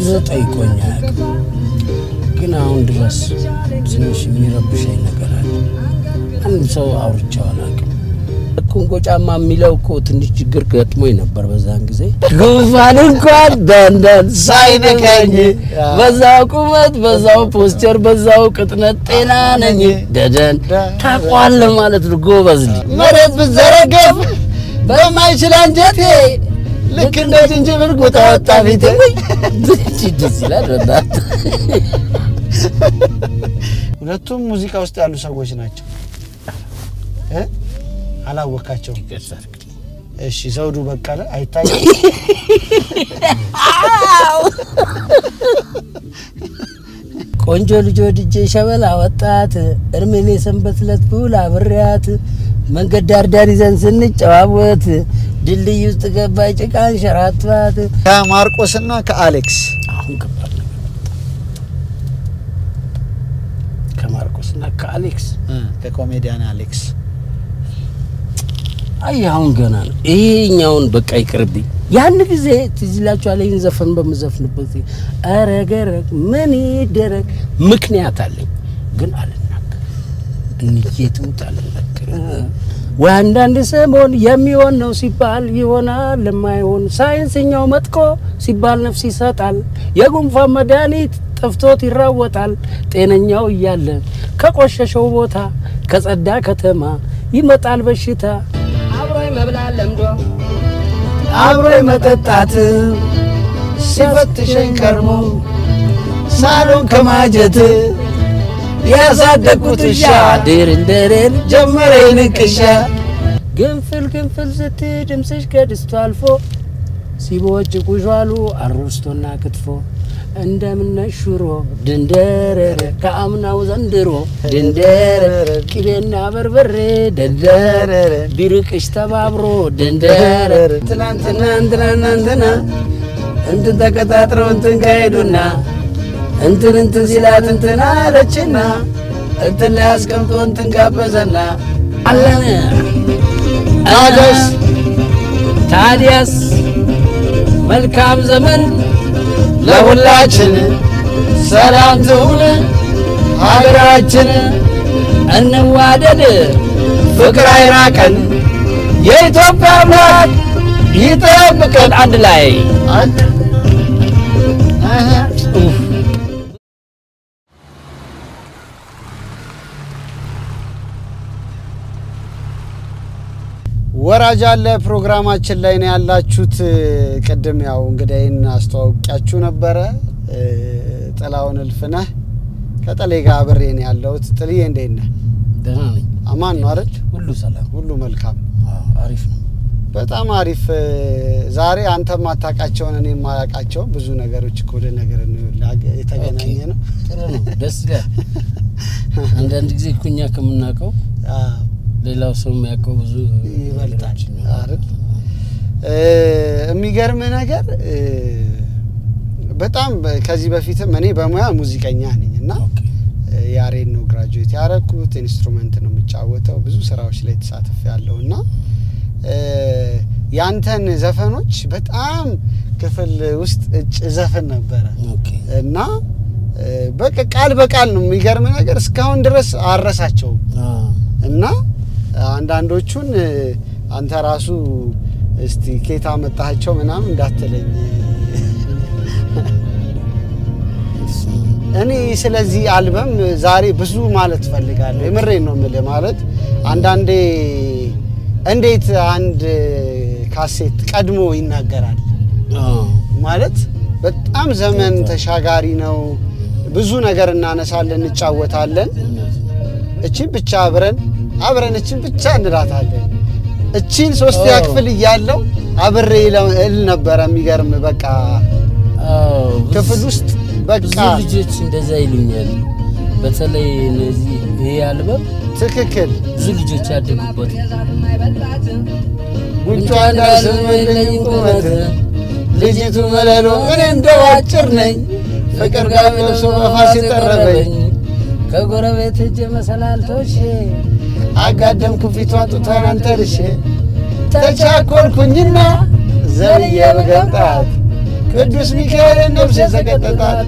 ጠይቆኝ አያውቅም። ግን አሁን ድረስ ትንሽ የሚረብሸኝ ነገር አለ። አንድ ሰው አውርቼው አላውቅም። ኮንጎ ጫማ የሚለው እኮ ትንሽ ችግር ገጥሞኝ ነበር በዛን ጊዜ። ጉንፋን እንኳን ደንደን ሳይነካኝ በዛው ቁመት፣ በዛው ፖስቸር፣ በዛው ቅጥነት ጤና ነኝ ደደን ታቋለህ ማለት ነው። ጎበዝ ልጅ መሬት ብዘረገፍ በማይችል አንጀቴ ልክ እንደ ዝንጅብል ጉጣ ወጣ ፊቴ። ደስ ይላል በእናትህ። ሁለቱም ሙዚቃ ውስጥ ያሉ ሰዎች ናቸው እ አላወካቸውም። እሺ ዘውዱ በቀለ አይታይም። ቆንጆ ልጅ ወድጄ ሸበላ ወጣት እርሜሌ ሰንበት ለት ብውል አብሬያት መንገድ ዳር ዳር ይዘን ስንጨዋወት ድልድይ ውስጥ ገባይ ጭቃ አንሸራትባት። ከማርቆስና ከአሌክስ አሁን ከባድ ነገር ከማርቆስና ከአሌክስ ከኮሜዲያን አሌክስ አይ አሁን ገና ነው። ይሄኛውን በቃ ይቅርብኝ። ያን ጊዜ ትዝ ይላችኋል። ይህን ዘፈን በምዘፍንበት ጊዜ ኧረ ገረግ ምን ይደረግ ምክንያት አለኝ፣ ግን አልናገር እንየትሙት አልናገር ወይ አንዳንድ ሰሞን የሚሆን ነው ሲባል ይሆናል ለማይሆን ሳይንስኛው መጥቆ ሲባል ነፍስ ይሰጣል። የጉንፋን መድኃኒት ጠፍቶት ይራወጣል። ጤነኛው እያለ ከቆሸሸው ቦታ ከጸዳ ከተማ ይመጣል በሽታ። አብሮ መብላት ለምዶ አብሮ መጠጣት ሲፈትሸኝ ከርሞ ሳሎን ከማጀት ያሳደግኩት እሻ ድርንደሬን ጀመረ ንቅሻ ግንፍል ግንፍል ስት ድምፅሽ ከድስቱ አልፎ ሲቦጭቁሽ ዋሉ አሮስቶና ክትፎ እንደምነሽ ሽሮ ድንደረረ ከአምናው ዘንድሮ ድንደረ ቅቤና በርበሬ ደንደረ ቢርቅሽ ተባብሮ ድንደረ ትናንትና እንትናና እንትና እንትን ተቀጣጥረው እንትን ካሄዱና እንትን እንትን ሲላት እንትን አለችና እንትን ላይ አስቀምጦ እንትን ጋበዘና አለን ታዲያስ ታዲያስ መልካም ዘመን ለሁላችን ሰላም ትሁን ሀገራችን፣ እንዋደድ ፍቅር አይራቀን፣ የኢትዮጵያ አምላክ ይጠብቀን። አንድ ላይ ወራጅ አለ ፕሮግራማችን ላይ ነው ያላችሁት። ቅድም ያው እንግዳይን አስተዋውቂያችሁ ነበረ። ጥላውን እልፍነህ ከጥሌ ጋር አብሬ ነው ያለሁት። ጥልዬ እንዴት ነህ? ደህና ነኝ። አማን ነው አይደል? ሁሉ ሰላም፣ ሁሉ መልካም፣ አሪፍ ነው። በጣም አሪፍ። ዛሬ አንተ ማታውቃቸውን እኔ የማያውቃቸውን ብዙ ነገሮች እኮ ወደ ነገር የተገናኘ ነው። ጥሩ ነው፣ ደስ ይላል። አንዳንድ ጊዜ እኮ እኛ ከምናውቀው አዎ ሌላው ሰው የሚያውቀው ብዙ ይበልጣል ነገሮች ይኖራሉ። አይደል? የሚገርም ነገር በጣም ከዚህ በፊትም እኔ በሙያ ሙዚቀኛ ነኝ እና ኦኬ። ያሬድ ነው ግራጁዌት ያረኩት። ኢንስትሩመንት ነው የምጫወተው። ብዙ ስራዎች ላይ ተሳትፍ ያለው እና ያንተን ዘፈኖች በጣም ክፍል ውስጥ እጭ ዘፈን ነበረ ኦኬ። እና በቃ ቃል በቃል ነው የሚገርም ነገር እስካሁን ድረስ አረሳቸውም አዎ። እና አንዳንዶቹን አንተ ራሱ እስቲ ኬታ መጣቸው ምናምን እንዳትለኝ። እኔ ስለዚህ አልበም ዛሬ ብዙ ማለት ፈልጋለሁ። የምሬን ነው የምልህ። ማለት አንዳንዴ እንዴት አንድ ካሴት ቀድሞ ይናገራል አዎ። ማለት በጣም ዘመን ተሻጋሪ ነው። ብዙ ነገር እናነሳለን፣ እንጫወታለን። እውነት ነው። እቺን ብቻ አብረን አብረን እቺን ብቻ እንላታለን። እቺን ሶስተኛ አዎ። ክፍል እያለው አብሬ ለ- እል ነበረ። የሚገርም በቃ አዎ፣ ብዙ- ክፍል ውስጥ በቃ ብዙ ልጆች እንደዛ ይሉኛል። በተለይ እነዚህ ይሄ አልበም ትክክል ብዙ ልጆች ያደጉበት ጉንጯ እንዳስመለኝ ቁመት ልጅቱ መለሎ እኔ እንደው አጭር ነኝ ፍቅር ጋር ለብሶ በፋስ የጠረበኝ ከጎረቤት እጅ መሰላልቶሽ አጋደምኩ ፊቷን ጡቷን አንተርሼ ተቻኮልኩኝና ዘልዬ በገባት ቅዱስ ሚካኤል ነፍስ የሰቀጠጣት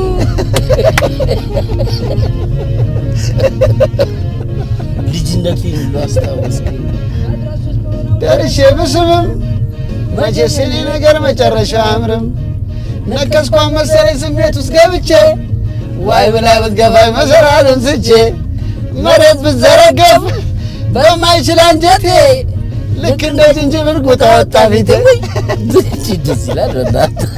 ልጅነቴን ሁሉ አስታወስከኝ። ደርሼ ብስምም መቼስ የኔ ነገር መጨረሻ አያምርም። ነከስኳን መሰለኝ ስሜት ውስጥ ገብቼ ዋይ ብላ ብትገፋኝ መሰራርን ስቼ መሬት ብትዘረገፍ በማይችል አንጀቴ ልክ እንደ ዝንጅብል ጉጣ ወጣ ፊቴ። ደስ ይላል በእናትህ።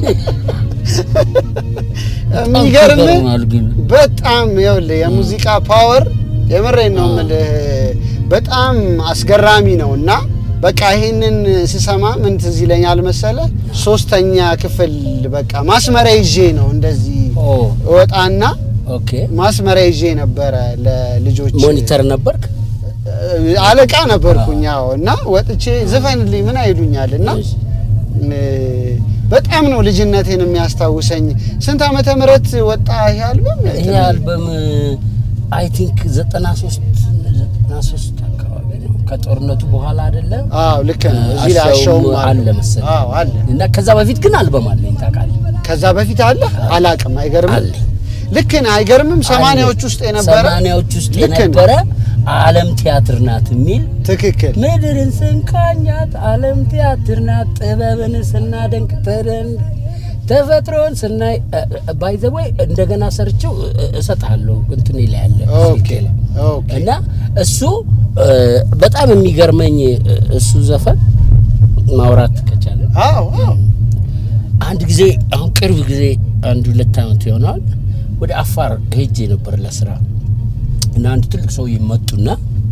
የሚገርም ይገርማል ግን በጣም ይኸውልህ የሙዚቃ ፓወር የምሬን ነው የምልህ በጣም አስገራሚ ነው እና በቃ ይህንን ስሰማ ምን ትዝ ይለኛል መሰለህ ሶስተኛ ክፍል በቃ ማስመሪያ ይዤ ነው እንደዚህ ኦ እወጣና ኦኬ። ማስመሪያ ይዤ ነበረ ለልጆች ሞኒተር ነበርክ? አለቃ ነበርኩኝ አዎ እና ወጥቼ ዝፈንልኝ ምን አይሉኛል እና እ፣ በጣም ነው ልጅነቴን የሚያስታውሰኝ ስንት ዓመተ ምህረት ወጣ ይሄ አልበም ይሄ አልበም አይ ቲንክ 93 93 አካባቢ ነው። ከጦርነቱ በኋላ አይደለም? አዎ ልክ ነው እዚህ ላይ አሻውም አሻውም አለ መሰለኝ። አዎ አለ እና ከዛ በፊት ግን አልበም አለኝ ታውቃለህ? ከዛ በፊት አለ አላቅም አይገርምም አለኝ። ልክ ነህ አይገርምም ሰማንያዎች ውስጥ የነበረ ሰማንያዎች ውስጥ ልክ ነው። የነበረ ዓለም ቲያትር ናት የሚል ትክክል ምድርን ስንቃኛት ዓለም ቲያትር ናት ጥበብን ስናደንቅ ተደን ተፈጥሮን ስናይ ባይዘወይ እንደገና ሰርቼው እ- እሰጥሃለሁ እንትን ላይ ያለ ኦኬ ስልኬ ላይ። ኦኬ እና እሱ እ፣ በጣም የሚገርመኝ እ፣ እሱ ዘፈን ማውራት ከቻለ አዎ አዎ አንድ ጊዜ አሁን ቅርብ ጊዜ አንድ ሁለት ዓመት ይሆናል ወደ አፋር ሄጄ ነበር ለስራ እና አንድ ትልቅ ሰውዬ መጡና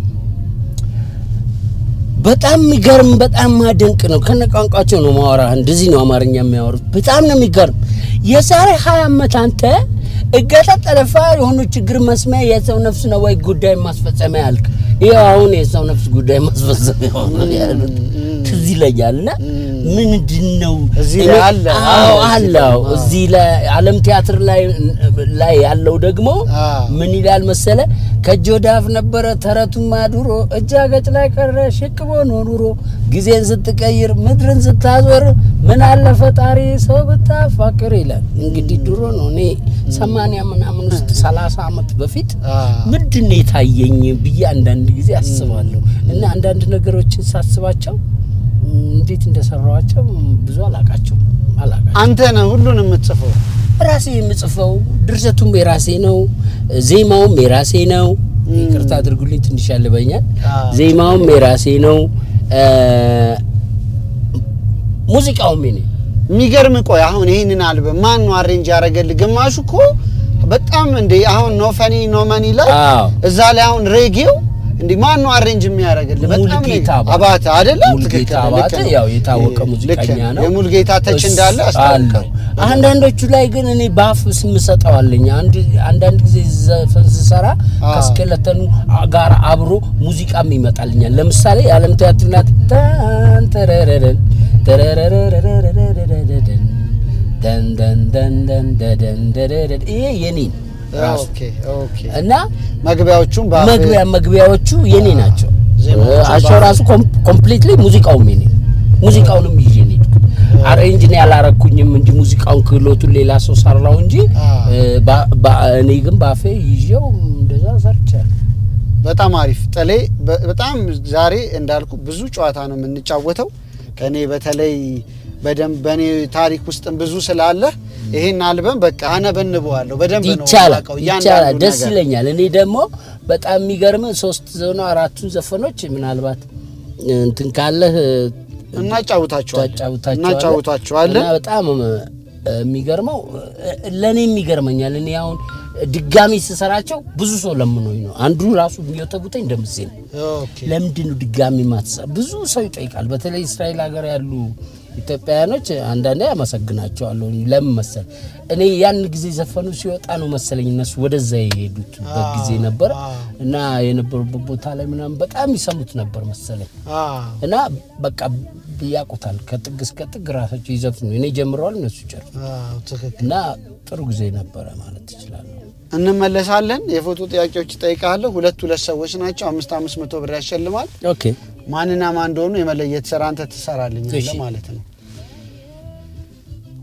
በጣም የሚገርም በጣም ማደንቅ ነው። ከነ ቋንቋቸው ነው ማወራ። እንደዚህ ነው አማርኛ የሚያወሩት። በጣም ነው የሚገርም። የዛሬ ሀያ ዓመት አንተ እገታ ጠለፋ የሆኑ ችግር መስሚያ የሰው ነፍስ ነው ወይ ጉዳይ ማስፈጸሚያ ያልክ፣ ይኸው አሁን የሰው ነፍስ ጉዳይ ማስፈጸሚያ ሆነ ያሉት ትዝ ይለኛል። እና ምንድን ነው እዚህ እኔ- ላይ አለ። አዎ አዎ፣ አለ። አዎ አዎ። እዚህ ላይ ዓለም ቲያትር ላይ ላይ ያለው ደግሞ አዎ። ምን ይላል መሰለ ከእጅ ወደ አፍ ነበረ ተረቱማ ድሮ እጅ አገጭ ላይ ቀረ ሽቅቦ ነው ኑሮ ጊዜን ስትቀይር ምድርን ስታዞር ምን አለ ፈጣሪ ሰው ብታፋቅር ይላል። እንግዲህ ድሮ ነው እኔ ሰማንያ ምናምን ውስጥ ሰላሳ ዓመት በፊት አዎ። ምንድን ነው የታየኝ ብዬ አንዳንድ ጊዜ አስባለሁ እና አንዳንድ ነገሮችን ሳስባቸው ም፣ እንዴት እንደሰራዋቸው ብዙ አላቃቸው አላቃቸው አንተ ነህ ሁሉን የምትጽፈው ራሴ የምጽፈው ድርሰቱም የራሴ ነው፣ ዜማውም የራሴ ነው። ይቅርታ አድርጉልኝ ትንሽ ያልበኛል። አዎ። ዜማውም የራሴ ነው፣ እ፣ ሙዚቃውም የኔ የሚገርም ቆይ አሁን ይህንን አልበም ማን ነው አሬንጅ ያደረገልህ ግማሹ እኮ በጣም እንደ አሁን ኖ ፈኒ ኖ መኒ ላይ አዎ እዛ ላይ አሁን ሬጌው እንዲህ ማን ነው አሬንጅ የሚያደርግልህ? በጣም ነው ሙሉጌታ አባተ አይደለ? ሙሉጌታ ትክክል፣ አባተ ልክ ነው። ያው የታወቀ ልክ ሙዚቀኛ ነው። የሙሉጌታ ተች እሱ እንዳለ አለው። አስታውቃል። አንዳንዶቹ ላይ ግን እኔ በአፍ ስም ሰጠዋለኝ። አንድ አንዳንድ ጊዜ ዘፈን ስሰራ አዎ። ከስኬለተኑ ጋር አብሮ ሙዚቃም ይመጣልኛል። ለምሳሌ የዓለም ቲያትር ናት ታን ተረረረን ተረረረረረረረረረረን ደን ደን ደን ደን ደደን ደደደን ይሄ የኔ ነው ራሱ ኦኬ ኦኬ። እና መግቢያዎቹም በአፍ- መግቢያ መግቢያዎቹ የኔ ናቸው። ዜማዎቹ አሻው በአፍ- ራሱ ኮምፕሊትሊ ሙዚቃውም የኔ ነው። ሙዚቃውንም ይዤ ነው የሄድኩት። አሬንጅ እኔ ያላረኩኝም እንጂ ሙዚቃውን ክህሎቱን ሌላ ሰው ሰራው እንጂ አዎ። እ፣ ባ- ባ- እኔ ግን ባፌ ይዤው እንደዛ ሰርቻለሁ። በጣም አሪፍ ጥሌ። በ- በጣም ዛሬ እንዳልኩ ብዙ ጨዋታ ነው የምንጫወተው። ከእኔ በተለይ በደንብ በእኔ ታሪክ ውስጥም ብዙ ስላለ ይሄን አልበም በቃ አነበንበዋለሁ በደንብ ነው ይቻላል የማውቀው ይቻላል፣ እያንዳንዱን ደስ ነገር። ይለኛል። እኔ ደግሞ በጣም የሚገርም ሶስት ዘኖ አራቱን ዘፈኖች ምናልባት እንትን ካለህ እናጫውታቸዋለን ታጫውታቸዋለህ እናጫውታቸዋለን። እና በጣም እ፣ የሚገርመው ለእኔም ይገርመኛል። እኔ አሁን ድጋሚ ስሰራቸው ብዙ ሰው ለምኖኝ ነው። አንዱ ራሱ የሚወተቡተኝ እንደምዜ ነው። ኦኬ ለምንድን ነው ድጋሚ ማትሰራ? ብዙ ሰው ይጠይቃል። በተለይ እስራኤል ሀገር ያሉ ኢትዮጵያውያኖች አንዳንዴ ያመሰግናቸዋለሁ። ለምን መሰል እኔ ያን ጊዜ ዘፈኑ ሲወጣ ነው መሰለኝ እነሱ ወደዛ የሄዱትበት ጊዜ ነበር እና የነበሩበት ቦታ ላይ ምናምን በጣም ይሰሙት ነበር መሰለኝ አዎ እና በቃ ያውቁታል። ከጥግ እስከ ጥግ ራሳቸው ይዘፍኑ። እኔ ጀምረዋል፣ እነሱ ጨርሱ አዎ ትክክል። እና ጥሩ ጊዜ ነበረ ማለት ትችላለሁ። እንመለሳለን። የፎቶ ጥያቄዎች እጠይቃለሁ። ሁለት ሁለት ሰዎች ናቸው። አምስት አምስት መቶ ብር ያሸልማል። ኦኬ ማንና ማን እንደሆኑ የመለየት ስራ አንተ ትሰራልኛለህ እሺ። ማለት ነው።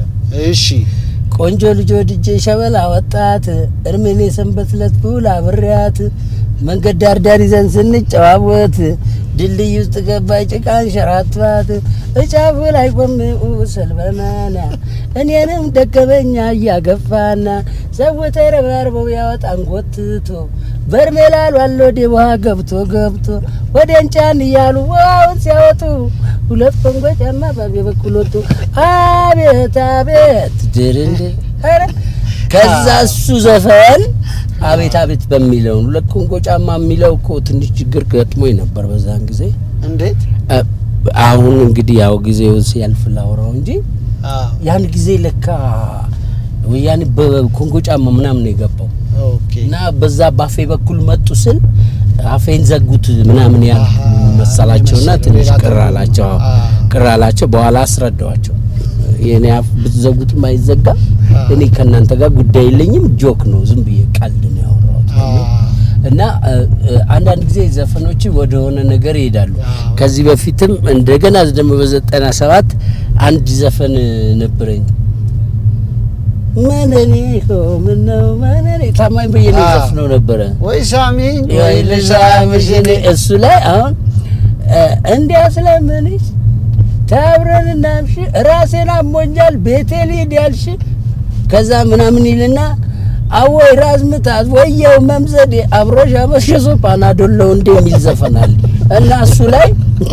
አይደለም። እሺ ቆንጆ ልጅ ወድጄ ሸበላ ወጣት እርሜኔ ሰንበት ለት ብውል አብሬያት መንገድ ዳር ዳር ይዘን ስንጨዋወት ድልድይ ውስጥ ገባይ ጭቃን ሸራትባት እጫፉ ላይ ቆሜ ሰልበናና እኔንም ደገመኛ እያገፋና ሰው ተረባርበው ያወጣን ጎትቶ በርሜላሉ አሎዴ ውሃ ገብቶ ገብቶ ወደን ጫን እያሉ ውሃውን ሲያወጡ ሁለት ኮንጎ ጫማ ባቤ በኩል ወጡ። አቤት አቤት ድርንድ ኧረ ከዛ እሱ ዘፈን አቤት አቤት በሚለው ሁለት ኮንጎ ጫማ የሚለው እኮ ትንሽ ችግር ገጥሞኝ ነበር በዛን ጊዜ። እንዴት እ፣ አሁን እንግዲህ ያው ጊዜው ሲያልፍ ላውራው እንጂ አዎ ያን ጊዜ ለካ ወያኔ በኮንጎ ጫማ ምናምን ነው የገባው ኦኬ እና በዛ ባፌ በኩል መጡ ስል አፌን ዘጉት ምናምን ያ አሃ፣ መሰላቸውና የመሰለው ትንሽ ሌላ ቅር ትርጉም። አላቸው። አ። ቅር አላቸው። በኋላ አስረዳዋቸው የኔ አፍ ብትዘጉትም አይዘጋም፣ አ። እኔ ከእናንተ ጋር ጉዳይ የለኝም፣ ጆክ ነው፣ ዝም ብዬ ቀልድ ነው ያወራሁት አ። እና እ፣ እ፣ አንዳንድ ጊዜ ዘፈኖች ወደ ሆነ ነገር ይሄዳሉ። አዎ። ከዚህ በፊትም እንደገና ደግሞ በዘጠና ሰባት አንድ ዘፈን ነበረኝ መነኔ ሆ ምነው መነኔ ታማኝ በየነ አዎ። ዘፍነው ነበረ ወይ ሳሚኝ ወይ ልሳምሽ እኔ እሱ ላይ አሁን እ፣ እንዲያ ስለምንሽ ተብረን እናምሽ ራሴን አሞኛል ቤቴ ልሂድ ያልሽ ከዛ ምናምን ይልና አወይ ራስ ምታት ወየው መምዘዴ አብሮሽ አመሸሶ ፓናዶሎ እንደ የሚል ዘፈናል እና እሱ ላይ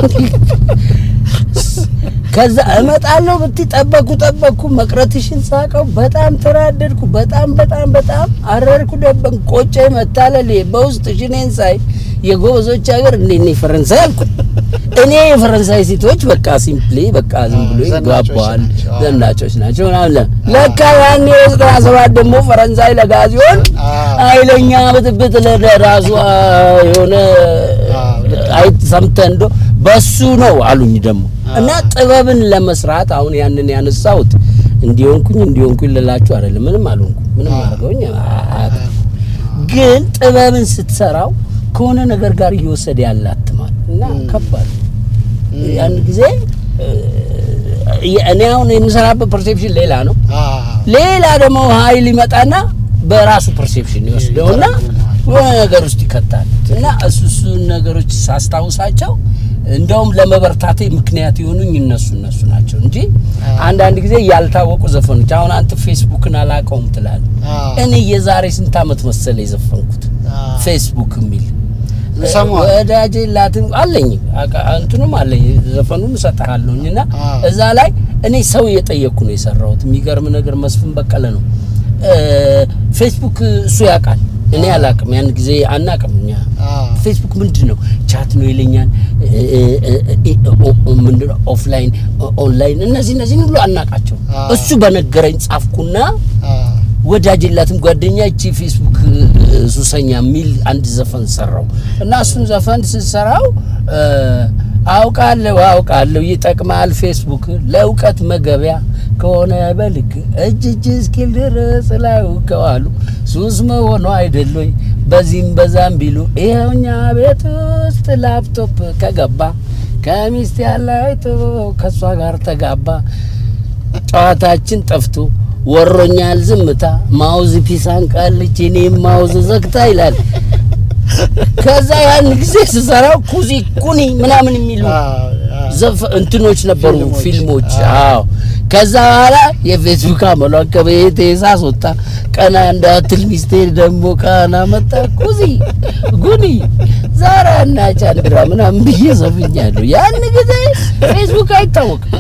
ከዛ እመጣለሁ ብቲ ጠበኩ ጠበኩ መቅረትሽን ሳቀው በጣም ተናደድኩ። በጣም በጣም በጣም አረርኩ፣ ደበን ቆጨ መታለል በውስጥ ሽኔን ሳይ የጎበዞች ሀገር እንዴ እኔ ፈረንሳይ አልኩ። እኔ የፈረንሳይ ሴቶች በቃ ሲምፕሊ በቃ ዝም ብሎ ይጓባዋል፣ ዘናጮች ናቸው ምናምን። ለካ ያኔ ዘጠና ሰባት ደግሞ ፈረንሳይ ለጋ ሲሆን ኃይለኛ ብጥብጥ ለራሷ የሆነ አይ ሰምተህ እንዶ በሱ ነው አሉኝ ደግሞ እና ጥበብን ለመስራት አሁን ያንን ያነሳሁት እንዲሆንኩኝ እንዲሆንኩኝ ልላችሁ አይደለም። ምንም አልሆንኩ ምንም አድርገውኝ አያውቅም። ግን ጥበብን ስትሰራው ከሆነ ነገር ጋር እየወሰደ ያላትማል እና ከባድ ያን ጊዜ እኔ አሁን የምሰራበት ፐርሴፕሽን ሌላ ነው። ሌላ ደግሞ ኃይል ይመጣና በራሱ ፐርሴፕሽን ይወስደውና የሆነ ነገር ውስጥ ይከታል እና እሱ እሱን ነገሮች ሳስታውሳቸው እንደውም ለመበርታቴ ምክንያት የሆኑኝ እነሱ እነሱ ናቸው እንጂ አንዳንድ ጊዜ ያልታወቁ ዘፈኖች አሁን አንተ ፌስቡክን አላውቀውም ትላለህ። እኔ የዛሬ ስንት ዓመት መሰለ የዘፈንኩት ፌስቡክ የሚል ወዳጄ ላትም አለኝ እንትኑም አለኝ ዘፈኑን እሰጥሃለሁኝ እና እዛ ላይ እኔ ሰው እየጠየቅኩ ነው የሰራሁት። የሚገርም ነገር መስፍን በቀለ ነው ፌስቡክ እሱ ያውቃል እኔ አላቅም። ያን ጊዜ አናቅም እኛ ፌስቡክ ምንድን ነው ቻት ነው ይለኛል። ምንድን ነው ኦፍላይን፣ ኦንላይን እነዚህ እነዚህን ሁሉ አናቃቸው። እሱ በነገረኝ ጻፍኩና ወዳጅላትም ጓደኛ እቺ ፌስቡክ ሱሰኛ የሚል አንድ ዘፈን ሰራው እና እሱን ዘፈን ስሰራው አውቃለሁ አውቃለሁ ይጠቅማል ፌስቡክ ለእውቀት መገቢያ ከሆነ በልክ እጅ እጅ እስኪል ድረስ ላውቀዋሉ ሱስ መሆኑ አይደሎይ በዚህም በዛም ቢሉ ይኸውኛ ቤት ውስጥ ላፕቶፕ ከገባ ከሚስት ያለ አይቶ ከእሷ ጋር ተጋባ ጨዋታችን ጠፍቶ ወሮኛል ዝምታ ማውዝ ፒሳን ቃልች እኔም ማውዝ ዘግታ ይላል። ከዛ ያን ጊዜ ስሰራው ኩዚ ኩኒ ምናምን የሚሉ እንትኖች ነበሩ ፊልሞች። አዎ ከዛ በኋላ የፌስቡክ አመሏን ከቤቴ ሳስወጣ ቀና እንዳትል ሚስቴ ደግሞ ቃና መጣ ኩዚ ጉኒ ዛራ እና ቻንድራ ምናምን ብዬ ዘፍኛለሁ። ያን ጊዜ ፌስቡክ አይታወቅም።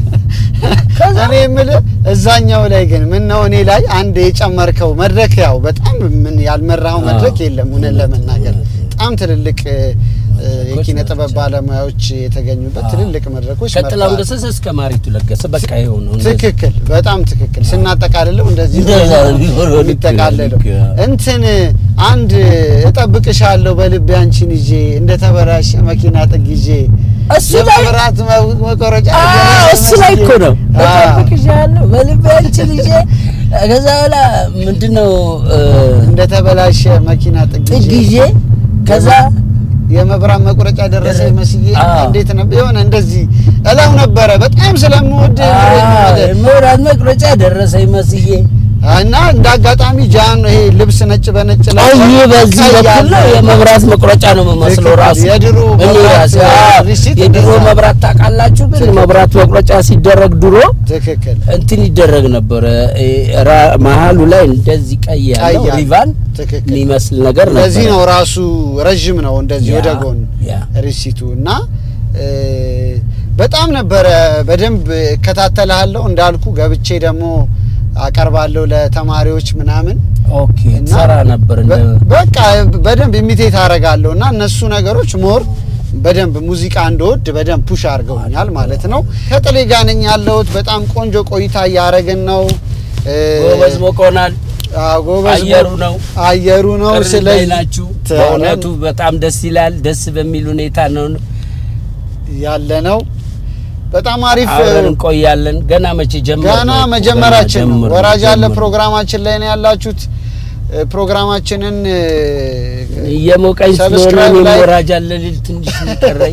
እኔ የምልህ እዛኛው ላይ ግን ምን ነው እኔ ላይ አንድ የጨመርከው መድረክ ያው በጣም ምን ያልመራኸው መድረክ የለም። እውነት ለመናገር በጣም ትልልቅ የኪነ ጥበብ ባለሙያዎች የተገኙበት ትልልቅ መድረኮች ከጥላሁን ገሰሰ እስከ ማሪቱ ለገሰ በቃ ይኸው ነው። ትክክል፣ በጣም ትክክል። ስናጠቃልለው እንደዚህ የሚጠቃለለው እንትን አንድ እጠብቅሻለሁ በልቤ አንቺን ይዤ እንደ ተበላሸ መኪና ጥግ ይዤ እሱ ላይ መብራት መቆረጫ እሱ ላይ እኮ ነው እጠብቅሻለሁ በልቤ አንቺን ይዤ ከዛ በኋላ ምንድነው እንደ ተበላሸ መኪና ጥግ ጥግ ይዤ ከዛ የመብራት መቁረጫ ደረሰ መስዬ እንዴት ነበር የሆነ እንደዚህ እላው ነበረ በጣም ስለምወድ መብራት መቁረጫ ደረሰ መስዬ እና እንደ አጋጣሚ ጃን ይሄ ልብስ ነጭ በነጭ ላይ አይ በዚህ በኩል ነው የመብራት መቁረጫ ነው የምመስለው ራሱ የድሮ እኔ ራሴ የድሮ መብራት ታውቃላችሁ ግን መብራት መቁረጫ ሲደረግ ድሮ ትክክል እንትን ይደረግ ነበረ መሀሉ ላይ እንደዚህ ቀይ ያለው ሪቫን የሚመስል ነገር ነበር ለዚህ ነው ራሱ ረዥም ነው እንደዚህ ወደ ጎን ሪሲቱ እና በጣም ነበረ በደንብ እከታተልሃለሁ እንዳልኩ ገብቼ ደግሞ አቀርባለሁ ለተማሪዎች ምናምን ኦኬ ሰራ ነበር በቃ በደንብ ኢሚቴት አደርጋለሁ እና እነሱ ነገሮች ሞር በደንብ ሙዚቃ እንደወድ በደንብ ፑሽ አድርገውኛል ማለት ነው። ከጥሌ ጋር ነኝ ያለሁት። በጣም ቆንጆ ቆይታ እያደረግን ነው። ጎበዝ ሞቆናል። ጎበዝ አየሩ ነው አየሩ ነው። ስለዚህ ናችሁ በእውነቱ በጣም ደስ ይላል። ደስ በሚል ሁኔታ ነው ያለ ነው። በጣም አሪፍ አብረን እንቆያለን። ገና መቼ ጀመር? ገና መጀመራችን ነው። ወራጅ ያለ ፕሮግራማችን ላይ ነው ያላችሁት። ፕሮግራማችንን እየሞቀኝ ስለሆነ እኔም ወራጅ አለ ልል ትንሽ ቀረኝ።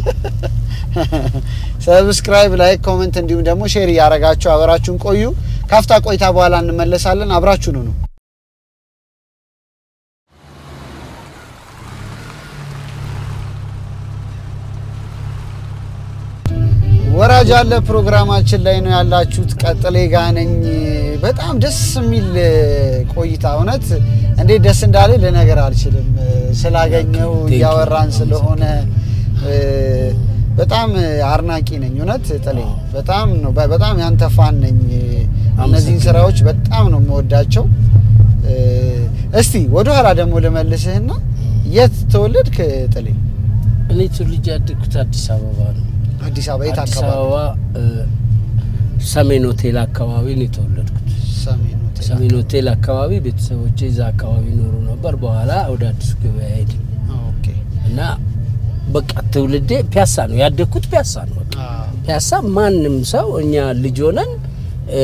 ሰብስክራይብ፣ ላይክ፣ ኮሜንት እንዲሁም ደግሞ ሼር እያደረጋችሁ አብራችሁን ቆዩ። ካፍታ ቆይታ በኋላ እንመለሳለን። አብራችሁን ነው ወራጅ አለ ፕሮግራማችን ላይ ነው ያላችሁት። ቀጥሌ ጋ ነኝ። በጣም ደስ የሚል ቆይታ እውነት እንዴት ደስ እንዳለ ልነገር አልችልም። ስላገኘው እያወራን ስለሆነ በጣም አድናቂ ነኝ። እውነት ጥሌ በጣም ነው በጣም ያንተ ፋን ነኝ። እነዚህን ስራዎች በጣም ነው የምወዳቸው። እስቲ ወደ ኋላ ደግሞ ልመልስህና የት ተወለድክ ጥሌ? እኔ ትውልጅ ያደግኩት አዲስ አበባ ነው። አዲስ አበባ የት አዲስ አካባቢ? አበባ ሰሜን ሆቴል አካባቢ ነው የተወለድኩት። ሰሜን ሆቴል። ሰሜን ሆቴል አካባቢ ቤተሰቦቼ እዛ አካባቢ ይኖሩ ነበር። በኋላ ወደ አዲሱ ገበያ ሄድን ኦኬ። እና በቃ ትውልዴ ፒያሳ ነው ያደግኩት። ፒያሳ ነው በቃ አዎ። ፒያሳ ማንም ሰው እኛ ልጅ ሆነን እ፣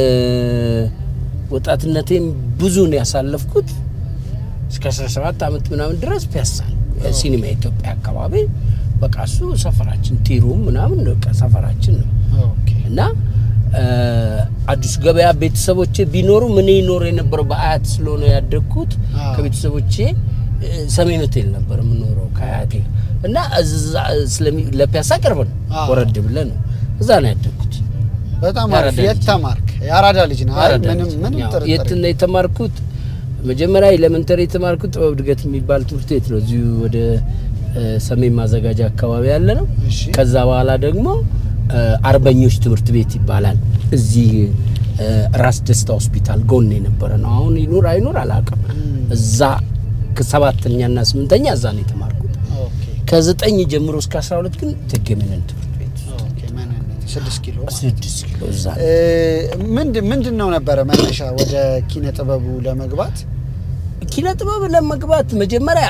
ወጣትነቴን ብዙ ነው ያሳለፍኩት እስከ 17 ዓመት ምናምን ድረስ ፒያሳ ነው ሲኒማ ኢትዮጵያ አካባቢ በቃ እሱ ሰፈራችን ቲሩም ምናምን በቃ ሰፈራችን ነው ኦኬ። እና እ፣ አዲሱ ገበያ ቤተሰቦቼ ቢኖሩ ምን ይኖር የነበረው በአያት ስለሆነ ያደግኩት አዎ። ከቤተሰቦቼ እ፣ ሰሜን ሆቴል ነበር የምኖረው ከአያቴ እና እዛ ስለሚ- ለፒያሳ ቅርብ ነው አዎ። ወረድ ብለህ ነው እዛ ነው ያደግኩት በጣም የአራዳ አሪፍ። የት ልጅ። ተማርክ? የአራዳ ልጅ ነው። አይ አራዳ ምንም ልጅ። ምንም ያው ጥርጥር የት ነው የተማርኩት? መጀመሪያ ኤሌመንተሪ የተማርኩት ጥበብ እድገት የሚባል ትምህርት ቤት ነው እዚሁ ወደ እ፣ ሰሜን ማዘጋጃ አካባቢ ያለ ነው። እሺ። ከዛ በኋላ ደግሞ እ፣ አርበኞች ትምህርት ቤት ይባላል እዚህ እ፣ ራስ ደስታ ሆስፒታል ጎን የነበረ ነው። አሁን ይኑር አይኑር አላውቅም። እም፣ እዛ ከሰባተኛና ስምንተኛ እዛ ነው የተማርኩት። ኦኬ ከዘጠኝ ጀምሮ እስከ 12 ግን ተገመነን ትምህርት ቤት ኦኬ። ምንነት ስድስት ኪሎ ማለት ነው። ስድስት ኪሎ እዛ ነው። እ፣ ምንድን ምንድን ነው ነበረ መነሻ ወደ ኪነ ጥበቡ ለመግባት? ኪነ ጥበብ ለመግባት መጀመሪያ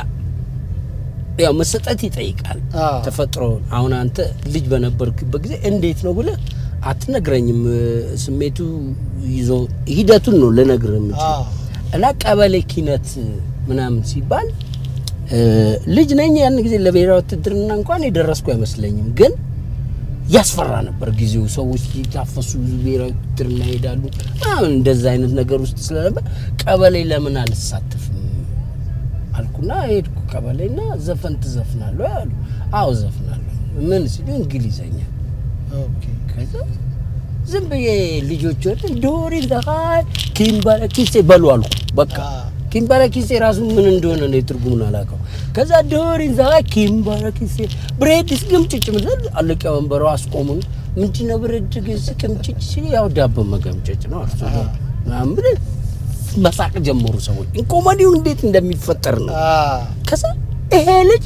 ያው መሰጠት ይጠይቃል። አዎ። ተፈጥሮ አሁን አንተ ልጅ በነበርክበት ጊዜ እንዴት ነው ብለህ አትነግረኝም። ስሜቱ ይዞ ሂደቱን ነው ልነግርህ የምችለው አዎ። እና ቀበሌ ኪነት ምናምን ሲባል እ፣ ልጅ ነኝ ያን ጊዜ ለብሔራዊ ውትድርና እንኳን የደረስኩ አይመስለኝም ግን ያስፈራ ነበር ጊዜው። ሰዎች ሊታፈሱ ብሔራዊ ውትድርና ይሄዳሉ ምናምን እንደዛ አይነት ነገር ውስጥ ስለነበር ቀበሌ ለምን አልሳተፍም አልኩና ሄድኩ ቀበሌና ዘፈን ትዘፍናለሁ አሉ። አዎ ዘፍናለሁ። ምን ሲሉ እንግሊዘኛ። ኦኬ። ከዛ ዝም ብዬ ልጆች ወደ ዶሪ ዛኻይ ኪምባረኪሴ በሉ አልኩ። በቃ አዎ። ኪምባረኪሴ ራሱ ምን እንደሆነ ነው ትርጉሙን አላውቀው። ከዛ ዶሪ ዛኻይ ኪምባረኪሴ ብሬድስ ግምጭጭ ምድር አለቀ ወንበሩ አስቆሙን። ምንድነው ብሬድ ግስ ቅምጭጭ ሲል ያው ዳቦ መገምጨጭ ነው አርሶ ምናምን ብለን መሳቅ ጀመሩ ሰዎች። ኮሜዲው እንዴት እንደሚፈጠር ነው አዎ። ከዛ ይሄ ልጅ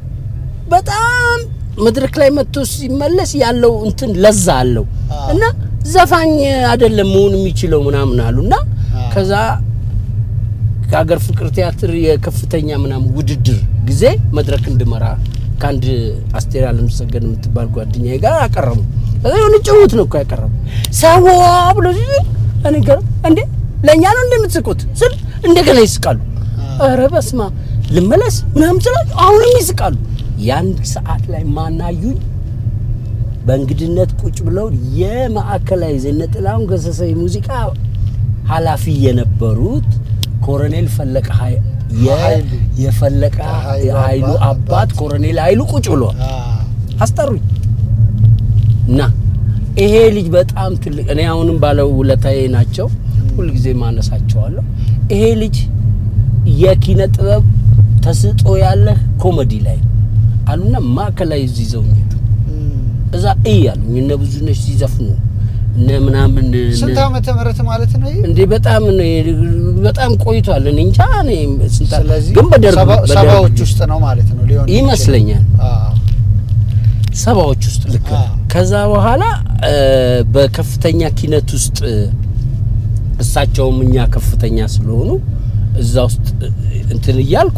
በጣም መድረክ ላይ መጥቶ ሲመለስ ያለው እንትን ለዛ አለው አዎ። እና ዘፋኝ አይደለም መሆን የሚችለው ምናምን አሉ እና አዎ። ከዛ ከሀገር ፍቅር ቲያትር የከፍተኛ ምናምን ውድድር ጊዜ መድረክ እንድመራ ከአንድ አስቴር አለምሰገድ የምትባል ጓደኛዬ ጋር አቀረቡ። ከዛ የሆነ ጭውት ነው እኮ ያቀረቡ ሰዋ ብሎ ሲሉ እኔ ጋር እንዴ ለእኛ ነው እንደምትስቁት ስል እንደገና ይስቃሉ። ኧረ በስመ አብ ልመለስ ምናምን ስላቸው አሁንም ይስቃሉ። የአንድ ሰዓት ላይ ማናዩኝ በእንግድነት ቁጭ ብለው የማዕከላዊ ዘነ ጥላሁን ገሰሰ የሙዚቃ ኃላፊ የነበሩት ኮሎኔል ፈለቀ ኃይ- የ- ኃይሉ። የፈለቀ ኃይሉ ኃይሉ አባት- አባት ኮሎኔል ኃይሉ ቁጭ ብለዋል። አዎ። አስጠሩኝ እና ይሄ ልጅ በጣም ትልቅ እኔ አሁንም ባለው ውለታዬ ናቸው። ሁልጊዜ ማነሳቸዋለሁ። ይሄ ልጅ የኪነ ጥበብ ተስጦ ያለህ ኮሜዲ ላይ አሉና ማዕከላዊ እዚህ ይዘውኝ ሄዱ። እም። እዛ እይ አሉኝ እነ ብዙነሽ ሲዘፍኑ እነ ምናምን እነ- ስንት ዓመተ ምህረት ማለት ነው ይሄ? እንዴ በጣም ነው- በጣም ቆይቷል። እኔ እንጃ እኔ ስንት ስለዚህ ግን በደርግ ሰባ- በደርግ ሰባዎች ውስጥ ነው ማለት ነው ሊሆን የሚችለው። ይመስለኛል አዎ። ሰባዎች ውስጥ ልክ ነህ። አዎ። ከዛ በኋላ እ፣ በከፍተኛ ኪነት ውስጥ እ፣ እሳቸውም እኛ ከፍተኛ ስለሆኑ እዛ ውስጥ እ፣ እንትን እያልኩ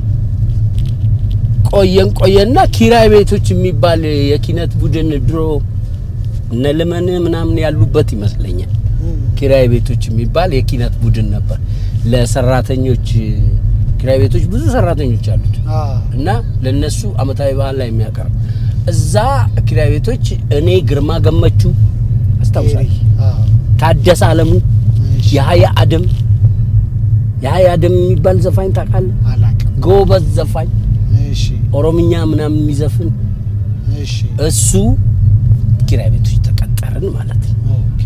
ቆየን ቆየና ኪራይ ቤቶች የሚባል የኪነት ቡድን ድሮ እነ ልመን ምናምን ያሉበት ይመስለኛል። እም። ኪራይ ቤቶች የሚባል የኪነት ቡድን ነበር ለሰራተኞች። ኪራይ ቤቶች ብዙ ሰራተኞች አሉት አዎ። እና ለነሱ አመታዊ ባህል ላይ የሚያቀርብ እዛ ኪራይ ቤቶች እኔ ግርማ ገመቹ አስታውሳለሁ፣ አዎ። ታደሰ አለሙ፣ እሺ። የሀያ አደም የሀያ አደም የሚባል ዘፋኝ ታውቃለህ? አላውቅም። ጎበዝ ዘፋኝ እሺ። ኦሮምኛ ምናምን የሚዘፍን እሺ። እሱ ኪራይ ቤቶች ቀጠርን ማለት ነው። ኦኬ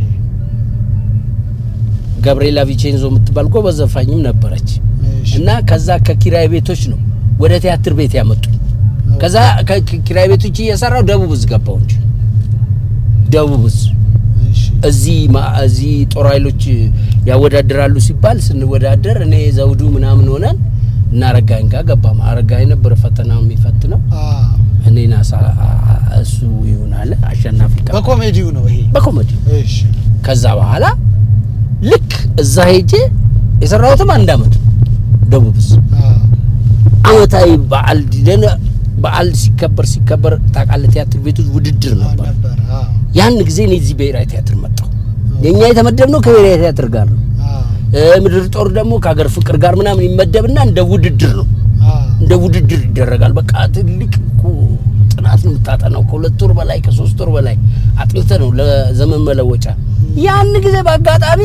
ገብርኤላ ቪቼንዞ የምትባል ጎበዝ ዘፋኝም ነበረች እሺ እና ከዛ ከኪራይ ቤቶች ነው ወደ ቲያትር ቤት ያመጡ። ከዛ ከኪራይ ቤቶች እየሰራው ደቡብ እዝ ገባው እንጂ ደቡብ እዝ እሺ እዚህ ማ- እዚህ ጦር ኃይሎች ያወዳድራሉ ሲባል ስንወዳደር እኔ ዘውዱ ምናምን ሆነን እና አረጋኝ ጋር ገባ። አረጋኝ ነበር ፈተናው የሚፈትነው አ እኔን አሳ እሱ ይሁን አለ አሸናፊ ቀ በኮሜዲው ነው ይሄ በኮሜዲ እሺ ከዛ በኋላ ልክ እዛ ሄጄ የሰራሁትም አንድ አመት ነው። ደቡብ እዝ አ አመታዊ በዓል ደነ በዓል ሲከበር ሲከበር ታውቃለህ፣ ቲያትር ቤቶች ውድድር ነበር። ነበር አ ያን ጊዜ እኔ እዚህ ብሔራዊ ቲያትር መጣሁ። የኛ የተመደብነው ከብሔራዊ ቲያትር ጋር ነው። አ እ ምድር ጦር ደግሞ ከሀገር ፍቅር ጋር ምናምን ይመደብና እንደ ውድድር ነው አ እንደ ውድድር ይደረጋል። በቃ ትልቅ እኮ ጥናት ነው የምታጠናው። ከሁለት ወር በላይ ከሶስት ወር በላይ አጥንተ ነው ለዘመን መለወጫ። ያን ጊዜ በአጋጣሚ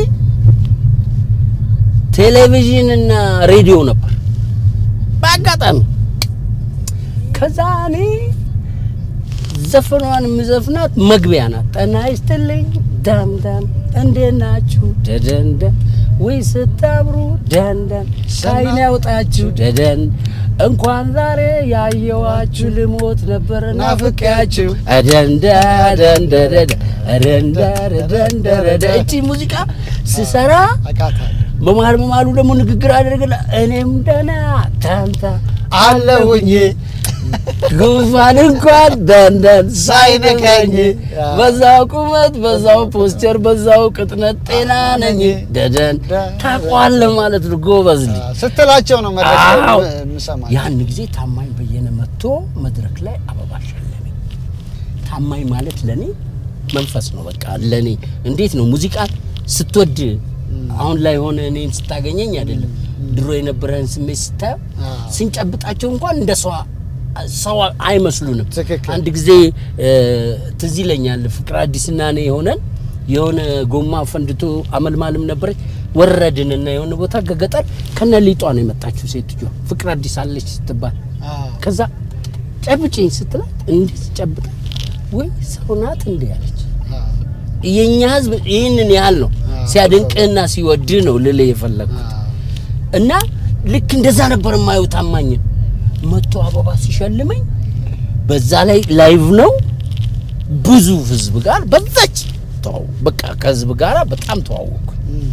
ቴሌቪዥን እና ሬዲዮ ነበር በአጋጣሚ። ከዛ እኔ ዘፈኗን የምዘፍናት መግቢያ ናት። ጤና ይስጥልኝ ዳምዳም እንዴት ናችሁ ደደንደን ወይ ስታምሩ ደንደን ሳይን ያውጣችሁ ደደን እንኳን ዛሬ ያየዋችሁ ልሞት ነበር ናፍቄያችሁ ደንደደንደደደንደደንደደ እቺ ሙዚቃ ስሰራ አቃታለሁ በመሀል በመሀሉ ደግሞ ንግግር አደረግላ እኔም ደህና ታንታ አለሁኝ ጉንፋን እንኳን ደንደን ሳይነካኝ ሳይነካኝ በዛው ቁመት በዛው ፖስቸር በዛው ቅጥነት ጤና ነኝ ደደን ታቋለ ማለት ነው። ጎበዝ ልጅ ስትላቸው ነው መድረክ ላይ አዎ። የምሰማ ያን ጊዜ ታማኝ በየነ መጥቶ መድረክ ላይ አበባ ሸለመኝ። ታማኝ ማለት ለኔ መንፈስ ነው። በቃ ለኔ እንዴት ነው ሙዚቃ ስትወድ አሁን ላይ ሆነ እኔን ስታገኘኝ አይደለም ድሮ የነበረህን ስሜት ስታየው አዎ። ስንጨብጣቸው እንኳን እንደ ሰው ሰው አይመስሉንም። ትክክል። አንድ ጊዜ እ፣ ትዝ ይለኛል ፍቅር አዲስና እኔ የሆነን የሆነ ጎማ ፈንድቶ አመልማልም ነበረች ወረድንና የሆነ ቦታ ከገጠር ከነ ሊጧ ነው የመጣችው ሴትዮ ፍቅር አዲስ አለች ስትባል አዎ። ከዛ ጨብጭኝ ስትላት እንዴት ጨብጣ ወይ ሰው ናት እንዴ ያለች አዎ። የኛ ህዝብ ይህንን ያህል ነው አዎ። ሲያደንቅህና ሲወድህ ነው ልልህ የፈለግኩት አዎ። እና ልክ እንደዛ ነበር የማየው ታማኝን መቶ አበባ ሲሸልመኝ በዛ ላይ ላይቭ ነው ብዙ ህዝብ ጋር በዛች ተዋው በቃ ከህዝብ ጋር በጣም ተዋወቅኩ እም።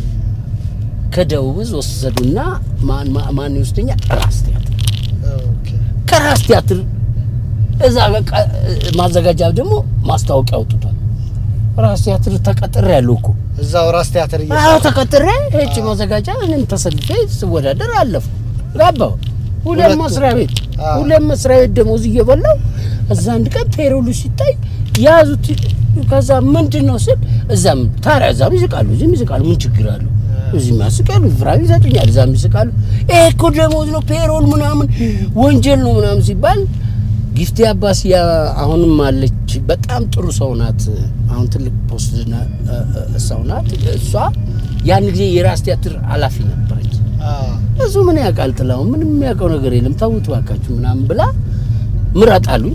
ከደቡብ እዝ ወሰዱና ማን ማ- ማን ይወስደኛል ራስ ቲያትር ኦኬ። ከራስ ቲያትር እዛ በቃ ማዘጋጃ ደግሞ ማስታወቂያ አውጥቷል ራስ ቲያትር ተቀጥሬ ያለው እኮ እዛው ራስ ቲያትር አዎ እየሰራ ተቀጥሬ ሄጭ ማዘጋጃ እኔም ተሰልፌ ስወዳደር አለፍኩ ገባሁ ሁለት ሁለቱ። መስሪያ ቤት አዎ። ሁለት መስሪያ ቤት ደሞዝ እየበላው እዛ አንድ ቀን ፔሮሉ ሲታይ ያዙት ከዛ ምንድን ነው ስል እዛም ታዲያ እዛም ይስቃሉ እዚህም ይስቃሉ ምን ችግር አለው እዚህም ያስቃሉ ፍራዊ ይሰጡኛል እዛም ይስቃሉ ይሄ እኮ ደሞዝ ነው ፔሮል ምናምን ወንጀል ነው ምናምን ሲባል ጊፍቴ አባስ ያ አሁንም አለች በጣም ጥሩ ሰው ናት አሁን ትልቅ ፖስት ና- እ- እ- ሰው ናት እሷ ያን ጊዜ የራስ ቲያትር ኃላፊ ነበረች አዎ። እሱ ምን ያውቃል ጥላው ምንም የሚያውቀው ነገር የለም ተውት ባካችሁ ምናምን ብላ ምረጥ አሉኝ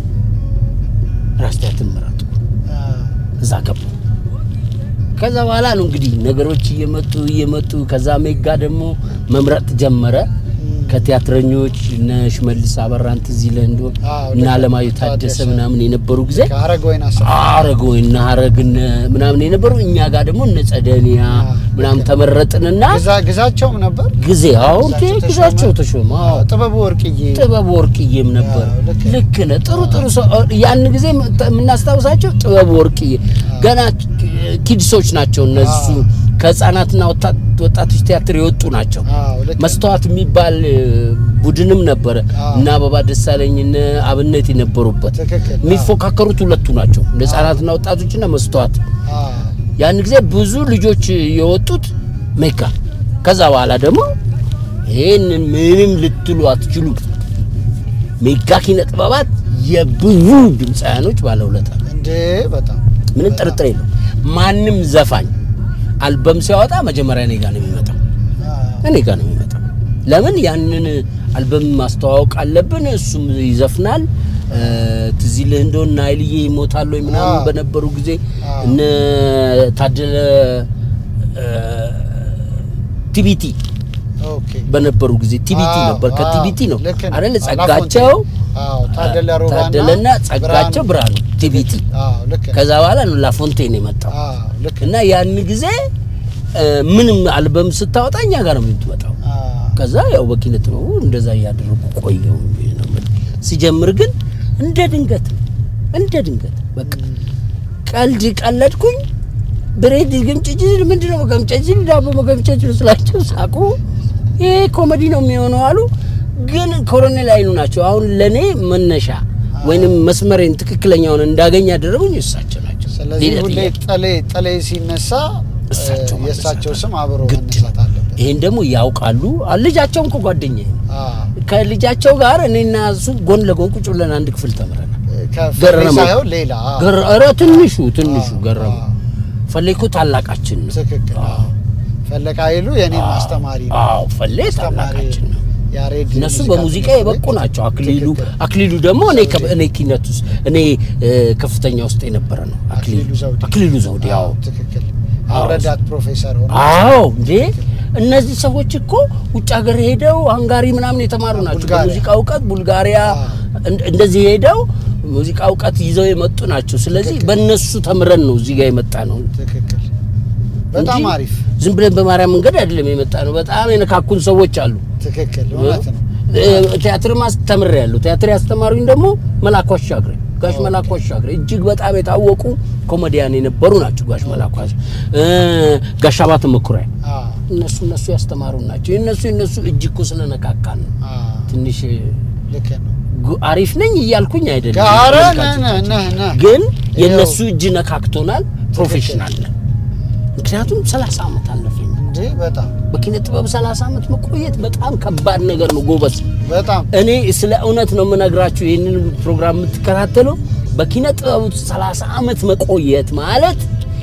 ራስ ቲያትር ምረጡ አዎ። እዛ ገቡ ከዛ በኋላ ነው እንግዲህ ነገሮች እየመጡ እየመጡ ከዛ ሜጋ ደግሞ መምረጥ ጀመረ ከቲያትረኞች እነ ሽመልስ አበራን ትዝ ይልህ እንደሆነ አዎ፣ እና ልክ አለማየሁ ታደሰ ታደሰ። ምናምን የነበሩ ጊዜ ከሀረግ ወይን አሰፋ አረገ እና ሀረግ እነ ምናምን የነበሩ እኛ ጋር ደግሞ እነ ጸደኒያ አዎ፣ ምናምን ልክ ነው። ተመረጥንና ግዛ- ግዛቸውም ነበር ጊዜ አሁን ግዛቸው ተሾመ። ግዛቸው ተሾመ አዎ ጥበቡ ወርቅዬ ጥበብ ወርቅዬም ነበር። አዎ፣ ልክ ነው። ልክ ነህ። ጥሩ ጥሩ ሰው ያን ጊዜ የምናስታውሳቸው ጥበብ ወርቅዬ ገና ኪድሶች ናቸው እነሱ አዎ። ከህፃናትና ወጣት- ወጣቶች ቲያትር የወጡ ናቸው። አዎ፣ ልክ ነው። መስተዋት የሚባል እ, ቡድንም ነበረ አዎ። እና አበባ ደሳለኝ እነ አብነት የነበሩበት ትክክል። የሚፎካከሩት ሁለቱ ናቸው ህፃናትና ወጣቶችና መስተዋት አዎ። ያን ጊዜ ብዙ ልጆች የወጡት ሜጋ ከዛ በኋላ ደግሞ ይህንን ምንም ልትሉ አትችሉ ሜጋ ኪነ ጥበባት የብዙ ድምፃውያኖች ባለውለታ ነው። እንዴ በጣም ምንም ጥርጥር የለው ማንም ዘፋኝ አልበም ሲያወጣ መጀመሪያ እኔ ጋ ነው የሚመጣው አዎ። እኔ ጋ ነው የሚመጣው ለምን ያንን አልበም ማስተዋወቅ አለብን እሱም ይዘፍናል ትዝ ይልህ እንደሆነ ናይልዬ ይሞታል ወይ ምናምን አዎ። በነበሩ ጊዜ አዎ። እነ ታደለ ቲቢቲ ኦኬ በነበሩ ጊዜ ቲቢቲ አዎ፣ ነበር። ከቲቢቲ ነው ልክ ነው። አይደል? አዎ፣ ጸጋቸው አዎ ታደለ ሮባና ታደለና ጸጋቸው ብርሃኑ ቲቢቲ። አዎ ልክ ነው። ከዛ በኋላ ነው ላፎንቴን የመጣው አዎ ልክ ነው። እና ያን ጊዜ እ፣ ምንም አልበም ስታወጣ እኛ ጋር ነው የምትመጣው። አዎ ከዛ ያው በኪነ ጥበቡ እንደዛ እያደረጉ ቆየው ነው የምልህ። ሲጀምር ግን እንደ ድንገት ነው፣ እንደ ድንገት በቃ ቀልድ ቀለድኩኝ። ብሬድ ግምጭጭ ምንድን ነው መገምጨጭ ዳቦ መገምጨጭ ስላቸው ሳቁ። ይሄ ኮሜዲ ነው የሚሆነው አሉ። ግን ኮሎኔል አይኑ ናቸው አሁን ለእኔ መነሻ ወይንም መስመሬን ትክክለኛውን እንዳገኝ ያደረጉኝ እሳቸው ናቸው። ስለዚህ ሌላ ሁሌ ጥያቄ ጠሌ ጠሌ ሲነሳ እሳቸው እ፣ የእሳቸው መነሳት ስም አብሮ ግድ መነሳት አለበት። ይሄን ደግሞ ያውቃሉ። ልጃቸውም እኮ ጓደኛዬ ነው። አዎ ከልጃቸው ጋር እኔና እሱ ጎን ለጎን ቁጭ ብለን አንድ ክፍል ተምረናል። ከፈሌ ገረመው። ሳይሆን ሌላ አዎ፣ ገረ- ኧረ ትንሹ ትንሹ አዎ፣ ገረመው አዎ። ፈሌ እኮ ታላቃችን ነው። ትክክል አዎ። ፈለቀ ኃይሉ የኔም አስተማሪ ነው። አዎ ፈሌ አስተማሪ ታላቃችን ነው። ያሬድ እነሱ ሙዚቃ በሙዚቃ ትምህርት የበቁ ቤት ናቸው። አክሊሉ ትክክል። አክሊሉ ደግሞ እኔ ከ- እኔ ኪነት ውስጥ እኔ እ፣ ከፍተኛ ውስጥ የነበረ ነው። አክሊሉ አክሊሉ ዘውዴ አክሊሉ ዘውዴ አዎ፣ አዎ ትክክል አዎ። ረዳት ፕሮፌሰር ሆነ አዎ እንዴ እነዚህ ሰዎች እኮ ውጭ ሀገር ሄደው ሃንጋሪ ምናምን የተማሩ ናቸው። ቡልጋሪያ። በሙዚቃ እውቀት ቡልጋሪያ አዎ። እንደ- እንደዚህ ሄደው ሙዚቃ እውቀት ይዘው የመጡ ናቸው። ስለዚህ ትክክል። በእነሱ ተምረን ነው እዚህ ጋር የመጣ ነው ትክክል በጣም እንጂ አሪፍ ዝም ብለን በማርያም መንገድ አይደለም የመጣ ነው። በጣም የነካኩን ሰዎች አሉ። ትክክል እውነት ነው እ፣ ቲያትር ማስተምር ያለው ቲያትር ያስተማሩኝ ደግሞ መላኩ አሻግሬ ጋሽ መላኩ አሻግሬ እጅግ በጣም የታወቁ ኮሜዲያን የነበሩ ናቸው። ጋሽ መላኩ አሻ- እ፣ ጋሽ አባተ መኩሪያ አዎ እነሱ እነሱ ያስተማሩ ናቸው። የእነሱ የእነሱ እጅ እኮ ስለነካካን ነው። አዎ ትንሽ ልክ ነው ጉ- አሪፍ ነኝ እያልኩኝ አይደለም። ጋረ ተመልካቾቻችን። ነህ ነህ ነህ ግን ይኸው። የእነሱ እጅ ነካክቶናል። ፕሮፌሽናል ነን። ምክንያቱም 30 ዓመት አለፈኝ እንዴ በጣም በኪነ ጥበብ 30 ዓመት መቆየት በጣም ከባድ ነገር ነው ጎበዝ። በጣም እኔ ስለ እውነት ነው የምነግራችሁ። ይህንን ፕሮግራም የምትከታተሉ በኪነ ጥበብ ውስጥ 30 ዓመት መቆየት ማለት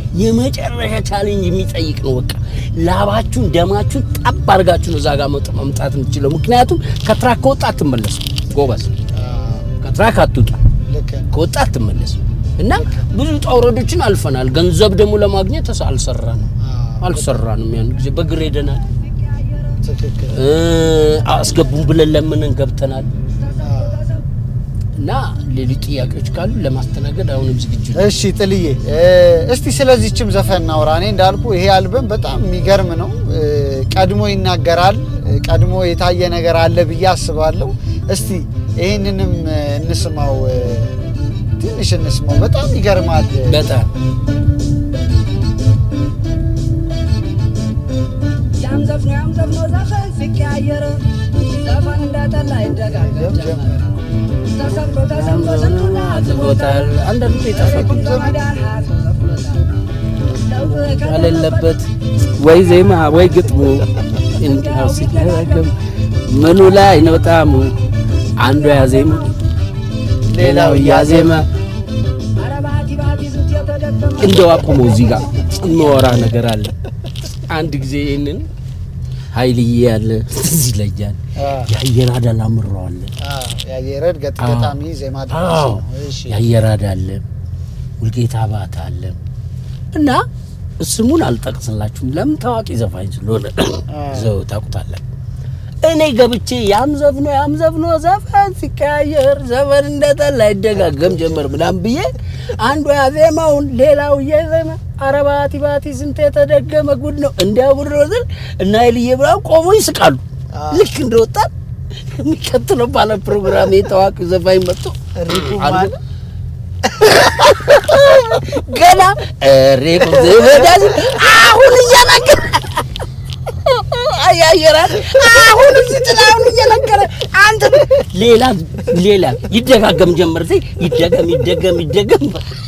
የመጨረሻ ቻሌንጅ የሚጠይቅ ነው። በቃ ላባችሁን ደማችሁን ጠብ አድርጋችሁ ነው እዛ ጋር መጥ- መምጣት የምትችለው። ምክንያቱም ከትራክ ከወጣ አትመለሱ ጎበዝ፣ አዎ ከትራክ አትውጣ፣ ልክ ነው ከወጣ አትመለሱ። እና ብዙ ውጣ ውረዶችን አልፈናል። ገንዘብ ደግሞ ለማግኘት ተስ- አልሰራንም አዎ አልሰራንም። ያን ጊዜ በእግር ሄደናል። ትክክል እ፣ አስገቡን ብለን ለምንን ገብተናል። አዎ እና ሌሎች ጥያቄዎች ካሉ ለማስተናገድ አሁንም ዝግጁ ነኝ። እሺ ጥልዬ እ፣ እስቲ ስለዚህችም ዘፈን እናውራ። እኔ እንዳልኩ ይሄ አልበም በጣም የሚገርም ነው። እ፣ ቀድሞ ይናገራል፣ እ፣ ቀድሞ የታየ ነገር አለ ብዬ አስባለሁ። እስቲ ይህንንም እ፣ እንስማው፣ እ፣ ትንሽ እንስማው። በጣም ይገርማል። በጣም ያም ዘፍኖ ያም ዘፍኖ ዘፈን ሲቀያየር ዘፈን እንደጠላ ይደጋገም ጀመር። ተሰምቶ ተሰምቶ ስንቱን አዝቦታል። አንዳንዱ ይጠፋል ቁም ዘመዳን ሀያት ዘፍኖታል። ለውጥ ከሌለበት ወይ ዜማ ወይ ግጥሙ እንዲያው ሲደጋገም ምኑ ላይ ነው ጣሙ? አንዱ ያዜማ ሌላው እያዜማ ኧረ ባቲ ባቲ ዙት የተደከመ እንደው አቁሞ እዚህ ጋር የማወራ ነገር አለ። አንድ ጊዜ ይህንን ኃይልዬ ያለ ትዝ ይለኛል። አ፣ የአየር አዳል አምረዋለን አ፣ የአየረድ ገጥ ገጣሚ ዜማ ደራሲ አዎ ነው። እሺ የአየራድ አለ ውልጌታ ባት አለ እና ስሙን አልጠቅስላችሁም ለምን ታዋቂ ዘፋኝ ስለሆነ ዘው ታውቁታለን። እኔ ገብቼ ያም ዘፍኖ ያም ዘፍኖ ዘፈን ሲቀያየር ዘፈን እንደጠላ ይደጋገም ጀመር ምናምን ብዬ አንዱ ያዜማውን ሌላው እየዜማ ኧረ ባቲ ባቲ ስንት የተደገመ ጉድ ነው እንዲያ ጉድ ነው ስል እና ይልዬ ብርሃን ቆሞ ይስቃሉ። አዎ። ልክ እንደወጣን የሚቀጥለው ባለ ፕሮግራም ታዋቂ ዘፋኝ መጥቶ እሪኩ አንዱ ማን ገና ሬቁ ዘበዳዝ አሁን እየነገረ አያየራል አሁን እዚህ ጥላ አሁን እየነገረ አንተ ሌላ ሌላ ይደጋገም ጀመር ሲ ይደገም ይደገም ይደገም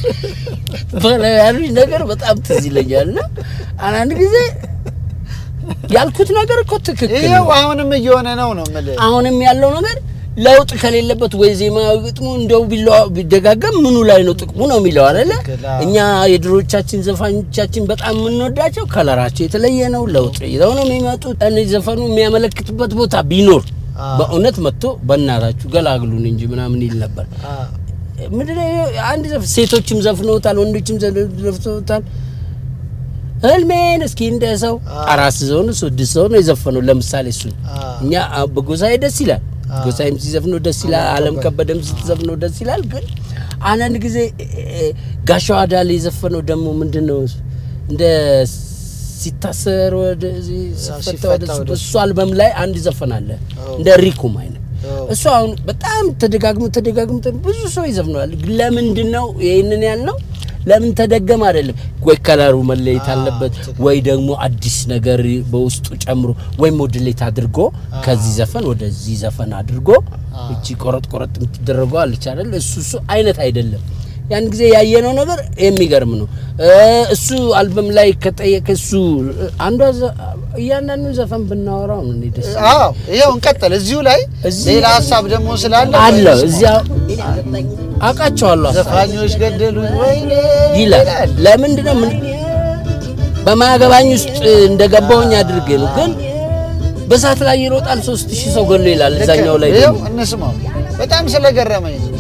በላያሉኝ ነገር በጣም ትዝ ይለኛል። እና አንዳንድ ጊዜ ያልኩት ነገር እኮ ትክክል ይኸው ነው። አሁንም እየሆነ ነው ነው የምልህ። አሁንም ያለው ነገር ለውጥ ከሌለበት ወይ ዜማዊ ግጥሙ እንደው ቢለዋ- ቢደጋገም ምኑ ላይ ነው ጥቅሙ ነው የሚለው አይደለ? ትክክል፣ አዎ። እኛ የድሮቻችን ዘፋኞቻችን በጣም የምንወዳቸው ከለራቸው የተለየ ነው። ለውጥ ይዘው ነው የሚመጡት። እኔ ዘፈኑ የሚያመለክትበት ቦታ ቢኖር አዎ። በእውነት መጥቶ በእናታችሁ ገላግሉን እንጂ ምናምን ይል ነበር። አዎ። ምንድነው ይሄ? አንድ ዘፍ ሴቶችም ዘፍነውታል፣ ወንዶችም ዘፍነውታል። ህልሜን እስኪ እንደ ሰው አዎ። አራት ሰው ነው ስድስት ሰው ነው የዘፈነው። ለምሳሌ እሱን አዎ። እኛ አ- በጎሳዬ ደስ ይላል፣ አዎ። ጎሳዬም ሲዘፍነው ደስ ይላል፣ አለም ከበደም ስትዘፍነው ደስ ይላል። ግን አንዳንድ ጊዜ እ- እ- ጋሻው አዳሌ የዘፈነው ደግሞ ምንድን ነው እንደ ሲታሰር ወደ ሲፈታ ሲፈታ ወደ ወደ እሱ አልበም ላይ አንድ ዘፈናለ አዎ። እንደ ሪኩም አይነት አዎ። እሱ አሁን በጣም ተደጋግሞ ተደጋግሞ ተ- ብዙ ሰው ይዘፍነዋል። ግን ለምንድን ነው ይህንን ያልነው? ለምን ተደገመ አይደለም ወይ ከለሩ መለየት አዎ፣ አለበት ትክክል። ወይ ደግሞ አዲስ ነገር በውስጡ ጨምሮ ወይ ሞድሌት አድርጎ ከዚህ ዘፈን ወደዚህ ዘፈን አድርጎ እቺ ቆረጥ ቆረጥ የምትደረገው አለች አይደል? እሱ እሱ አይነት አይደለም። ያን ጊዜ ያየነው ነገር የሚገርም ነው። እ እሱ አልበም ላይ ከጠየቀ እሱ አንዷ ዘ- እያንዳንዱን ዘፈን ብናወራው ነው እኔ ደስ አዎ ይኸው እንቀጥል። እዚሁ ላይ እዚህ- ሌላ ሀሳብ ደግሞ ስላለ አለ ወይስ- እዚያ አውቃቸዋለሁ ሀሳብ ዘፋኞች ገደሉ ወይኔ ይላል። ለምንድን ነው ምን በማያገባኝ ውስጥ እንደገባሁኝ አድርጌ ነው። ግን በሰዓት ላይ ይሮጣል ሶስት ሺህ ሰው ገሎ ይላል። እዛኛው ላይ ይኸው ደግሞ እንስማው። በጣም ስለገረመኝ ነው።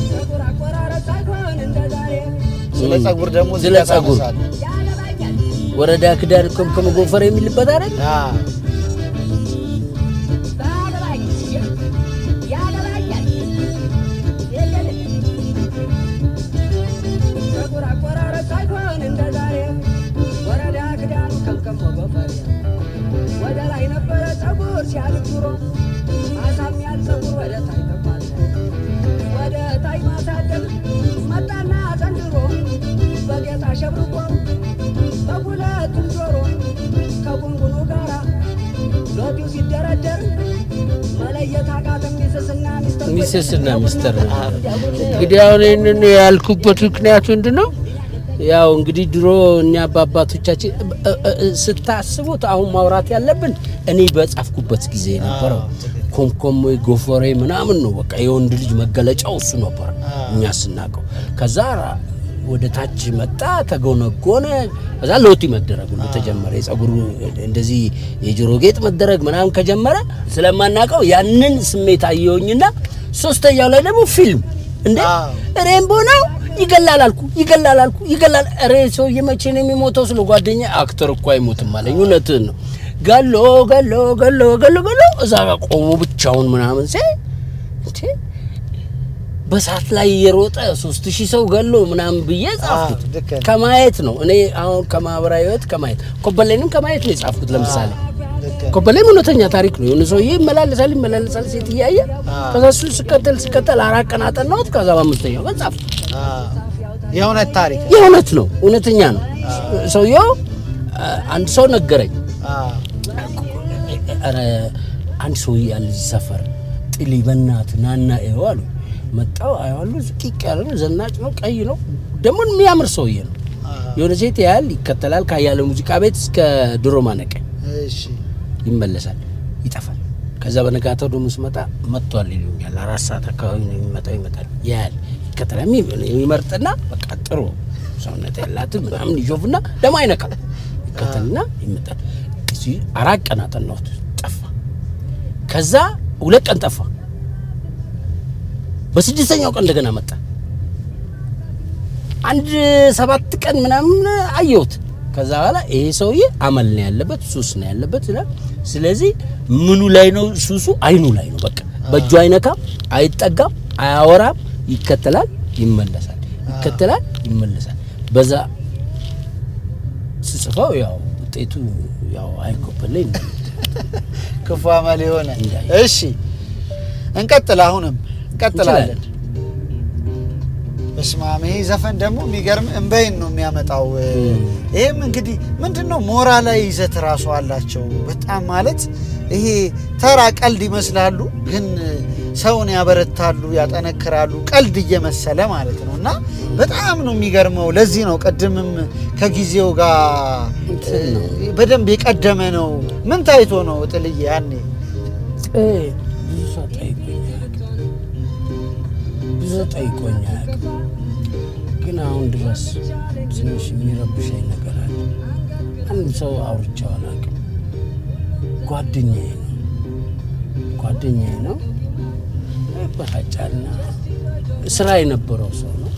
ስለ ጸጉር ደግሞ እዚህ ስለ ጋር ጸጉር ታነሳለህ። ወረዳ ክዳን ከምከም ጎፈር የሚልበት አይደል? አዎ ወደ ላይ ነበረ ጸጉር ሲያድግ ኑሮ ማሳሚያል ጸጉር ወደ ታይ ተባለ ወደ ታይ ማሳደግ መጣና ዘንድሮ በጌጥ አሸብርቆ በሁለቱም ጆሮ ከጉንጉኑ ጋራ ሎቲው ሲደረደር መለየት አቃተም ሚስስና ሚስተር ሚስስና ሚስተር እንግዲህ አሁን ይህንን ያልኩበት ምክንያቱ ምንድን ነው? ያው እንግዲህ ድሮ እኛ በአባቶቻችን እ- እ- እ- ስታስቡት አሁን ማውራት ያለብን እኔ በጻፍኩበት ጊዜ የነበረው አዎ፣ ትክክል። ኮምኮም ወይ ጎፈሬ ምናምን ነው። በቃ የወንድ ልጅ መገለጫው እሱ ነበር አዎ። እኛ ስናውቀው። ከዛ ወደ ታች መጣ፣ ተጎነጎነ። ከዛ ሎቲ መደረግ ሁሉ ተጀመረ። የጸጉሩ እንደዚህ የጆሮ ጌጥ መደረግ ምናምን ከጀመረ ስለማናውቀው ያንን ስሜት አየሁኝና ሶስተኛው ላይ ደግሞ ፊልም እንደ አዎ። ሬምቦ ነው ይገላል አልኩ ይገላል አልኩ ይገላል። ሬ ሰውዬ መቼ ነው የሚሞተው? ስለ ጓደኛ አክተር እኮ አይሞትም አለኝ። እውነትህን ነው። ገሎ ገሎ ገሎ ገሎ ገሎ እዛ ጋር ቆሞ ብቻውን ምናምን ሲያይ እንዴ በሰዓት ላይ የሮጠ ሶስት ሺህ ሰው ገሎ ምናምን ብዬ ጻፍኩት። አዎ፣ ልክ ነህ። ከማየት ነው እኔ አሁን ከማህበራዊ ህይወት ከማየት ኮበሌንም ከማየት ነው የጻፍኩት። ለምሳሌ ልክ ኮበሌም እውነተኛ ታሪክ ነው። የሆነ ሰውዬ ይመላለሳል ይመላለሳል ሴት እያየ ከዛ እሱ ስቀጥል ስቀጥል አራት ቀን አጠናሁት። ከዛ በአምስተኛው ቀን ጻፍኩት። አዎ የእውነት ታሪክ የእውነት ነው፣ እውነተኛ ነው። ሰውየው አ- አንድ ሰው ነገረኝ። አዎ ኧረ አንድ ሰውዬ ያለ እዚህ ሰፈር ጥሊ በእናትህ ናና ይኸው አሉ። መጣው አየዋለሁ። ቂቅ ያለ ነው፣ ዘናጭ ነው፣ ቀይ ነው፣ ደግሞ የሚያምር ሰውዬ ነው። የሆነ ሴት ያህል ይከተላል። ካያለ ሙዚቃ ቤት እስከ ድሮ ማነቀኝ እሺ ይመለሳል፣ ይጠፋል። ከዛ በነጋታው ደግሞ ስመጣ መጥቷል ይሉኛል። አራት ሰዓት አካባቢ ነው የሚመጣው። ይመጣል፣ ያያል፣ ይከተላል። የሚ- ይመርጥና በቃ ጥሩ ሰውነት ያላትን ምናምን ይሾፍና ደግሞ አይነካም። ይከተልና ይመጣል። እዚህ አራት ቀን አጠናሁት፣ ጠፋ። ከዛ ሁለት ቀን ጠፋ። በስድስተኛው ቀን እንደገና መጣ። አንድ ሰባት ቀን ምናምን አየሁት። ከዛ በኋላ ይሄ ሰውዬ አመል ነው ያለበት፣ ሱስ ነው ያለበት ይላል። ስለዚህ ምኑ ላይ ነው ሱሱ? አይኑ ላይ ነው። በቃ በእጁ አይነካም፣ አይጠጋም፣ አያወራም፣ ይከተላል፣ ይመለሳል፣ ይከተላል፣ ይመለሳል። በዛ ስጽፈው ያው ውጤቱ ያው አይኮበለኝ ነው። ክፉ አመል የሆነ እንዳይ። እሺ እንቀጥል አሁንም እንቀጥላለን እንችላለን። በስመ አብ ይሄ ዘፈን ደግሞ የሚገርም እንበይን ነው የሚያመጣው እም። ይህም እንግዲህ ምንድን ነው ሞራላዊ ይዘት ራሱ አላቸው በጣም ማለት ይሄ ተራ ቀልድ ይመስላሉ ግን ሰውን ያበረታሉ ያጠነክራሉ ቀልድ እየመሰለ ማለት ነው እና በጣም ነው የሚገርመው ለዚህ ነው ቅድምም ከጊዜው ጋር እንትን ነው። በደንብ የቀደመ ነው ምን ታይቶ ነው ጥልዬ ያኔ እ ብዙ ሰው ጠይቆኝ አያውቅም። ብዙ ሰው ጠይቆኝ አያውቅም። ግን አሁን ድረስ ትንሽ የሚረብሸኝ ነገር አለ። አንድ ሰው አውርቼው አላውቅም። ጓደኛዬ ነው። ጓደኛዬ ነው ይበሳጫልና ስራ የነበረው ሰው ነው።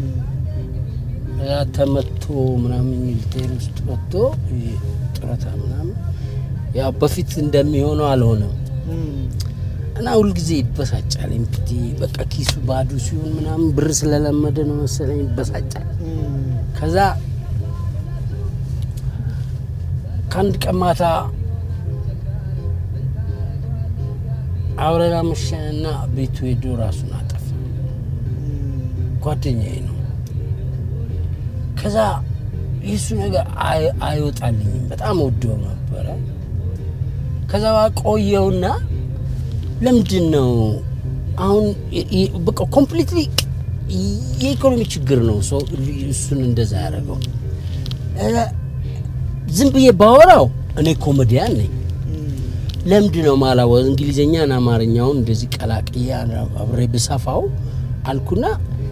ያ ተመቶ ምናምን ሚሊቴሪ ውስጥ ወጥቶ ይሄ ጡረታ ምናምን ያው በፊት እንደሚሆነው አልሆነም እና ሁልጊዜ ይበሳጫል። ኤምፒቲ በቃ ኪሱ ባዶ ሲሆን ምናምን ብር ስለለመደ ነው መሰለኝ ይበሳጫል። ከዛ ከአንድ ቀን ማታ አብረን አመሸንና ቤቱ ሄዶ ራሱን አጠፋ። ጓደኛዬ ነው። ከዛ የሱ ነገር አይ- አይወጣልኝም። በጣም ወደው ነበረ። ከዛ ቆየውና ለምንድን ነው አሁን የ- የ- በቃ ኮምፕሊትሊ የኢኮኖሚ ችግር ነው ሰው እሱን እንደዛ ያደረገው። እ፣ ዝም ብዬ ባወራው እኔ ኮሜዲያን ነኝ። ለምንድን ነው ማላወ እንግሊዝኛን አማርኛውን እንደዚህ ቀላቅዬ አብሬ ብሰፋው አልኩና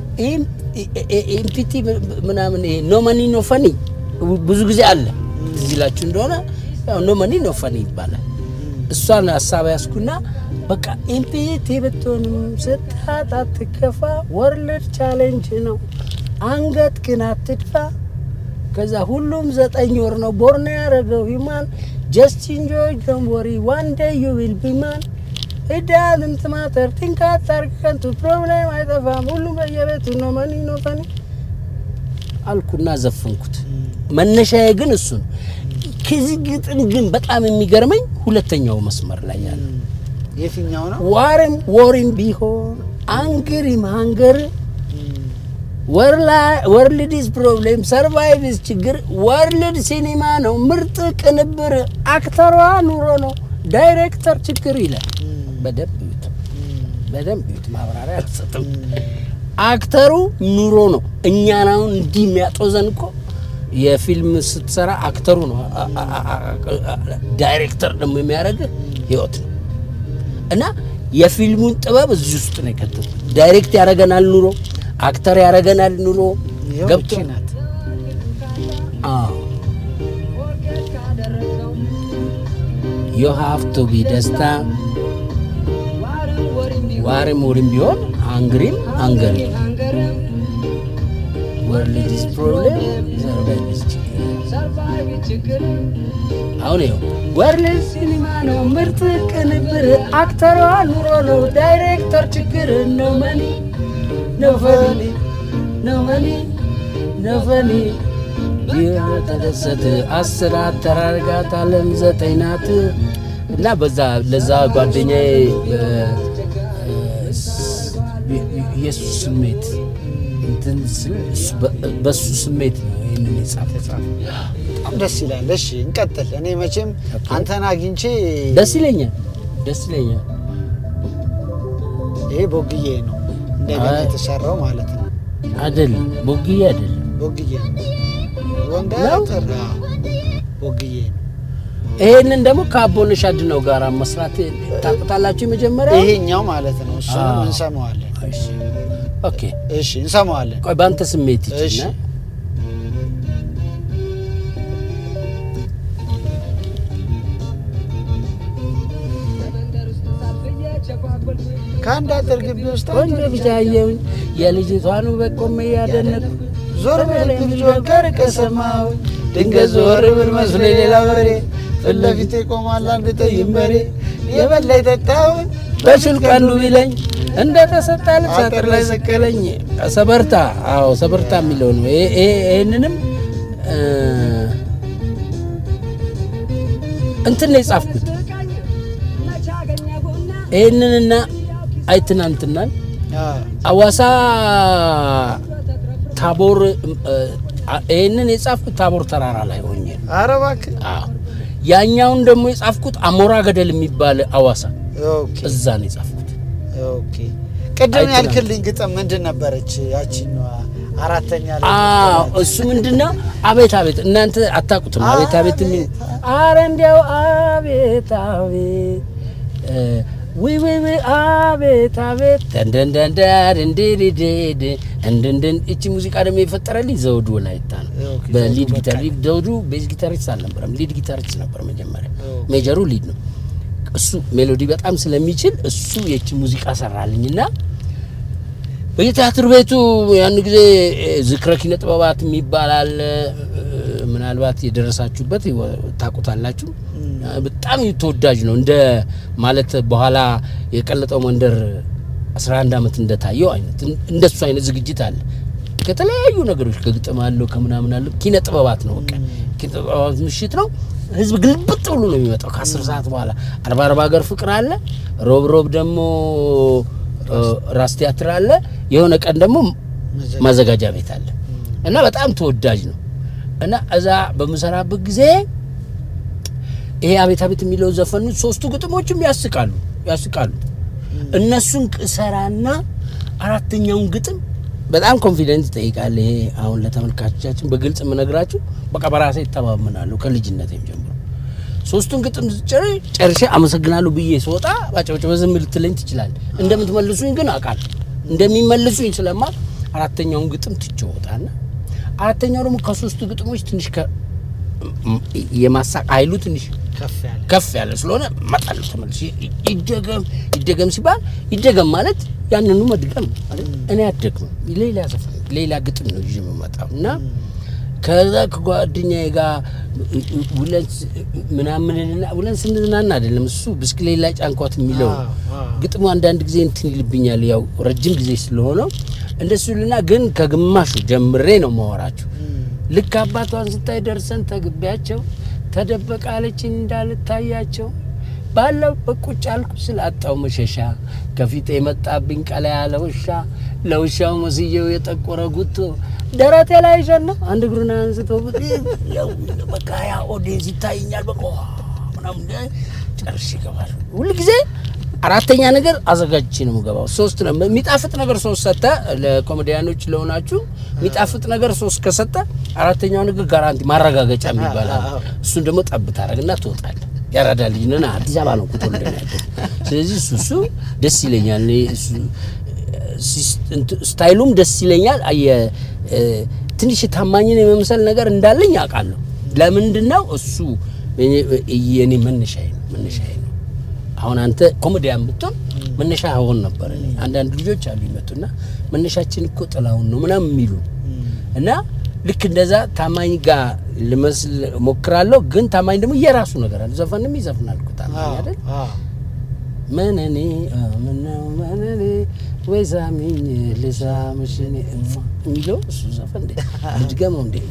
ኤምፒቲ ምናምን ይሄ ኖ መኒ ኖ ፈኒ ብዙ ጊዜ አለ። ትዝ ይላችሁ እንደሆነ ያው ኖ መኒ ኖ ፈኒ ይባላል። እሷን ሀሳብ ያስኩና በቃ ኤምፒቲ ብትሆንም ስታት አትከፋ፣ ወርልድ ቻሌንጅ ነው አንገት ግን አትድፋ። ከዛ ሁሉም ዘጠኝ ወር ነው ቦርን ያደረገው ሂማን ጀስት ኢንጆይ ዶንት ወሪ ዋን ዴይ ዩ ዊል ቢ ማን ኢዳዝንት ማተር ቲንክ አታርግ ከንቱ ፕሮብሌም አይጠፋም ሁሉም በየቤቱ ነው መኒ ነው ፈኒ አልኩና ዘፈንኩት። መነሻዬ ግን እሱ ነው። ከዚህ ግጥም ግን በጣም የሚገርመኝ ሁለተኛው መስመር ላይ ያለ የትኛው ነው? ዋርም ወሪም ቢሆን አንግሪም ሃንገር ወርልድስ ፕሮብሌም ሰርቫይቭስ ችግር ወርልድ ሲኒማ ነው ምርጥ ቅንብር አክተሯ ኑሮ ነው ዳይሬክተር ችግር ይላል። በደንብ ይዩት፣ በደንብ ይዩት። ማብራሪያ አልሰጥም። አክተሩ ኑሮ ነው። እኛን አሁን እንዲህ የሚያጦዘን እኮ የፊልም ስትሰራ አክተሩ ነው። አ- አ- አ- አ- ዳይሬክተር ደግሞ የሚያደርግህ ህይወት ነው። እና የፊልሙን ጥበብ እዚህ ውስጥ ነው የከተቱት። ዳይሬክት ያደርገናል ኑሮ፣ አክተር ያደርገናል ኑሮ። ይኸው ገብቶ እቺ ናት። አዎ ዩ ሃቭ ቱ ቢ ደስታ ዋርም ወሪም ቢሆን አንግሪም አንገሪ ወርልድስ ፕሮብሌም ሰርቫይቭስ ችግር አሁን ይኸው ወርልድ ሲኒማ ነው ምርጥ ቅንብር አክተሯ ኑሮ ነው ዳይሬክተር ችግር ነው መኒ ነው ፈኒ ነው መኒ ነው ፈኒ ተደሰት አስር አተራርጋት አለም ዘጠኝ ናት እና በዛ ለዛ ጓደኛዬ እ፣ እ፣ የእሱ ስሜት እንትን ስል እሱ በ- በእሱ ስሜት ነው ይህንን የጻፈ በጣም ደስ ይላል። እሺ እንቀጥል። እኔ መቼም ኦኬ። አንተን አግኝቼ ደስ ይለኛል ደስ ይለኛል ይሄ ቦግዬ ነው እንደገና አይ። የተሰራው ማለት ነው። አይደለም ቦግዬ አይደለም ቦግዬ ነው ወንዳ ነው? ጥራ ቦግዬ ነው። ይሄንን ደግሞ ከአቦነሽ አድነው ጋር መስራት ታውቁታላችሁ የመጀመሪያ ይሄኛው ማለት ነው። እሱንም አዎ። እንሰማዋለን። እሺ ኦኬ እሺ እንሰማዋለን። ቆይ በአንተ ስሜት እሺ ይችና ከአንድ አጥር ግቢ ውስጥ ቆንጆ ልጅ አየሁኝ የልጅቷን ውበት ቆሜ ያደነቅኩ ዞር ብል ልጇን ከርቀ ሰማሁ ድንገት ዞር ብል መስሎ ሌላ በሬ ፊት ለፊቴ ቆሟል አንድ ጠይም በሬ የበላ የጠጣውን በሽል ቀንዱ ቢለኝ እንደ ተሰጣ ልብስ አጥር ላይ ሰቀለኝ። ሰበርታ አዎ ሰበርታ የሚለው ነው። ይሄ- ይሄ- ይሄንንም እ፣ እንትን ነው የጻፍኩት። ይህንንና አይትናንትናን አዋሳ ታቦር እ፣ ይህንን የጻፍኩት ታቦር ተራራ ላይ ሆኜ ነው። ኧረ እባክህ አዎ። ያኛውን ደግሞ የጻፍኩት አሞራ ገደል የሚባል አዋሳ ኦኬ እዛ ነው የጻፍኩት። ኦኬ ቅድም አይተናል። ያልክልኝ ግጥም ምንድን ነበረች? ያቺኛዋ አራተኛ ላይ አዎ እሱ ምንድነው? አቤት አቤት እናንተ አታውቁትም። አቤት አቤት የሚል አረ እንዲያው አቤት አቤት እ፣ ውይ ውይ ውይ አቤት አቤት ደንደንደንዳር እንዲዲዲድ እንድንድን እቺ ሙዚቃ ደግሞ የፈጠረልኝ ዘውዱ ወላይታ ነው። ኦኬ፣ በሊድ ዘውዱ ጊታር በቃ። ዘውዱ ቤዝ ጊታሪስት አልነበረም፣ ሊድ ጊታሪስት ነበር መጀመሪያ። ኦኬ። ሜጀሩ ሊድ ነው። እሱ ሜሎዲ በጣም ስለሚችል እሱ የች ሙዚቃ ሰራልኝና በየቲያትር ቤቱ ያን ጊዜ ዝክረ ኪነ ጥበባት የሚባል አለ። ምናልባት የደረሳችሁበት ታውቁታላችሁ። በጣም ተወዳጅ ነው። እንደ ማለት በኋላ የቀለጠው መንደር 11 ዓመት እንደታየው አይነት እንደሱ አይነት ዝግጅት አለ። ከተለያዩ ነገሮች ከግጥም አለው ከምናምን አለው ኪነ ጥበባት ነው። በቃ ኪነ ጥበባት ምሽት ነው። ህዝብ ግልብጥ ብሎ ነው የሚመጣው ከአስር ሰዓት በኋላ አርባ አርባ ሀገር ፍቅር አለ። ሮብ ሮብ ደግሞ ራስ ቲያትር አለ። የሆነ ቀን ደግሞ ማዘጋጃ ቤት አለ እና በጣም ተወዳጅ ነው እና እዛ በምሰራበት ጊዜ ይሄ አቤት አቤት የሚለው ዘፈኑ ሶስቱ ግጥሞችም ያስቃሉ ያስቃሉ። እነሱን ሰራና አራተኛውን ግጥም በጣም ኮንፊደንስ ይጠይቃል። ይሄ አሁን ለተመልካቾቻችን በግልጽ የምነግራችሁ በቃ በራሴ ይተማመናለሁ ከልጅነቴም ጀምሮ ሶስቱን ግጥም ጨርሼ አመሰግናለሁ ብዬ ስወጣ ባጨበጨበ ዝም ልትለኝ ትችላለህ። እንደምትመልሱኝ ግን አውቃለሁ። እንደሚመልሱኝ ስለማል አራተኛውን ግጥም ትቼ ወጣና አራተኛው ደግሞ ከሶስቱ ግጥሞች ትንሽ የማሳቅ ኃይሉ ትንሽ ከፍ ያለ ስለሆነ እመጣለሁ ተመልሼ ይደገም ይደገም ሲባል ይደገም ማለት ያንኑ መድገም ነው አይደል? እኔ አደግም ሌላ ዘፈን ሌላ ግጥም ነው ይዤ የምመጣው እና ከዛ ከጓደኛዬ ጋር ውለን ምናምንና ውለን ስንዝናና አይደለም እሱ ብስክሌት ላይ ጫንኳት የሚለው ግጥሙ አንዳንድ ጊዜ እንትን ይልብኛል። ያው ረጅም ጊዜ ስለሆነው እንደሱ ልና ግን ከግማሹ ጀምሬ ነው ማወራችሁ። ልክ አባቷን ስታይ ደርሰን ተግቢያቸው ተደበቃለችን እንዳልታያቸው ባለው በቁጭ አልኩ ስላጣው መሸሻ ከፊቴ የመጣብኝ ቀላ ያለ ውሻ ለውሻው መስየው የጠቆረ ጉቶ ደረቴ ላይ ሸና አንድ እግሩን አንስቶ በቃ ያ ኦዲየንስ ይታየኛል። በቃ ምናምን ጨርሼ ይገባል። ሁልጊዜ አራተኛ ነገር አዘጋጅቼ ነው የምገባው። ሶስት ነው የሚጣፍጥ ነገር ሶስት ሰጠ ለኮሜዲያኖች ለሆናችሁ የሚጣፍጥ ነገር ሶስት ከሰጠ አራተኛው ነገር ጋራንቲ ማረጋገጫ የሚባላል። እሱን ደግሞ ጠብ ታደርግና ትወጣለህ። ያራዳ ልጅ ነን። አዲስ አበባ ነው ቁጥር ስለዚህ እሱ እሱ ደስ ይለኛል። እሱ ስታይሉም ደስ ይለኛል። ትንሽ ታማኝን የመምሰል ነገር እንዳለኝ አውቃለሁ። ለምንድን ነው እሱ የኔ መነሻዬ ነው መነሻዬ ነው። አሁን አንተ ኮሜዲያን ብትሆን መነሻ ሆን ነበር። እኔ አንዳንድ ልጆች አሉ ይመጡና መነሻችን እኮ ጥላሁን ነው ምናምን የሚሉ እና ልክ እንደዛ ታማኝ ጋር ልመስል ሞክራለሁ። ግን ታማኝ ደግሞ የራሱ ነገር አለ። ዘፈንም ይዘፍናል እኮ ታማኝ አይደል? መነኔ ምነው መነኔ ወይ ሳሚኝ ልሳምሽ እኔ የሚለው እሱ ዘፈን እንዴ ልድገመው እንዴ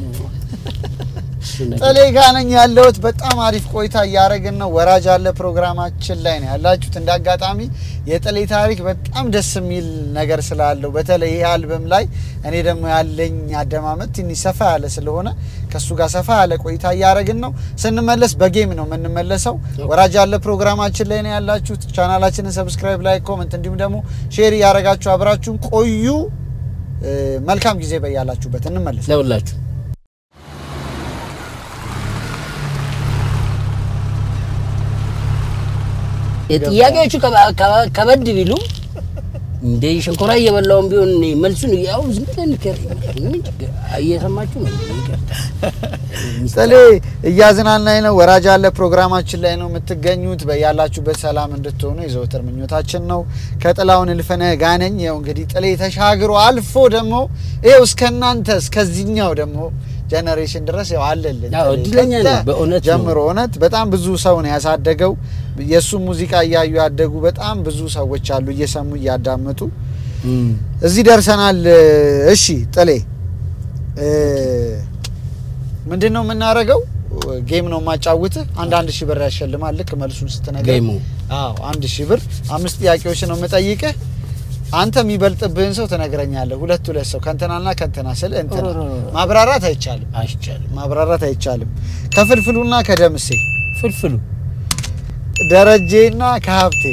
ጥሌ ጋ ነኝ ያለሁት። በጣም አሪፍ ቆይታ እያደረግን ነው። ወራጅ አለ ፕሮግራማችን ላይ ነው ያላችሁት። እንደ አጋጣሚ የጥሌ ታሪክ በጣም ደስ የሚል ነገር ስላለው በተለይ ይህ አልበም ላይ እኔ ደግሞ ያለኝ አደማመጥ ትንሽ ሰፋ ያለ ስለሆነ ከእሱ ጋር ሰፋ ያለ ቆይታ እያደረግን ነው። ስንመለስ በጌም ነው የምንመለሰው። ወራጅ አለ ፕሮግራማችን ላይ ነው ያላችሁት። ቻናላችንን ሰብስክራይብ፣ ላይ ኮመንት እንዲሁም ደግሞ ሼር እያደረጋችሁ አብራችሁን ቆዩ። መልካም ጊዜ በያላችሁበት። እንመለስ ለሁላችሁ ጥያቄዎቹ ከበድ ቢሉ እንደ ሸንኮራ እየበላውን ቢሆን እኔ መልሱን ያው ዝም ብለን ንገር እየሰማችሁ ነው። ጥሌ እያዝናናኝ ነው። ወራጅ አለ ፕሮግራማችን ላይ ነው የምትገኙት። በያላችሁበት ሰላም እንድትሆኑ የዘወትር ምኞታችን ነው። ከጥላሁን እልፍነህ ጋር ነኝ። ያው እንግዲህ ጥሌ ተሻግሮ አልፎ ደግሞ ይኸው እስከናንተ እስከዚህኛው ደግሞ ጀነሬሽን ድረስ ያው አለልን ያው እድለኛ ነው በእውነት ነው። ጀምሮ እውነት በጣም ብዙ ሰው ነው ያሳደገው። የእሱ ሙዚቃ እያዩ ያደጉ በጣም ብዙ ሰዎች አሉ፣ እየሰሙ እያዳመጡ እዚህ ደርሰናል። እሺ ጥሌ ምንድን ነው የምናደርገው? ጌም ነው የማጫውትህ። አንድ አንድ ሺህ ብር ያሸልማል። ልክ መልሱን ስትነግረኝ ጌሙ አዎ አንድ ሺህ ብር አምስት ጥያቄዎች ነው የምጠይቅህ። አንተ የሚበልጥብህን ሰው ትነግረኛለህ። ሁለት ሁለት ሰው ከእንትናና ከእንትና ስል እንትና ማብራራት አይቻልም። አይቻልም። ማብራራት አይቻልም። ከፍልፍሉና ከደምሴ ፍልፍሉ ደረጄና ከሀብቴ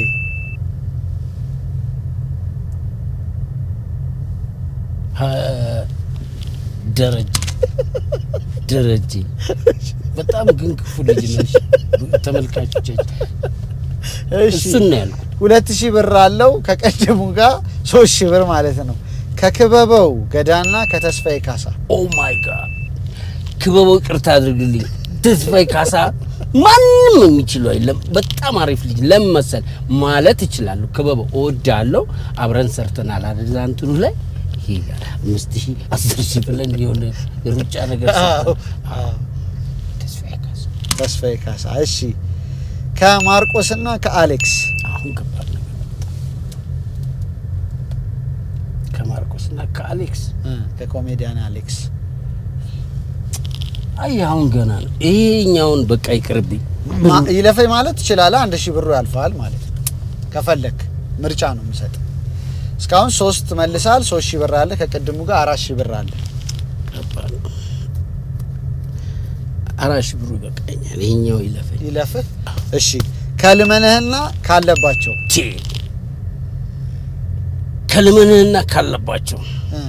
ደረጀ ደረጀ በጣም ግን ክፉ ልጅ ነሽ። ተመልካቾቻችን እሱን ነው ያልኩት። ሁለት ሺህ ብር አለው ከቀደሙ ጋር ሶስት ሺህ ብር ማለት ነው። ከክበበው ገዳና ከተስፋዬ ካሳ ኦ ማይ ጋድ ክበበው ይቅርታ አድርግልኝ። ተስፋዬ ካሳ ማንም የሚችለው የለም። በጣም አሪፍ ልጅ ለምን መሰል ማለት እችላለሁ። ክበበው እወዳለሁ። አብረን ሰርተናል አይደል? እንትኑ ላይ ይሄ አምስት ሺህ አስር ሺህ ብለን የሆነ የሩጫ ነገር አዎ፣ ሰርተን አዎ። ተስፋዬ ካሳ ተስፋዬ ካሳ። እሺ ከማርቆስና ከአሌክስ አሁን ከባድ ነገር መጣ። ከማርቆስና ከአሌክስ እ፣ ከኮሜዲያን አሌክስ አይ አሁን ገና ነው። ይሄኛውን በቃ ይቅርብኝ። ማ- ይለፈኝ ማለት ትችላለህ። አንድ ሺህ ብሩ ያልፋል ማለት ነው። ከፈለክ ምርጫ ነው የምሰጥ። እስካሁን ሶስት መልሳል። ሶስት ሺህ ብር አለ። ከቅድሙ ጋር አራት ሺህ ብር አለ። ከባድ ነው። አራት ሺህ ብሩ ይበቃኛል። ይሄኛው ይለፈኝ። ይለፍህ። እሺ ከልመንህና ካለባቸው ቼ ከልመንህና ካለባቸው እ፣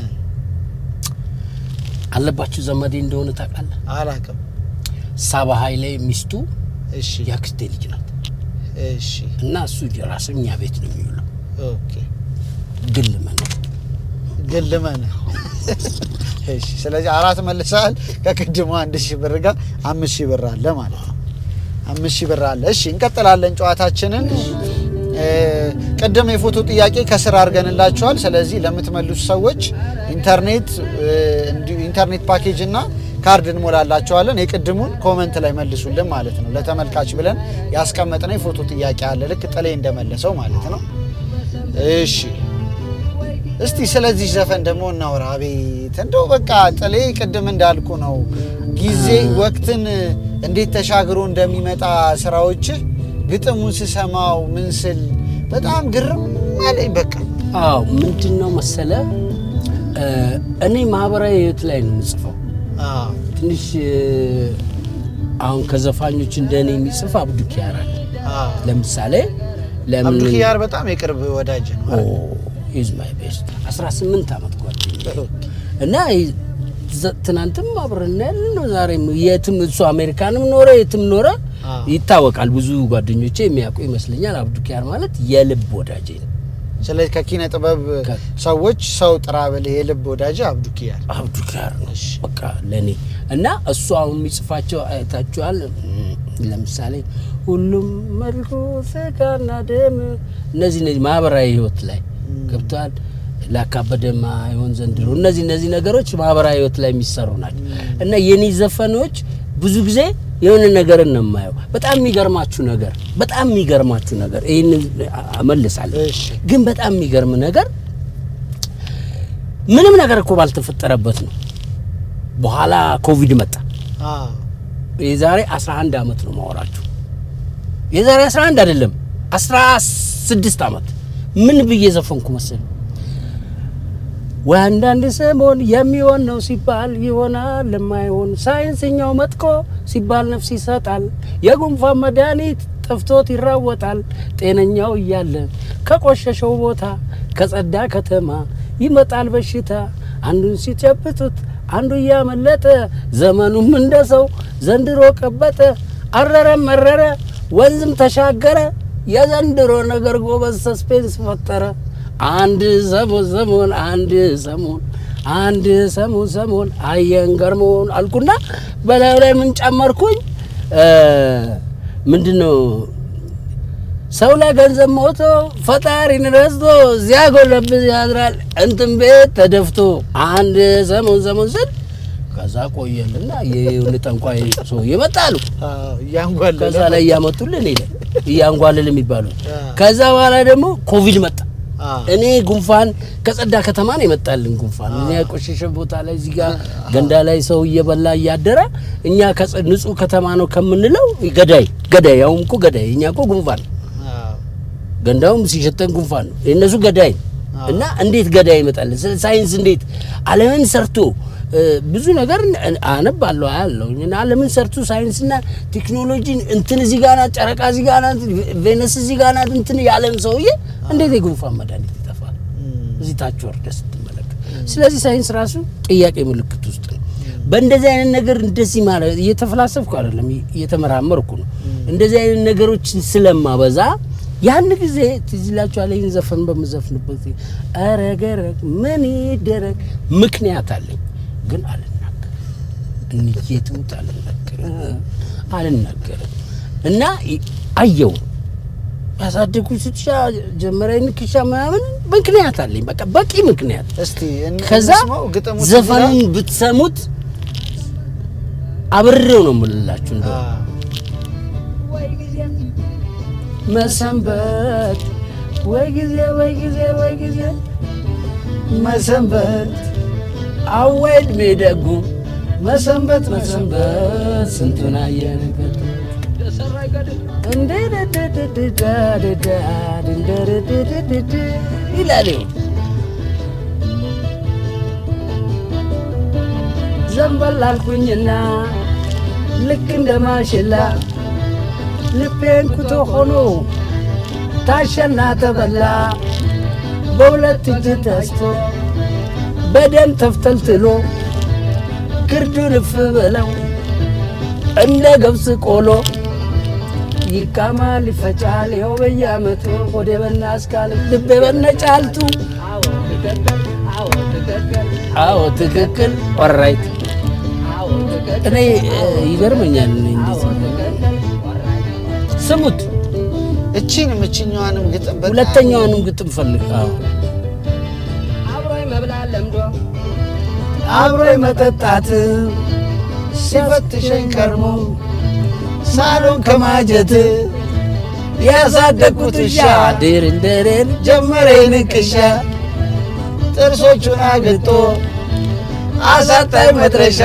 አለባቸው ዘመዴ እንደሆነ ታውቃለህ። አላቅም። ሳባ ኃይሌ ሚስቱ እሺ የአክስቴ ልጅ ናት እሺ እና እሱ ራሱ እኛ ቤት ነው የሚውለው። ኦኬ ግን ልመን ግን ልመንህ። እሺ ስለዚህ አራት መልሰሃል። ከቅድሙ አንድ ሺህ ብር ጋር አምስት ሺህ ብር አለ ማለት ነው። አምስት ሺህ ብር አለ። እሺ እንቀጥላለን ጨዋታችንን። እ፣ ቅድም የፎቶ ጥያቄ ከስር አድርገንላችኋል። ስለዚህ ለምትመልሱ ሰዎች ኢንተርኔት እ፣ እንዲሁ ኢንተርኔት ፓኬጅ እና ካርድ እንሞላላችኋለን። የቅድሙን ኮመንት ላይ መልሱልን ማለት ነው። ለተመልካች ብለን ያስቀመጥነው የፎቶ ጥያቄ አለ። ልክ ጥሌ እንደመለሰው ማለት ነው። እሺ እስቲ ስለዚህ ዘፈን ደግሞ እናውራ። አቤት እንደው በቃ ጥሌ ቅድም እንዳልኩ ነው ጊዜ ወቅትን እንዴት ተሻግሮ እንደሚመጣ ስራዎች ግጥሙን ስሰማው ምን ስል በጣም ግርም አለኝ። በቃ አዎ ምንድን ነው መሰለ እ፣ እኔ ማህበራዊ ህይወት ላይ ነው የምጽፈው። አዎ፣ ትንሽ እ፣ አሁን ከዘፋኞች እንደ እኔ የሚጽፍ አብዱ ኪያር አለ። አዎ። ለምሳሌ ለምን አብዱ ኪያር በጣም የቅርብ ወዳጅ ነው። ኢዝ ማይ ቤስት 18 ዓመት ጓደኛ እና ይ- ዘ- ትናንትም አብረን ያለን ነው። ዛሬም የትም እሱ አሜሪካንም ኖረ የትም ኖረ አዎ። ይታወቃል። ብዙ ጓደኞቼ የሚያውቁ ይመስለኛል። አብዱ ኪያር ማለት የልብ ወዳጄ ነው። ስለዚህ ከኪነ ጥበብ ከ- ሰዎች ሰው ጥራ ብልህ የልብ ወዳጅ አብዱ ኪያር። አብዱ ኪያር ነው በቃ ለእኔ እና እሱ አሁን የሚጽፋቸው አይታችኋል። እም፣ ለምሳሌ ሁሉም መልኩ ስጋና ደም እነዚህ እነዚህ ማህበራዊ ህይወት ላይ ገብተዋል። ላካበደማ ይሆን ዘንድሮ እነዚህ እነዚህ ነገሮች ማህበራዊ ህይወት ላይ የሚሰሩ ናቸው እና የኔ ዘፈኖች ብዙ ጊዜ የሆነ ነገርን ነው የማየው። በጣም የሚገርማችሁ ነገር በጣም የሚገርማችሁ ነገር ይህን እመልሳለሁ እሺ ግን በጣም የሚገርም ነገር ምንም ነገር እኮ ባልተፈጠረበት ነው። በኋላ ኮቪድ መጣ። አዎ የዛሬ 11 ዓመት ነው ማወራችሁ። የዛሬ 11 አይደለም 16 ዓመት ምን ብዬ ዘፈንኩ መሰል ወይ አንዳንድ ሰሞን የሚሆን ነው ሲባል ይሆናል ለማይሆን ሳይንስኛው መጥቆ ሲባል ነፍስ ይሰጣል። የጉንፋን መድኃኒት ጠፍቶት ይራወጣል። ጤነኛው እያለ ከቆሸሸው ቦታ ከጸዳ ከተማ ይመጣል በሽታ። አንዱን ሲጨብጡት አንዱ እያመለጠ ዘመኑም እንደ ሰው ዘንድሮ ቀበጠ። አረረ መረረ ወንዝም ተሻገረ። የዘንድሮ ነገር ጎበዝ ሰስፔንስ ፈጠረ። አንድ ሰሞን ሰሞን አንድ ሰሞን አንድ ሰሞን ሰሞን አየን ገርሞን አልኩና በላዩ ላይ ምን ጨመርኩኝ? ምንድን ነው ሰው ላይ ገንዘብ ሞቶ ፈጣሪን ረስቶ እዚያ ጎለብስ ያድራል እንትን ቤት ተደፍቶ አንድ ሰሞን ሰሞን ስል ከዛ ቆየልና የሆነ ጠንቋይ ሰው ይመጣሉ። አዎ እያንጓለለ ከዛ ላይ እያመጡልን ሄደ እያንጓልል የሚባሉት አዎ። ከዛ በኋላ ደግሞ ኮቪድ መጣ። አዎ እኔ ጉንፋን ከጸዳ ከተማ ነው የመጣልን ጉንፋን። እኛ የቆሸሸ ቦታ ላይ እዚህ ጋር ገንዳ ላይ ሰው እየበላ እያደረ እኛ ከጸ- ንጹህ ከተማ ነው ከምንለው ገዳይ ገዳይ ያውም እኮ ገዳይ እኛ እኮ ጉንፋን አዎ ገንዳውም ሲሸተን ጉንፋን ነው የእነሱ ገዳይ ነው። እና እንዴት ገዳይ ይመጣል? ስለ ሳይንስ እንዴት ዓለምን ሰርቶ እ፣ ብዙ ነገር አነባለሁ አያለሁ እና ዓለምን ሰርቶ ሳይንስና ቴክኖሎጂን እንትን እዚህ ጋር ናት፣ ጨረቃ እዚህ ጋር ናት፣ ቬነስ እዚህ ጋር ናት እንትን ያለን ሰውዬ እንዴት የጉንፋን መድኃኒት ይጠፋል? እዚህ ታች ወርደህ ስትመለከት። ስለዚህ ሳይንስ ራሱ ጥያቄ ምልክት ውስጥ ነው። በእንደዚህ አይነት ነገር እንደዚህ ማለት እየተፈላሰፍኩ አይደለም፣ እየተመራመርኩ ነው። እንደዚህ አይነት ነገሮችን ስለማበዛ ያን ጊዜ ትዝ ይላችኋል። ይህን ዘፈን በምዘፍንበት ጊዜ ኧረ ገረግ ምን ይደረግ ምክንያት አለኝ፣ ግን አልናገርም። እንየትሙት አልናገርም አልናገርም። እና ይ- አየው ያሳደጉት ትሻ ጀመሪያ ንክሻ ምናምን ምክንያት አለኝ። በቃ በቂ ምክንያት እስቲ እን- ከዛ እንስማው፣ ግጥሙ ትዝ ዘፈኑን ይላል? ብትሰሙት አብሬው ነው የምልላችሁ። እንደው አ፣ ወይ ጊዜ መሰንበት ወይ ጊዜ ወይ ጊዜ ወይ ጊዜ መሰንበት አወይ ዕድሜ ደጉ መሰንበት መሰንበት ስንቱን አየንበት ለሰራ ይገድል እንደደደደደደደደደደደደደ ይላል። ይኸው ዘንበል አልኩኝና ልክ እንደ ማሽላ ልቤን ኩቶ ሆኖ ታሸና ተበላ በሁለት እጅ ተስቶ በደም ተፍተልትሎ ግርዱ ልፍ ብለው እንደ ገብስ ቆሎ ይቃማል ይፈጫል ይኸው በየዓመቱ ሆዴ በና አስካል ልቤ በነ ጫልቱ አዎ ትክክል አዎ ትክክል አዎ ትክክል ኦራይት አዎ ትክክል እኔ እ፣ ይገርመኛል እኔ አዎ እንደዚህ ትክክል ወራይ ስሙት እቺንም እችኛዋንም ግጥም በጣም- ሁለተኛውንም ግጥም ፈልግ አዎ አብሮኝ መብላት ለምዶ አብሮ መጠጣት ሲፈትሸኝ ከርሞ ሳሎን ከማጀት ያሳደግኩት ውሻ ድርን ድርን ጀመረ ንቅሻ ጥርሶቹን አግጦ አሳጣኝ መድረሻ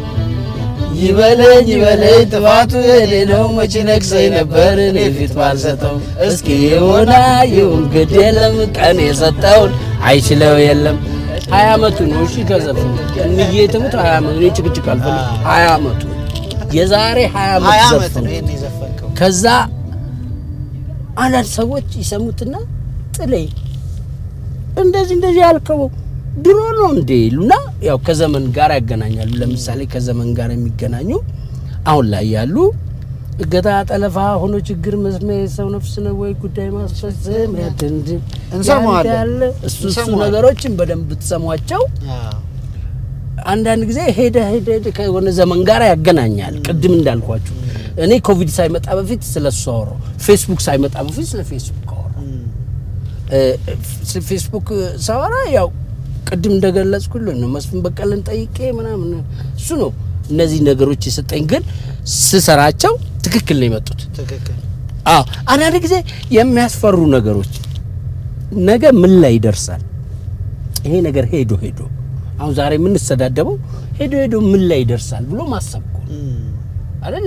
ይበለኝ ይበለኝ ጥፋቱ የኔ ነው መቼ ነግሰኝ ነበር እኔ ፊት ባልሰጠው እስኪ የሆነ ይሁን ግድ የለም ቀን የሰጠውን አይችለው የለም ሀያ አመቱ ነው እሺ ከዘፈኑ እንዬ ትሙት ሀያ አመቱ እኔ ጭቅጭቅ አልፈልግም ሀያ አመቱ የዛሬ ሀያ ሀያ አመት ዓመት ዘፈኑ ነው ይህን የዘፈንከው። ከዛ አንዳንድ ሰዎች ይሰሙትና ጥሌ እንደዚህ እንደዚህ ያልከው ድሮ ነው እንዴ ይሉና ያው ከዘመን ጋር ያገናኛሉ። ለምሳሌ ከዘመን ጋር የሚገናኙ አሁን ላይ ያሉ እገታ፣ ጠለፋ ሆኖ ችግር መስሚያ የሰው ነፍስ ነው ወይ ጉዳይ ማስፈጸም ያድንድ እንሰማዋለን። ያለ እሱ እሱ እንሰማዋለን። ነገሮችን በደንብ ብትሰሟቸው አዎ። አንዳንድ ጊዜ ሄደ ሄደ ሄደ ከሆነ ዘመን ጋር ያገናኛል። ቅድም እንዳልኳችሁ እኔ ኮቪድ ሳይመጣ በፊት ስለ እሱ አወራሁ። ፌስቡክ ሳይመጣ በፊት ስለ ፌስቡክ አወራሁ። እ፣ ስለ ፌስቡክ ሳወራ ያው ቅድም እንደገለጽኩልን ነው መስፍን በቀለን ጠይቄ ምናምን እሱ ነው እነዚህ ነገሮች የሰጠኝ። ግን ስሰራቸው ትክክል ነው የመጡት። ትክክል አዎ አንዳንድ ጊዜ የሚያስፈሩ ነገሮች ነገ ምን ላይ ይደርሳል? ይሄ ነገር ሄዶ ሄዶ አሁን ዛሬ የምንሰዳደበው ሄዶ ሄዶ ምን ላይ ይደርሳል ብሎ ማሰብ እኮ ነው አይደለ?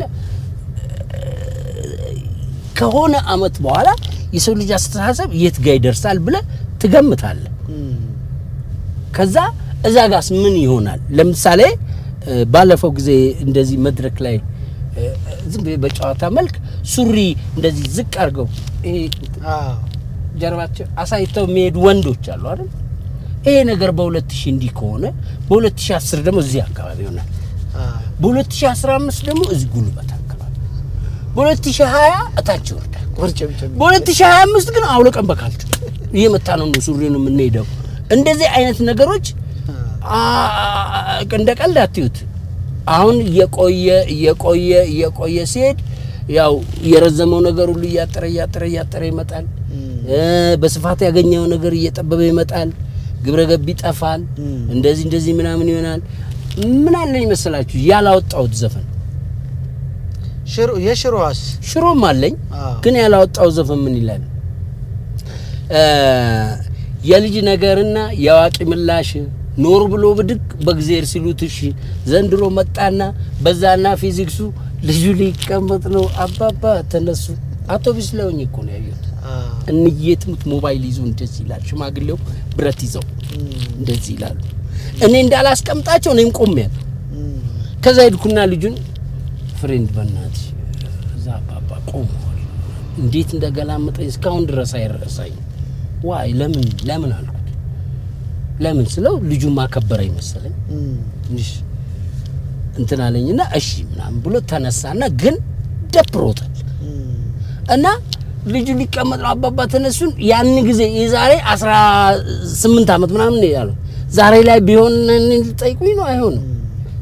ከሆነ አመት በኋላ የሰው ልጅ አስተሳሰብ የት ጋር ይደርሳል ብለ ትገምታለህ። ከዛ እዛ ጋስ ምን ይሆናል? ለምሳሌ እ፣ ባለፈው ጊዜ እንደዚህ መድረክ ላይ እ፣ ዝም ብዬ በጨዋታ መልክ ሱሪ እንደዚህ ዝቅ አድርገው ይሄ አዎ። ጀርባቸው አሳይተው የሚሄዱ ወንዶች አሉ አይደል? ይሄ ነገር በሁለት ሺህ እንዲህ ከሆነ በሁለት ሺህ አስር ደግሞ እዚህ አካባቢ ይሆናል። አዎ። በሁለት ሺህ አስራ አምስት ደግሞ እዚህ ጉልበት አካባቢ፣ በሁለት ሺህ ሀያ እታች ይወርዳል። ቁርጭምጭም በሁለት ሺህ ሀያ አምስት ግን አውለቀን በካልቹ እየመታ ነው ነው ሱሪ ነው የምንሄደው። እንደዚህ አይነት ነገሮች አ- እንደ ቀልድ አትዩት። አሁን እየቆየ እየቆየ እየቆየ ሲሄድ ያው የረዘመው ነገር ሁሉ እያጠረ እያጠረ እያጠረ ይመጣል። እ፣ በስፋት ያገኘው ነገር እየጠበበ ይመጣል። ግብረ ገብ ይጠፋል። እም። እንደዚህ እንደዚህ ምናምን ይሆናል። ምን አለኝ መሰላችሁ ያላወጣሁት ዘፈን ሽሮ የሽሮዋስ ሽሮም አለኝ አዎ። ግን ያላወጣው ዘፈን ምን ይላል? እ፣ የልጅ ነገርና የአዋቂ ምላሽ ኖር ብሎ ብድግ በእግዜር ሲሉት እሺ ዘንድሮ መጣና በዛና ፊዚክሱ ልጁ ሊቀመጥ ነው አባባ ተነሱ። አውቶቢስ ለውኝ እኮ ነው ያየሁት። አዎ። እንዬ ትሙት ሞባይል ይዞ እንደዚህ ይላል። ሽማግሌው ብረት ይዘው እም፣ እንደዚህ ይላሉ። እኔ እንዳላስቀምጣቸው እኔም ቆሜያለሁ። እም፣ ከዛ ሄድኩና ልጁን ፍሬንድ በእናትሽ እዛ አባባ ቆመዋል። እንዴት እንደገላመጠኝ እስካሁን ድረስ አይረሳኝ። ዋይ ለምን ለምን አልኩት። ለምን ስለው ልጁ ማከበረኝ መሰለኝ እም፣ ትንሽ እንትን አለኝና እሺ ምናምን ብሎ ተነሳና ግን ደብሮታል እም፣ እና ልጁ ሊቀመጥ ነው አባባ ተነሱን። ያን ጊዜ የዛሬ 18 ዓመት ምናምን ነው ያለው። ዛሬ ላይ ቢሆን እኔን ልጠይቁኝ ነው አይሆንም።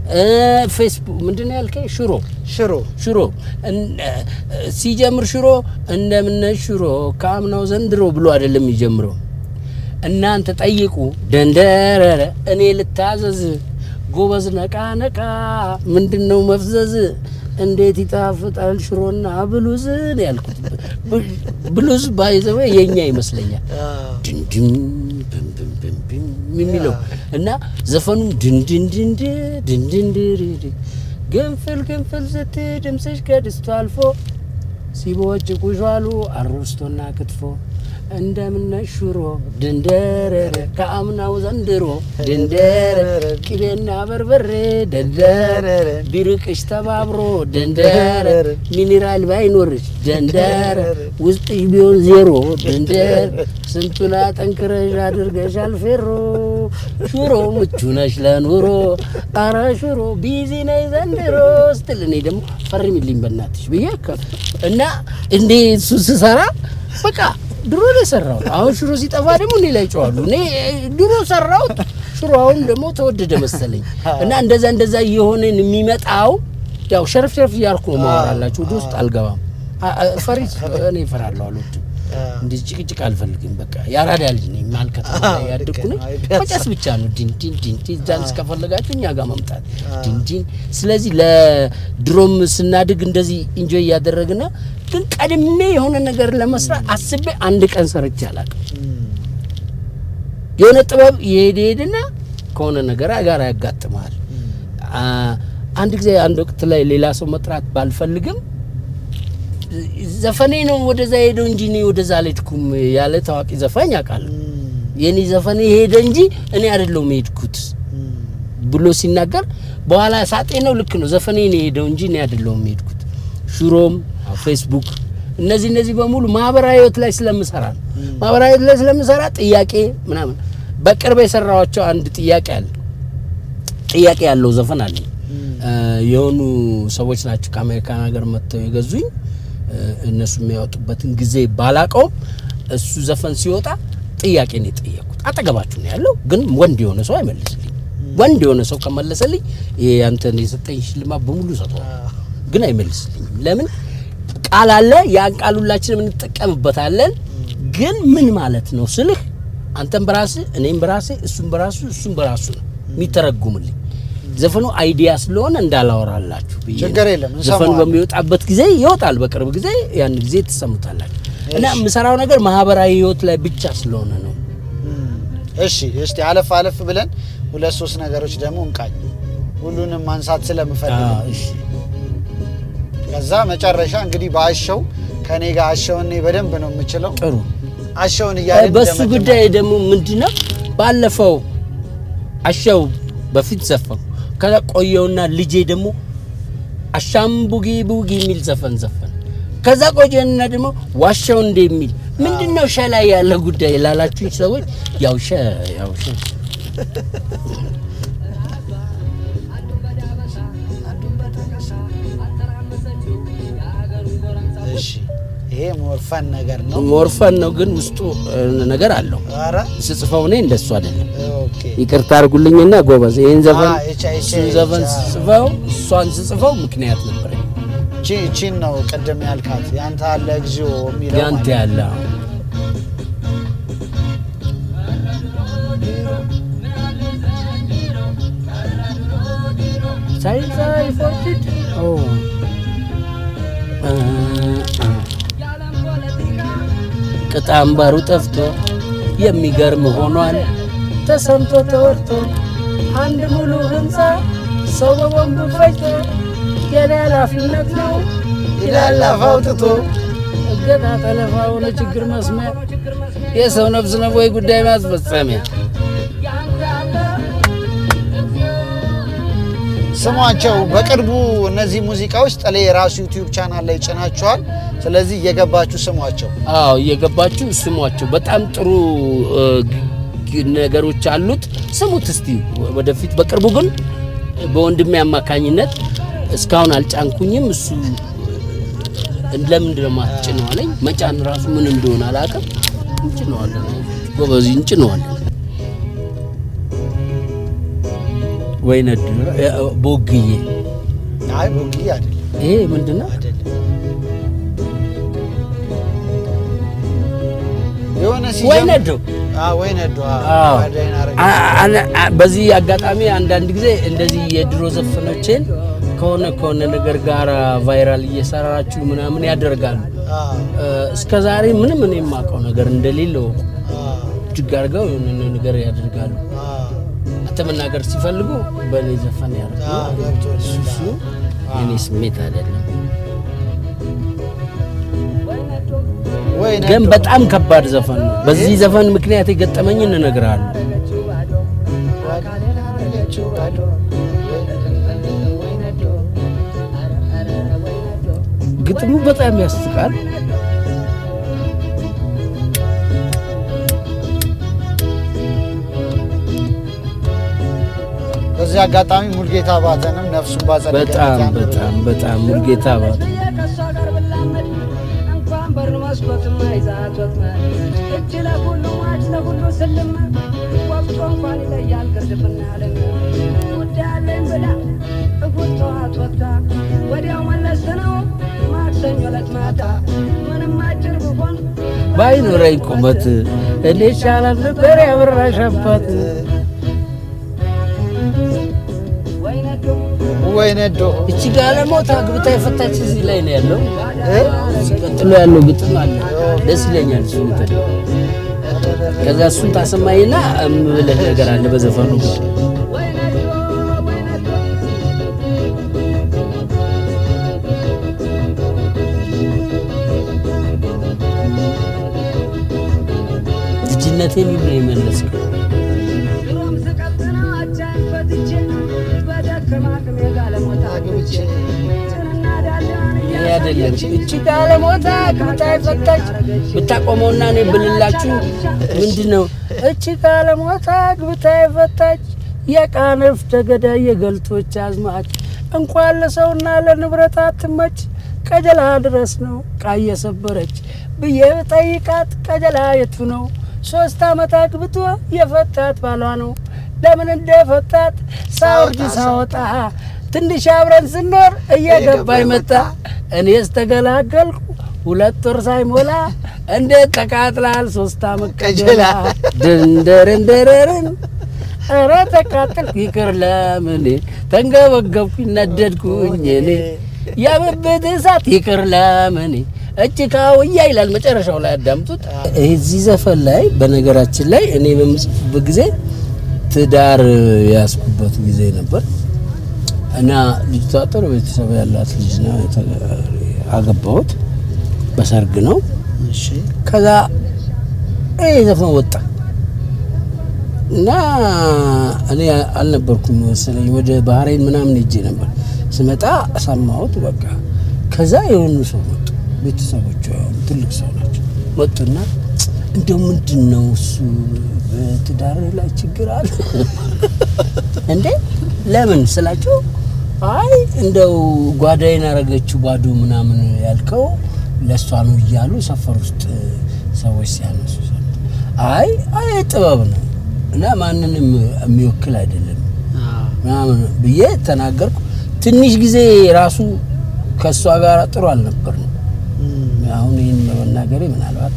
እ፣ ፌስቡክ ምንድን ነው ያልከኝ? ሽሮ ሽሮ ሽሮ እን- እ፣ ሲጀምር ሽሮ እንደምነ ሽሮ ከአምናው ዘንድሮ ብሎ አይደለም የሚጀምረው። እናንተ ጠይቁ ደንደረረ እኔ ልታዘዝ ጎበዝ ነቃ ነቃ ምንድን ነው መፍዘዝ እንዴት ይጣፍጣል ሽሮና ብሉዝ ነው ያልኩት። ብ- ብሉዝ ባይዘወ የኛ ይመስለኛል ድንድን ብም ብም ብም ብም የሚለው እና ዘፈኑም ድንድንድንድ ድንድንድርድ ግንፍል ግንፍል ስት ድምፅሽ ከድስቱ አልፎ ሲቦጭ ቁዣሉ አሮስቶና ክትፎ እንደምነ ሽሮ ድንደረረ ከአምናው ዘንድሮ ድንደረ ቅቤና በርበሬ ደንደረ ቢርቅሽ ተባብሮ ደንደረ ሚኒራል ባይኖርሽ ደንደረ ውስጥሽ ቢሆን ዜሮ ደንደረ ስንቱን አጠንክረሽ አድርገሻል ፌሮ ሽሮ ምቹ ነሽ ለኑሮ አረ ሽሮ ቢዚ ነይ ዘንድሮ ስትል እኔ ደግሞ ፈርሚልኝ በእናትሽ ብዬ ከ- እና እንዴ እሱ ስሰራ በቃ ድሮ ነው የሰራሁት። አሁን ሽሮ ሲጠፋ ደግሞ እኔ ላይ ጨዋሉ። እኔ ድሮ ሰራሁት፣ ሽሮ አሁን ደግሞ ተወደደ መሰለኝ እና እንደዛ እንደዛ እየሆነን የሚመጣው ያው ሸርፍ ሸርፍ እያልኩ ነው ማወራላችሁ። ወደ ውስጥ አልገባም። አ- አ- ፈሪ እኔ እፈራለሁ፣ አልወድም። እንዲህ ጭቅጭቅ አልፈልግም። በቃ የአራዳ ልጅ ነኝ። መሀል ከተማ ላይ ያደግኩ ነኝ። መጨስ ብቻ ነው ዲን ዲን ዲን ዲን ዳንስ ከፈለጋችሁ እኛ ጋር መምጣት ዲን ዲን። ስለዚህ ለድሮም ስናድግ እንደዚህ ኢንጆይ እያደረግን ግን ቀድሜ የሆነ ነገር ለመስራት አስቤ አንድ ቀን ሰርቼ አላውቅም። የሆነ ጥበብ የሄደ ሄድና ከሆነ ነገር ጋር ያጋጥመሃል። አ- አንድ ጊዜ አንድ ወቅት ላይ ሌላ ሰው መጥራት ባልፈልግም ዘፈኔ ነው ወደዛ ሄደው እንጂ እኔ ወደዛ አልሄድኩም ያለ ታዋቂ ዘፋኝ አውቃለሁ። የኔ ዘፈኔ ሄደ እንጂ እኔ አይደለሁም የሄድኩት ብሎ ሲናገር በኋላ ሳጤ ነው ልክ ነው። ዘፈኔ ነው የሄደው እንጂ እኔ አይደለሁም የሄድኩት። ሽሮም ፌስቡክ፣ እነዚህ እነዚህ በሙሉ ማህበራዊ ህይወት ላይ ስለምሰራ ነው። ማህበራዊ ህይወት ላይ ስለምሰራ ጥያቄ ምናምን በቅርብ የሰራኋቸው አንድ ጥያቄ አለ ጥያቄ ያለው ዘፈን አለኝ። እ፣ የሆኑ ሰዎች ናቸው ከአሜሪካን ሀገር መጥተው የገዙኝ። እ፣ እነሱ የሚያወጡበትን ጊዜ ባላቀውም እሱ ዘፈን ሲወጣ ጥያቄ ነው የጠየኩት። አጠገባችሁ ነው ያለው፣ ግን ወንድ የሆነ ሰው አይመልስልኝ። ወንድ የሆነ ሰው ከመለሰልኝ ይሄ አንተን የሰጠኝ ሽልማት በሙሉ ሰጠዋል፣ ግን አይመልስልኝም። ለምን ቃል አለ፣ ያን ቃል ሁላችንም እንጠቀምበታለን። ግን ምን ማለት ነው ስልህ አንተም በራስህ እኔም በራሴ እሱም በራሱ እሱም በራሱ ነው የሚተረጉምልኝ። ዘፈኑ አይዲያ ስለሆነ እንዳላወራላችሁ ብዬ ነው። ችግር የለም፣ ዘፈኑ እንሰማዋለን። በሚወጣበት ጊዜ ይወጣል። በቅርብ ጊዜ ያን ጊዜ ትሰሙታላችሁ። እና እሺ። የምሰራው ነገር ማህበራዊ ህይወት ላይ ብቻ ስለሆነ ነው። እሺ እስቲ አለፍ አለፍ ብለን ሁለት ሶስት ነገሮች ደግሞ እንቃኝ። ሁሉንም ማንሳት ስለምፈልግ ነው። አዎ፣ እሺ። ከዛ መጨረሻ እንግዲህ በአሸው ከኔ ጋር አሸውን እኔ በደንብ ነው የምችለው። ጥሩ አሸውን እያለን በሱ እንደመደመ- ጉዳይ ደግሞ ምንድነው ባለፈው አሻው በፊት ዘፈን ከዛ ቆየውና ልጄ ደግሞ አሻም ቡጊ ቡጊ የሚል ዘፈን ዘፈን ከዛ ቆየና ደግሞ ዋሻው እንደ የሚል ምንድነው ሸ ላይ ያለ ጉዳይ ላላችሁ ሰዎች ያው ሸ ያው ሸ እሺ ይሄ ሞርፈን ነገር ነው። ሞርፈን ነው ግን ውስጡ እ, ነገር አለው ኧረ ስጽፈው እኔ እንደሱ አይደለም ኦኬ ይቅርታ አድርጉልኝና ጎበዝ ይህን ዘፈን አ፣ እቻ፣ እቻ፣ እሱን ዘፈን እቻ። ስጽፈው እሷን ስጽፈው ምክንያት ነበረኝ እቺ እቺን ነው ቅድም ያልካት ያንተ አለ እግዚኦ የሚለው ያንተ ማለት ነው። ያለ ሳይንሳዊ ፎርቲድ ቅጥ አምባሩ ጠፍቶ የሚገርም ሆኗል ተሰምቶ ተወርቶ አንድ ሙሉ ህንፃ ሰው በቦምብ ፈጅቶ የኔ ኃላፊነት ነው ይላል አፍ አውጥቶ እገታ ጠለፋው ለችግር መስሚያ የሰው ነፍስ ነው ወይ ጉዳይ ማስፈጸሚያ ስሟቸው በቅርቡ እነዚህ ሙዚቃዎች ጥሌ የራሱ ዩቲዩብ ቻናል ላይ ጭናቸዋል። ስለዚህ እየገባችሁ ስሟቸው። አዎ እየገባችሁ ስሟቸው። በጣም ጥሩ እ, ግ- ነገሮች አሉት። ስሙት እስቲ ወደፊት። በቅርቡ ግን በወንድሜ አማካኝነት እስካሁን አልጫንኩኝም። እሱ እ, ለምንድን ነው የማትጭነው አለኝ። መጫን ራሱ ምን እንደሆነ አላውቅም። እንጭነዋለን፣ ጎበዝ እንጭነዋለን። ወይ ነድ ቦግዬ አይ ቦግዬ አይደለም ይሄ ምንድን ነው? አይደለም የሆነ ወይ ሲጀምር ነዶ አ ወይ ነዶ አዎ። ጓዳይን አረገ አ- አ- አ- በዚህ አጋጣሚ አንዳንድ ጊዜ እንደዚህ የድሮ ዘፈኖችን ከሆነ ከሆነ ነገር ጋር ቫይራል እየሰራችሁ ምናምን ያደርጋሉ። አ እስከ ዛሬ ምንም እኔ የማውቀው ነገር እንደሌለው አ እጅግ አድርገው የሆነ ነገር ያደርጋሉ። አ አንተ መናገር ሲፈልጉ በእኔ ዘፈን አ ያደርጋሉ። ገብቶኛል። እሱ እሱ የኔ ስሜት አይደለም፣ ወይ ግን ነዶ በጣም ከባድ ዘፈን ነው። በዚህ ዘፈን ምክንያት የገጠመኝን እነግርሃለሁ። ጓዳይን አረገችው ባዶ ግጥሙ በጣም ያስቃል። በዚህ አጋጣሚ ሙልጌታ ባተንም ነፍሱን ባጸደ በጣም ገነት ያኑርልን። በጣም በጣም ሙልጌታ ባ ከሷ ጋር ብላመድ እንኳን በር መስኮትም አይዛት ወጥመድ እጅ ለሁሉ ማች ለሁሉ ስልም ወቅቶ እንኳን ይለያል ግርድብና ያለኝ ጉዳያለኝ ብላ እሁድ ጠዋት ወጥታ ወዲያው መለስ ነው ማክሰኞ ዕለት ማታ ምንም አጭር ብሆን ባይኖረኝ ቁመት እኔ ይሻላል ነበር ያበራሽ አባት። ወይ ነዶ ወይ ነዶ እቺ ጋለሞታ አግብታ የፈታች እዚህ ላይ ነው ያለው። እ? ቀጥሎ ያለው ግጥም አለ፣ ደስ ይለኛል። እሱ እንትን ከዛ እሱን ታሰማኝና እምልህ ነገር አለ በዘፈኑ ጉዳይ ወይ ነዶ ወይ ነዶ ልጅነቴን ሁሉ የመለስከው ድሮም ስቀጥና አቻን ፈትቼ በደከማ አቅሜ ጋለሞታ አግብቼ ጭንና ዳሌዋን ይሄ አይደለም። እቺ ጋለሞታ አግብታ የፈታች ብታቆመውና እኔ ብልላችሁ ምንድን ነው? እቺ ጋለሞታ አግብታ የፈታች የቃንፍ ተገዳይ የገልቶች አዝማች እንኳን ለሰውና ለንብረት አትመች ቀጀላ ድረስ ነው ቃ እየሰበረች ብዬ ጠይቃት ቀጀላ የቱ ነው? ሶስት ዓመት አግብቶ የፈታት ባሏ ነው። ለምን እንደፈታት ሳውርድ ሳወጣ ትንሽ አብረን ስኖር እየገባኝ መጣ። እኔስ ተገላገልኩ ሁለት ወር ሳይሞላ እንዴት ተቃጥላል ሶስት ዓመት ቀጀላ ድንደርንደረርን ኧረ ተቃጥልኩ ይቅር ለምን ተንገበገብኩኝ ነደድኩኝ እኔ የብብት እሳት ይቅር ለምን እጅ ካውያ ይላል መጨረሻው ላይ አዳምጡት። እዚህ ዘፈን ላይ በነገራችን ላይ እኔ በምጽፍበት ጊዜ ትዳር ያስኩበት ጊዜ ነበር እና ልጅቷ ጥሩ ቤተሰብ ያላት ልጅ ነው። አገባሁት በሰርግ ነው። እሺ ከዛ ይህ ዘፈን ወጣ እና እኔ አልነበርኩም መሰለኝ ወደ ባህሬን ምናምን ሄጄ ነበር። ስመጣ ሰማሁት። በቃ ከዛ የሆኑ ሰው መጡ፣ ቤተሰቦቿ ትልቅ ሰው ናቸው። መጡና እንደው ምንድን ነው እሱ በትዳር ላይ ችግር አለ እንዴ? ለምን ስላቸው አይ እንደው ጓዳዬን አረገችው ባዶ ምናምን ያልከው ለእሷ ነው እያሉ ሰፈር ውስጥ ሰዎች ሲያነሱ ሰማሁ። አይ አይ ጥበብ ነው እና ማንንም የሚወክል አይደለም ምናምን ብዬ ተናገርኩ። ትንሽ ጊዜ ራሱ ከእሷ ጋር ጥሩ አልነበርንም። አሁን ይህን በመናገሬ ምናልባት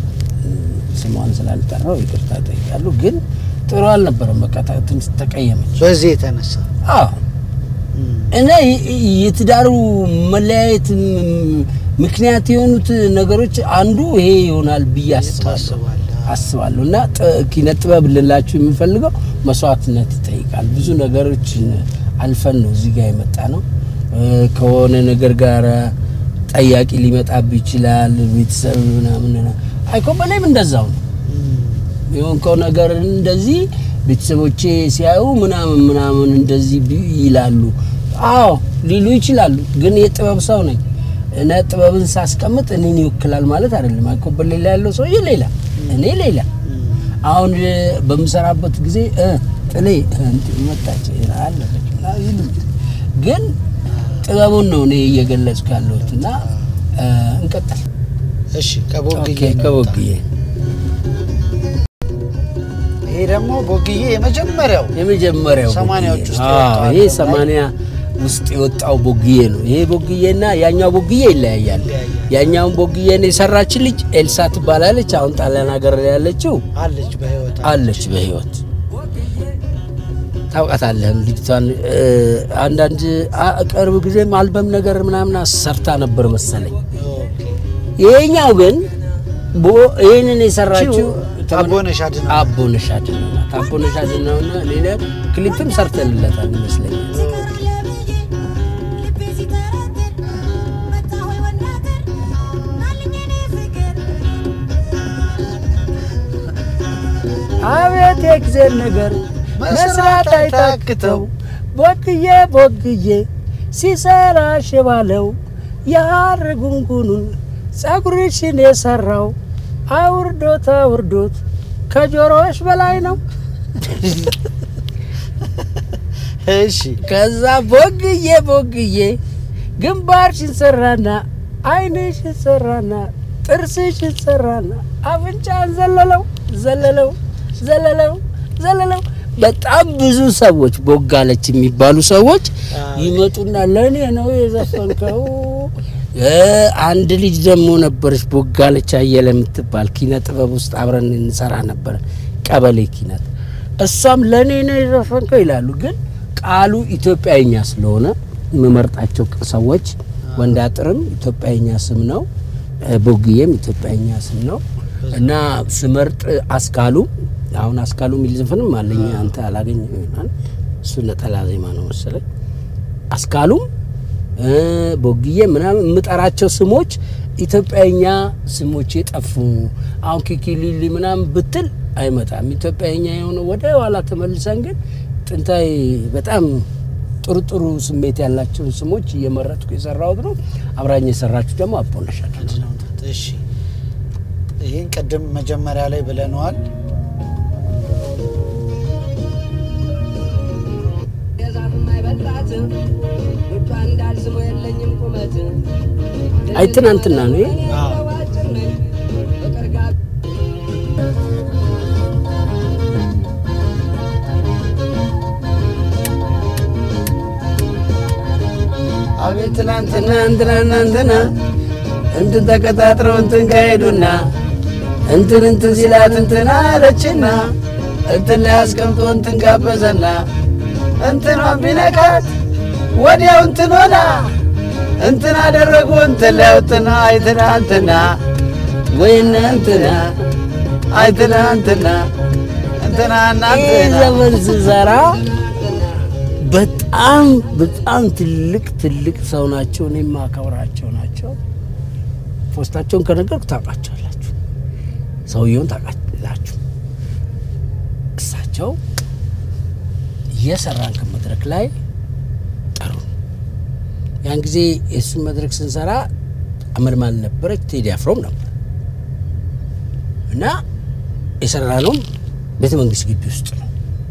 ስሟን ስላልጠራው ይቅርታ ጠይቃሉ። ግን ጥሩ አልነበረም። በቃ ታ- ትንሽ ተቀየመች። በዚህ የተነሳ አዎ እና የ- የትዳሩ መለያየት ም- ምክንያት የሆኑት ነገሮች አንዱ ይሄ ይሆናል ብዬ አስባለሁ ታስባለህ? አስባለሁ እና ጥ- ኪነ ጥበብ ልላችሁ የሚፈልገው መስዋዕትነት ይጠይቃል። ብዙ ነገሮችን አልፈን ነው እዚህ ጋር የመጣ ነው። እ፣ ከሆነ ነገር ጋር ጠያቂ ሊመጣብህ ይችላል። ቤተሰብ ምናምን አይኮበሌም እንደዛው ነው የሆንከው ነገር እንደዚህ ቤተሰቦቼ ሲያዩ ምናምን ምናምን እንደዚህ ቢ- ይላሉ። አዎ ሊሉ ይችላሉ። ግን የጥበብ ሰው ነኝ እኔ ጥበብን ሳስቀምጥ እኔን ይወክላል ማለት አይደለም። አይኮበሌ ላይ ያለው ሰውዬ ሌላ፣ እኔ ሌላ። አሁን እ፣ በምሰራበት ጊዜ እ፣ ጥሌ እ፣ እንትን መጣች አለፈች ምናምን ይሉኛል። ግን ጥበቡን ነው እኔ እየገለጽኩ ያለሁት እና እ፣ እንቀጥል። እሺ ከቦግዬ ኦኬ፣ ከቦግዬ ይሄ ደግሞ ቦግዬ የመጀመሪያው የመጀመሪያው ሰማንያዎች ውስጥ ቦግዬ። የወጣው አዎ፣ ይሄ አልበም ሰማንያ ውስጥ የወጣው ቦግዬ ነው። ይሄ ቦግዬና ያኛው ቦግዬ ይለያያል። ይለያያል። ያኛውን ቦግዬን የሰራችን ልጅ ኤልሳ ትባላለች። አሁን ጣሊያን ሀገር ላይ ያለችው አለች በህይወት አለች በህይወት ታውቃታለህም ልጅቷን እ፣ አንዳንድ አ- ቅርብ ጊዜም አልበም ነገር ምናምን ሰርታ ነበር መሰለኝ። ኦኬ። ይሄኛው ግን ቦ- ይህንን የሰራችው አቦነሽ አድነው። አቦነሽ አድነው ናት። አቦነሽ አድነውና ሌላ ክሊፕም ሰርተንለታል ይመስለኛል። አቤት የእግዜር ነገር መስራት አይታክተው ቦግዬ ቦግዬ ሲሰራ ሽባለው የሐር ጉንጉኑን ጸጉርሽን የሰራው አውርዶት አውርዶት ከጆሮዎች በላይ ነው። እሺ ከዛ ቦግዬ ቦግዬ ግንባርሽን ሰራና ዓይንሽን ሰራና ጥርስሽን ሰራና አፍንጫን ዘለለው ዘለለው ዘለለው ዘለለው። በጣም ብዙ ሰዎች ቦጋለች የሚባሉ ሰዎች ይመጡና ለእኔ ነው የዘፈንከው። እ አንድ ልጅ ደግሞ ነበረች ቦጋለች አየለ የምትባል ኪነ ጥበብ ውስጥ አብረን እንሰራ ነበረ፣ ቀበሌ ኪነት። እሷም ለእኔ ነው የዘፈንከው ይላሉ። ግን ቃሉ ኢትዮጵያዊኛ ስለሆነ የምመርጣቸው ሰዎች ወንድ አጥርም ኢትዮጵያዊኛ ስም ነው፣ እ ቦግዬም ኢትዮጵያዊኛ ስም ነው እና ስመርጥ አስካሉ አሁን አስካሉ የሚል ዘፈንም አለኝ። አንተ አላገኘ ይሆናል እሱ ነጠላ ዜማ ነው መሰለኝ። አስካሉም እ ቦግዬ ምናምን የምጠራቸው ስሞች ኢትዮጵያዊኛ ስሞች የጠፉ አሁን ኪኪሊሊ ምናምን ብትል አይመጣም። ኢትዮጵያዊኛ የሆነ ወደ ኋላ ተመልሰን ግን ጥንታዊ በጣም ጥሩ ጥሩ ስሜት ያላቸውን ስሞች እየመረጥኩ የሰራሁት ነው። አብራኝ የሰራችሁ ደግሞ አቦነሽ አድነው። አድነው ናት። እሺ ይህን ቅድም መጀመሪያ ላይ ብለነዋል። የዛፍም አይበላት ውጯ እንዳልስሞ የለኝም ቁመት አይ ትናንትና ነው ይሄ? እኔ አዎ። አጭር ነኝ ፍቅር ጋር አቤት ትናንትና እንትናና እንትና እንትን ተቀጣጥረው እንትን ካሄዱና እንትን እንትን ሲላት እንትን አለችና እንትን ላይ አስቀምጦ እንትን ጋበዘና እንትኗን ቢነካት ወዲያው እንትን ሆና እንትን አደረጉ እንትን ላይ እንትና አይትና እንትና ወይነ እንትና አይትና እንትና እንትና እና ይህ እንትና ዘመን ስሰራ በጣም በጣም ትልቅ ትልቅ ሰው ናቸው። እኔ የማከብራቸው ናቸው። ፖስታቸውን ከነገርኩ ታውቃቸዋላችሁ፣ ሰውየውን ታውቃላችሁ። እሳቸው እየሰራን ከመድረክ ላይ ጠሩ። ያን ጊዜ የእሱን መድረክ ስንሰራ አመልማል ነበረች፣ ቴዲ አፍሮም ነበር እና የሰራነውም ቤተ መንግስት ግቢ ውስጥ ነው።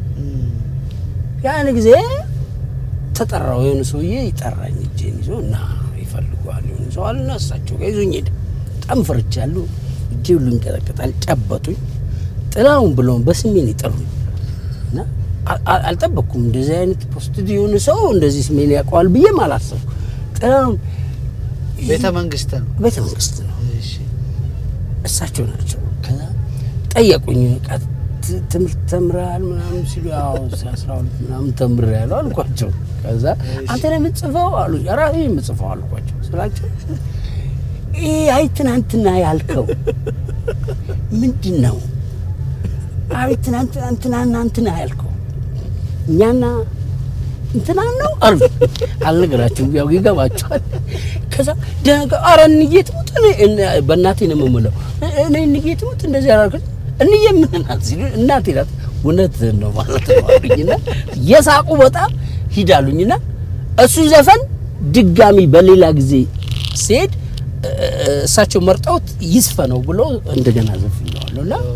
ያን ጊዜ ተጠራው። የሆነ ሰውዬ ይጠራኝ እጄን ይዞ እና ይፈልገዋል የሆነ ሰው አለና እሳቸው ጋር ይዞኝ ሄደ። በጣም ፈርቻለሁ። እጄ ሁሉ ይንቀጠቀጣል። ጨበጡኝ። ጥላውን ብለውን በስሜን ይጠሩኝ እና አ- አ- አልጠበቅኩም። እንደዚህ አይነት ፖስት የሆነ ሰው እንደዚህ ስሜን ያውቀዋል ብዬም አላሰብኩም። ጥላውን ቤተ መንግስት ነው። ቤተ መንግስት ነው እሺ እሳቸው ናቸው። ከዛ ጠየቁኝ። በቃ ት- ትምህርት ተምረሃል ምናምን ሲሉ ያው አስራ ሁለት ምናምን ተምሬያለሁ አልኳቸው። ከዛ አንተ ነው የምትጽፈው አሉ። ራሴ የምጽፈው አልኳቸው ስላቸው ይህ አይ ትናንትና ያልከው ምንድን ነው? አይ ትናንትና እንትናና እንትና ያልከው እኛና እንትና ነው አሉ። አልነገራችሁም፣ ያው ይገባችኋል። ከዛ ደነገ ኧረ እንዬ ትሙት እኔ እነ- በእናቴ ነው የምምለው እኔ እንዬ ትሙት እንደዚህ አላልኩት። እንዬ ምን ናት ሲሉ እናቴ ናት። እውነት ነው ማለት ነው አሉኝና የሳቁ በጣም ሂዳሉኝና እሱ ዘፈን ድጋሚ በሌላ ጊዜ ሲሄድ እ- እ- እሳቸው መርጠውት ይስፈነው ብሎ እንደገና ዘፍኘዋለሁ እና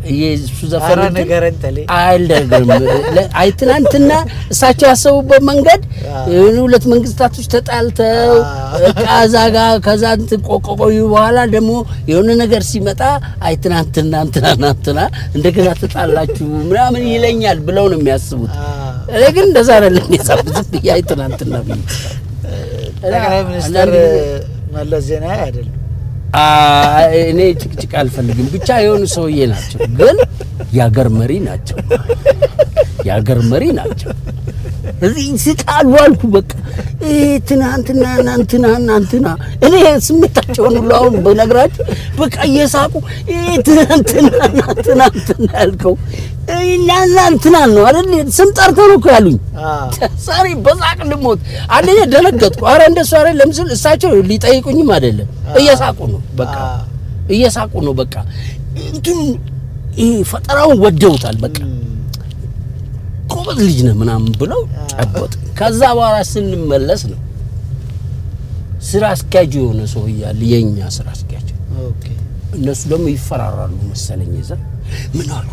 የእሱ ኧረ ዘፈን እንትን ንገረን ተሌ። አይልደግም አይ ትናንትና እሳቸው ያሰቡበት መንገድ አዎ። የሆኑ ሁለት መንግስታቶች ተጣልተው አዎ። በቃ እዛ ጋ ከዛ እንትን ቆቆቆዩ በኋላ ደግሞ የሆነ ነገር ሲመጣ አይ ትናንትና እንትና እንትና እንደገና ተጣላችሁ ምናምን ይለኛል ብለው ነው የሚያስቡት። እኔ ግን እንደዛ አይደለም የጻፉት ብዬ አይ ትናንትና ብዬ ጠቅላይ ሚኒስትር አንዳንድ ጊዜ- መለስ ዜናዊ አይደለም። አይ፣ እኔ ጭቅጭቅ አልፈልግም። ብቻ የሆኑ ሰውዬ ናቸው፣ ግን የአገር መሪ ናቸው። የአገር መሪ ናቸው። እዚህ ስቃሉ አልኩ። በቃ ይሄ ትናንትና እናንትና እናንትና እኔ ስሜታቸውን ሁሉ አሁን በነግራችሁ በቃ እየሳቁ ይሄ ትናንትና እናንትና እንትና ያልከው እናና እንትና ነው አይደል? ስም ጠርተው ነው እኮ ያሉኝ። ዛሬ በሳቅ ልሞት። አንደኛ ደነገጥኩ። አረ እንደሱ አይደለም ስል እሳቸው ሊጠይቁኝም አይደለም እየሳቁ ነው። በቃ እየሳቁ ነው። በቃ እንትን ይሄ ፈጠራውን ወደውታል። በቃ ጎበዝ ልጅ ነህ ምናምን ብለው ጨበጥ። ከዛ በኋላ ስንመለስ ነው ስራ አስኪያጅ የሆነ ሰው እያለ የእኛ ስራ አስኪያጅ ኦኬ እነሱ ደግሞ ይፈራራሉ መሰለኝ። ይዘ ምን አሉ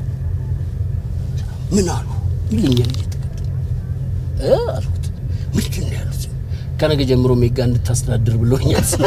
ምን አሉ ይለኛል እየተከተለ እ አልኩት ምንድን ነው ያሉት? ከነገ ጀምሮ ሜጋ እንድታስተዳድር ብሎኛል። ስለ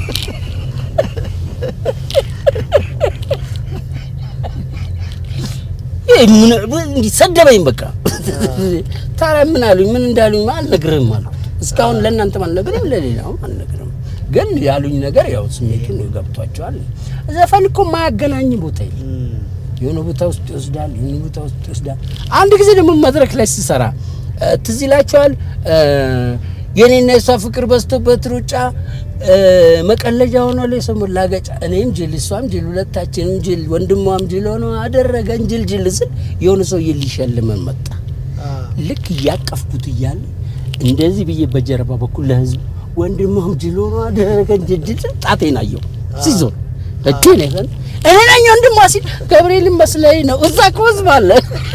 ይሄ ምን እንዲህ ሰደበኝ። በቃ ታዲያ ምን አሉኝ? ምን እንዳሉኝ አልነግርህም አልኩት። እስካሁን ለእናንተም አልነግርም ለሌላውም አልነግርም። ግን ያሉኝ ነገር ያው ስሜቱን ገብቷቸዋል። ዘፈን እኮ ማያገናኝ ቦታ የለም። የሆነ ቦታ ውስጥ ይወስዳል፣ የሆነ ቦታ ውስጥ ይወስዳል። አንድ ጊዜ ደግሞ መድረክ ላይ ስሰራ እ፣ ትዝ ይላቸዋል የኔና የሷ ፍቅር በዝቶበት ሩጫ እ፣ መቀለጃ ሆኗል የሰው መላገጫ። እኔም ጅል እሷም ጅል ሁለታችንም ጅል ወንድሟም ጅል ሆኖ አደረገን ጅል ጅል ስል የሆነ ሰውዬ ሊሸልመን መጣ። ልክ እያቀፍኩት እያለ እንደዚህ ብዬ በጀርባ በኩል ለህዝብ ወንድሟም ጅል ሆኖ አደረገን ጅል ጅል ስል ጣቴን አየሁ ሲዞር እቴ ነው ይሆን እኔ ነኝ ወንድሟ ሲል ገብርኤልን መስለኝ ነው እዛ እኮ ህዝብ አለ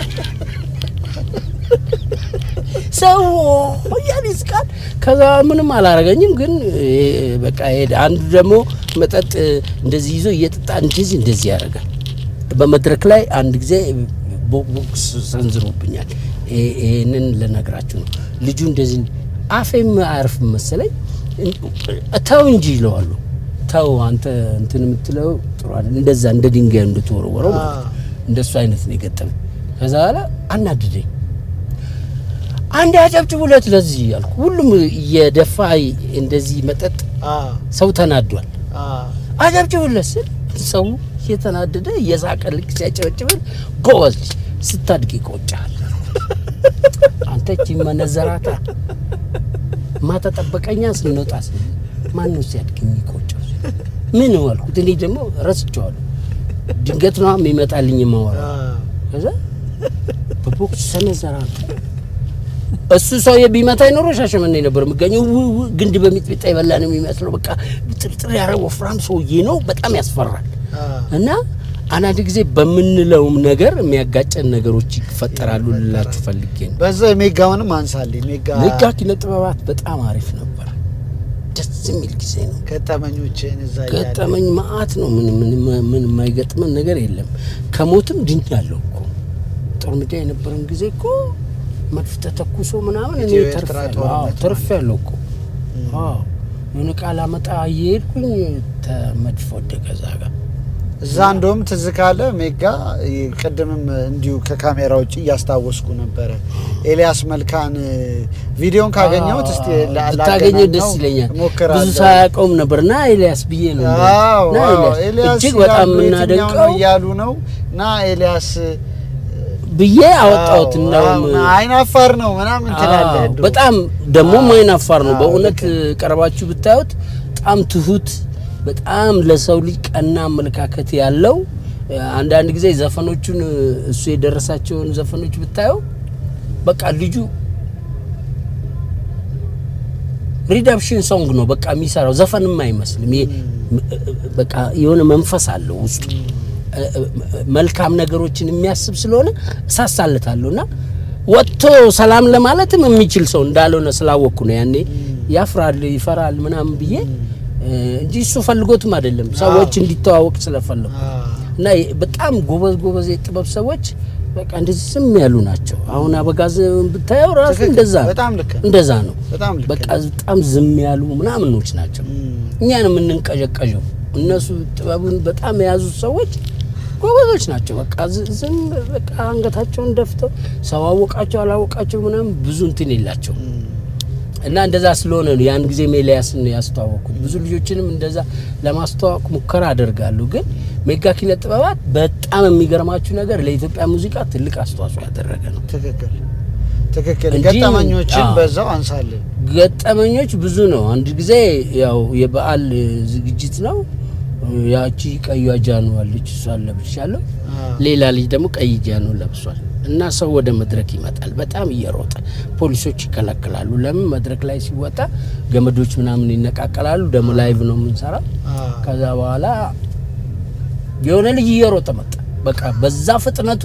ሰው እያለ ይስቃል። ከዛ ምንም አላረገኝም፣ ግን እ፣ በቃ ሄደ። አንዱ ደግሞ መጠጥ እንደዚህ ይዞ እየጠጣ እንደዚህ እንደዚህ ያደርጋል። በመድረክ ላይ አንድ ጊዜ ቦ- ቦክስ ሰንዝሮብኛል። ይሄ- ይሄንን ልነግራችሁ ነው። ልጁ እንደዚህ አፌም አያርፍም መሰለኝ። ተው እንጂ ይለዋለሁ። ተው አንተ እንትን የምትለው ጥሩ አይደል፣ እንደዛ እንደ ድንጋይ እንድትወረወረው ማለት ነው። እንደሱ አይነት ነው የገጠመኝ። ከዛ በኋላ አናድደኝ። አንድ ያጨብጭቡለት ለዚህ ያልኩ። ሁሉም እየደፋ እንደዚህ መጠጥ ሰው ተናዷል። አጨብጭቡለት ስል ሰው እየተናደደ እየሳቀ ልክ ሲያጨበጭብል ጎበዝ ልጅ ስታድግ ይቆጫል። አንተ እቺ መነዘራታ ማታ ጠበቀኛ ስንወጣ ስ ማን ነው ሲያድግ የሚቆጨው? ምን አልኩት። እኔ ደግሞ ረስቼዋለሁ። ድንገት ነው የሚመጣልኝ ማወራ ከዛ በቦክስ ሰነዘራታ እሱ ሰውዬ ቢመታኝ ኖሮ ሻሸመኔ ነበር የምገኘው። ው- ው- ግንድ በሚጥሚጣ የበላ ነው የሚመስለው። በቃ ጥርጥር ያረ ወፍራም ሰውዬ ነው። በጣም ያስፈራል። እና አንዳንድ ጊዜ በምንለውም ነገር የሚያጋጨን ነገሮች ይፈጠራሉ ልላችሁ ፈልጌ ነው። በዛ የሜጋውንም አንሳልኝ። ሜጋ ሜጋ ኪነ ጥበባት በጣም አሪፍ ነበር። ደስ የሚል ጊዜ ነው። ገጠመኞችን እዛ እያለ ገጠመኝ መዓት ነው። ምን ምን ምን የማይገጥመን ነገር የለም። ከሞትም ድኛለሁ እኮ ጦር ሜዳ የነበረን ጊዜ እኮ መድፍ ተተኩሶ ምናምን እኔ ኢትዮ ኤርትራ ተርፌያለሁ። ጦርነት አዎ ማለት ተርፌያለሁ እኮ አዎ። የሆነ ቃል አመጣ እየሄድኩኝ ተመድፍ ወደቀ እዛ ጋር እዛ እንደውም ትዝ ካለ ሜጋ ቅድምም እንዲሁ ከካሜራ ውጭ እያስታወስኩ ነበረ። ኤልያስ መልካን ቪዲዮን ካገኘሁት እስቲ ላ- ብታገኘው ላገናኘው ደስ ይለኛል። እሞክራለሁ። ብዙ ሳያውቀውም ነበር ና ኤልያስ ብዬ ነው አዎ ና አዎ፣ ኤልያስ ኤልያስ እጅግ በጣም ይላሉ፣ የትኛው ነው የምናደንቀው እያሉ ነው እና ኤልያስ ብዬ አወጣሁት። አዎ፣ እናውም አዎ፣ አይን አፋር ነው ምናምን ትላለህ። አዎ፣ እንደው። በጣም ደግሞ አይን አፋር ነው አዎ፣ በእውነት ልክ ቀርባችሁ ብታዩት በጣም ትሁት፣ በጣም ለሰው ልጅ ቀና አመለካከት ያለው አንዳንድ ጊዜ ዘፈኖቹን እሱ የደረሳቸውን ዘፈኖች ብታየው በቃ ልጁ ሪዳፕሽን ሶንግ ነው በቃ የሚሰራው ዘፈንም አይመስልም። ይሄ በቃ የሆነ መንፈስ አለው ውስጡ መልካም ነገሮችን የሚያስብ ስለሆነ እሳሳለታለሁ እና ወጥቶ ሰላም ለማለትም የሚችል ሰው እንዳልሆነ ስላወቅኩ ነው ያኔ ያፍራል ይፈራል ምናምን ብዬ እንጂ እሱ ፈልጎትም አይደለም ሰዎች እንዲተዋወቅ ስለፈለጉ እና የ- በጣም ጎበዝ ጎበዝ የጥበብ ሰዎች በቃ እንደዚህ ዝም ያሉ ናቸው። አሁን አበጋዝ ብታየው ራሱ ትክክል። እንደዛ ነው። በጣም ልክ ነው። እንደዛ ነው። በጣም ልክ በቃ በጣም ዝም ያሉ ምናምኖች ናቸው። እኛ ነው የምንንቀዠቀዠው። እነሱ ጥበቡን በጣም የያዙት ሰዎች ጎበዞች ናቸው። በቃ ዝ- ዝም በቃ አንገታቸውን ደፍተው ሰው አወቃቸው አላወቃቸው ምናምን ብዙ እንትን የላቸው እና እንደዛ ስለሆነ ነው ያን ጊዜ ኤልያስን ነው ያስተዋወቅኩት። ብዙ ልጆችንም እንደዛ ለማስተዋወቅ ሙከራ አደርጋለሁ። ግን ሜጋ ኪነ ጥበባት በጣም የሚገርማችሁ ነገር ለኢትዮጵያ ሙዚቃ ትልቅ አስተዋጽኦ ያደረገ ነው። ትክክል ትክክል። እንጂ- ገጠመኞችን አዎ። በዛው አንሳለን። ገጠመኞች ብዙ ነው። አንድ ጊዜ ያው የበዓል ዝግጅት ነው። ያቺ ቀዩ ጃኖ አለች፣ እሷን ለብሻለሁ። ሌላ ልጅ ደግሞ ቀይ ጃኖ ለብሷል። እና ሰው ወደ መድረክ ይመጣል በጣም እየሮጠ ፖሊሶች ይከለክላሉ። ለምን መድረክ ላይ ሲወጣ ገመዶች ምናምን ይነቃቀላሉ። ደግሞ ላይቭ ነው የምንሰራው። ከዛ በኋላ የሆነ ልጅ እየሮጠ መጣ። በቃ በዛ ፍጥነቱ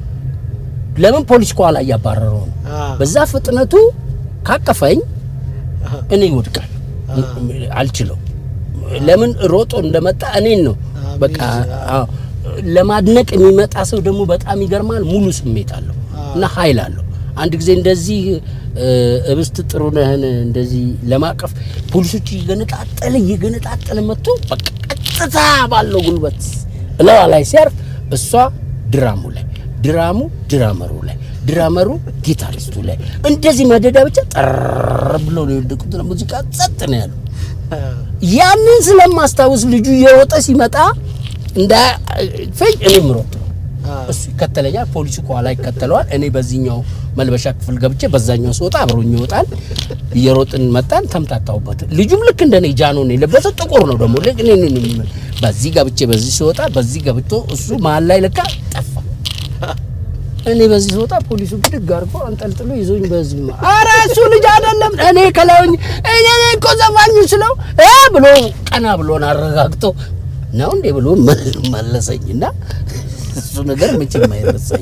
ለምን ፖሊስ ከኋላ እያባረረው ነው። በዛ ፍጥነቱ ካቀፈኝ እኔ ይወድቃል፣ አልችለው። ለምን ሮጦ እንደመጣ እኔን ነው በቃ አዎ። ለማድነቅ የሚመጣ ሰው ደግሞ በጣም ይገርማል። ሙሉ ስሜት አለው እና ኃይል አለው። አንድ ጊዜ እንደዚህ እ፣ እብስት ጥሩነህን እንደዚህ ለማቀፍ ፖሊሶች እየገነጣጠለ እየገነጣጠለ መጥቶ በቃ ቀጥታ ባለው ጉልበት እለዋ ላይ ሲያርፍ እሷ ድራሙ ላይ ድራሙ ድራመሩ ላይ ድራመሩ ጊታሪስቱ ላይ እንደዚህ መደዳ ብቻ ጠር ብሎ ነው የወደቁት። ሙዚቃ ጸጥ ነው ያለው። ያንን ስለማስታውስ ልጁ እየሮጠ ሲመጣ እንዳፈኝ እኔም ሮጥ እሱ ይከተለኛል፣ ፖሊሱ ከኋላ ይከተለዋል። እኔ በዚህኛው መልበሻ ክፍል ገብቼ በዛኛው ስወጣ አብሮኝ ይወጣል። እየሮጥን መጣን፣ ተምታታሁበት። ልጁም ልክ እንደኔ ጃኖ ነው የለበሰው፣ ጥቁር ነው ደግሞ ልክ እኔ እኔ እኔ በዚህ ገብቼ በዚህ ስወጣ በዚህ ገብቶ እሱ መሀል ላይ ለካ ጠፋ። እኔ በዚህ ስወጣ ፖሊሱ ብድግ አድርጎ አንጠልጥሎ ይዞኝ በዚህ ማ ኧረ እሱ ልጅ አይደለም እኔ ከላውኝ እኔ እኔ እኮ ዘፋኙ ስለው እ ብሎ ቀና ብሎን አረጋግጦ ነው እንዴ ብሎ መል- መለሰኝና እሱ ነገር መቼም አይረሳኝ።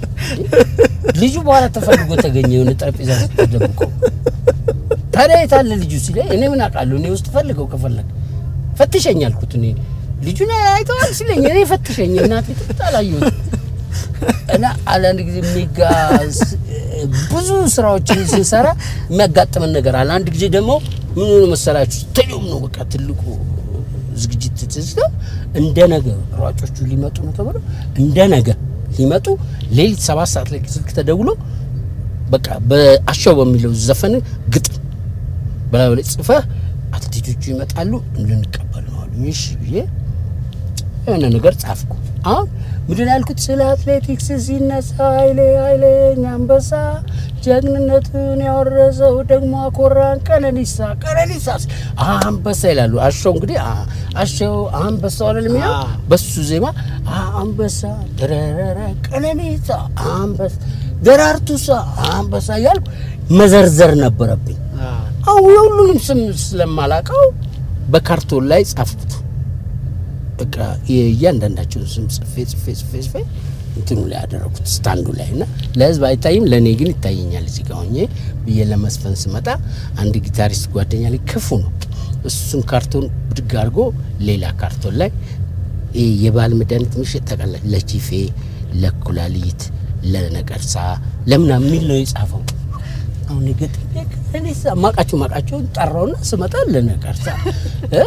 ልጁ በኋላ ተፈልጎ ተገኘ የሆነ ጠረጴዛ ውስጥ ተደብቆ። ታዲያ የት አለ ልጁ ሲለኝ እኔ ምን አውቃለሁ እኔ ውስጥ ፈልገው ከፈለግ ፈትሸኝ አልኩት። እኔ ልጁን አይተዋል ሲለኝ እኔ ፈትሸኝ እናቴ ትምህርት አላየሁትም። እና አንዳንድ ጊዜ ሜጋ ስ- ብዙ ስራዎችን ስንሰራ የሚያጋጥመን ነገር አለ። አንድ ጊዜ ደግሞ ምን ሆነ መሰላችሁ? ስታዲየም ነው በቃ ትልቁ ዝግጅት ትዝታ እንደ ነገ ሯጮቹ ሊመጡ ነው ተብሎ እንደ ነገ ሊመጡ ሌሊት ሰባት ሰዓት ላይ ስልክ ተደውሎ በቃ በአሻው በሚለው ዘፈን ግጥም በላዩ ላይ ጽፈህ አትሌቶቹ ይመጣሉ እንድንቀበል ነው አሉ። እሺ ብዬ የሆነ ነገር ጻፍኩ። አሁን ምንድን ነው ያልኩት? ስለ አትሌቲክስ ሲነሳ ኃይሌ ኃይለኛ አንበሳ ጀግንነቱን ያወረሰው ደግሞ አኮራን ቀነኒሳ ቀነኒሳ ስ- አንበሳ ይላሉ። አሸው እንግዲህ አ- አሸው አንበሳ ሆነ የሚለው አ። በሱ ዜማ አ- አንበሳ ደረረረ ቀነኒሳ አንበሳ ደራርቱሳ አንበሳ እያልኩ መዘርዘር ነበረብኝ። አሁን የሁሉንም ስም ስለማላቀው በካርቶን ላይ ጻፍኩት። በቃ የእያንዳንዳቸውን ስም ጽፌ ጽፌ ጽፌ ጽፌ እንትኑ ላይ ያደረኩት ስታንዱ ላይ እና ለህዝብ አይታይም፣ ለእኔ ግን ይታየኛል። እዚህ ጋ ሆኜ ብዬ ለመስፈን ስመጣ አንድ ጊታሪስት ጓደኛ ላይ ክፉ ነው። እሱን ካርቶን ብድግ አድርጎ ሌላ ካርቶን ላይ ይሄ የባህል መድኃኒት ምሽት ታውቃለህ፣ ለቺፌ፣ ለኩላሊት፣ ለነቀርሳ ለምናምን የሚል ነው የጻፈው። አሁን የገጠሜ ከሌሳ ማቃቸው ማቃቸውን ጠራውና ስመጣ ለነቀርሳ እ?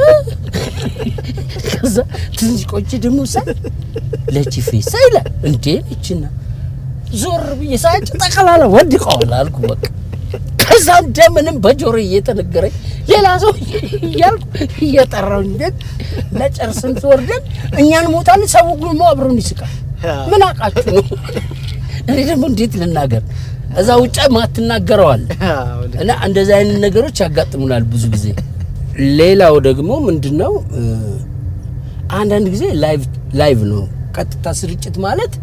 ከዛ ትንሽ ቆይቼ ደግሞ ሳይ ለቺፌ ሳይ ይላል እንዴ እችና ዞር ብዬ ሳያጭ ጠቅላላ ወድቀዋል አልኩ በቃ ከዛ እንደምንም በጆሮ እየተነገረኝ ሌላ ሰው እያልኩ እየጠራው እንዴት ለጨርስን ትወርደን እኛን ሞታለን ሰው ጉልሞ አብሮን ይስቃል ምን አውቃችሁ ነው እኔ ደግሞ እንዴት ልናገር እዛ ውጭ ማትናገረዋል እና እንደዚህ አይነት ነገሮች ያጋጥሙናል ብዙ ጊዜ። ሌላው ደግሞ ምንድን ነው እ፣ አንዳንድ ጊዜ ላይቭ ላይቭ ነው ቀጥታ ስርጭት ማለት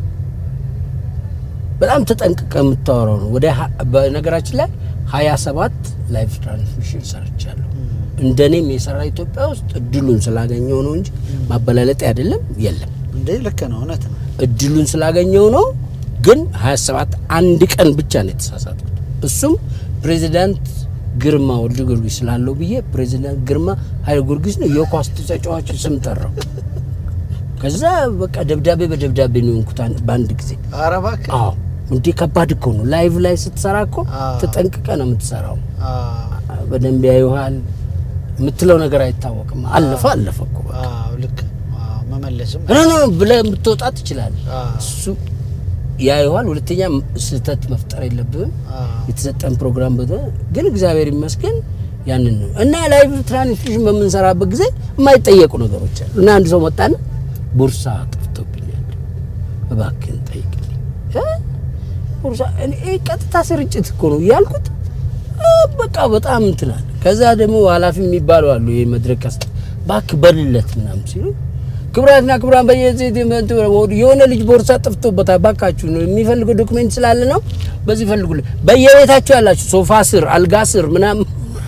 በጣም ተጠንቅቀ የምታወራው ነው። ወደ ሀ- በነገራችን ላይ ሀያ ሰባት ላይቭ ትራንስሚሽን ሰርቻለሁ። እንደኔም የሰራ ኢትዮጵያ ውስጥ እድሉን ስላገኘው ነው እንጂ ማበላለጥ አይደለም የለም እንዴ ልክ ነው፣ እውነት ነው። እድሉን ስላገኘው ነው። ግን 27 አንድ ቀን ብቻ ነው የተሳሳትኩት። እሱም ፕሬዚዳንት ግርማ ወልደ ጊዮርጊስ ስላለው ብዬ ፕሬዚዳንት ግርማ ኃይለ ጊዮርጊስ ነው የኳስ ተጫዋች ስም ጠራው። ከዛ በቃ ደብዳቤ በደብዳቤ ነው የሆንኩት አን- በአንድ ጊዜ። ኧረ እባክህ አዎ እንዴ ከባድ እኮ ነው። ላይቭ ላይ ስትሰራ እኮ አዎ። ተጠንቅቀ ነው የምትሰራው። አዎ፣ በደንብ ያዩሃል። የምትለው ነገር አይታወቅም። አለፈ አለፈ እኮ በቃ። አዎ፣ ልክ አዎ፣ መመለስም ኖ ኖ ብለህ የምትወጣ ትችላለህ። አዎ፣ እሱ ያየዋል። ሁለተኛ ስህተት መፍጠር የለብህም። አዎ፣ የተሰጠን ፕሮግራም በተ ግን እግዚአብሔር ይመስገን ያንን ነው እና ላይቭ ትራንስሚሽን በምንሰራበት ጊዜ የማይጠየቁ ነገሮች አሉ እና አንድ ሰው መጣና ቦርሳ ጠፍቶብኛል እባክህን ጠይቅልኝ እ? ቦርሳ እኔ ይሄ ቀጥታ ስርጭት እኮ ነው እያልኩት እ፣ በቃ በጣም እንትን አለ። ከዛ ደግሞ ኃላፊ የሚባሉ አሉ ይሄ መድረክ ከስ እባክህ በልለት ምናምን ሲሉ ክቡራትና ክቡራን በየዚህ የሆነ ልጅ ቦርሳ ጠፍቶበታል፣ ባካችሁ ነው የሚፈልገው ዶክሜንት ስላለ ነው። በዚህ ፈልጉለት። በየቤታችሁ ያላችሁ ሶፋ ስር፣ አልጋ ስር ምናምን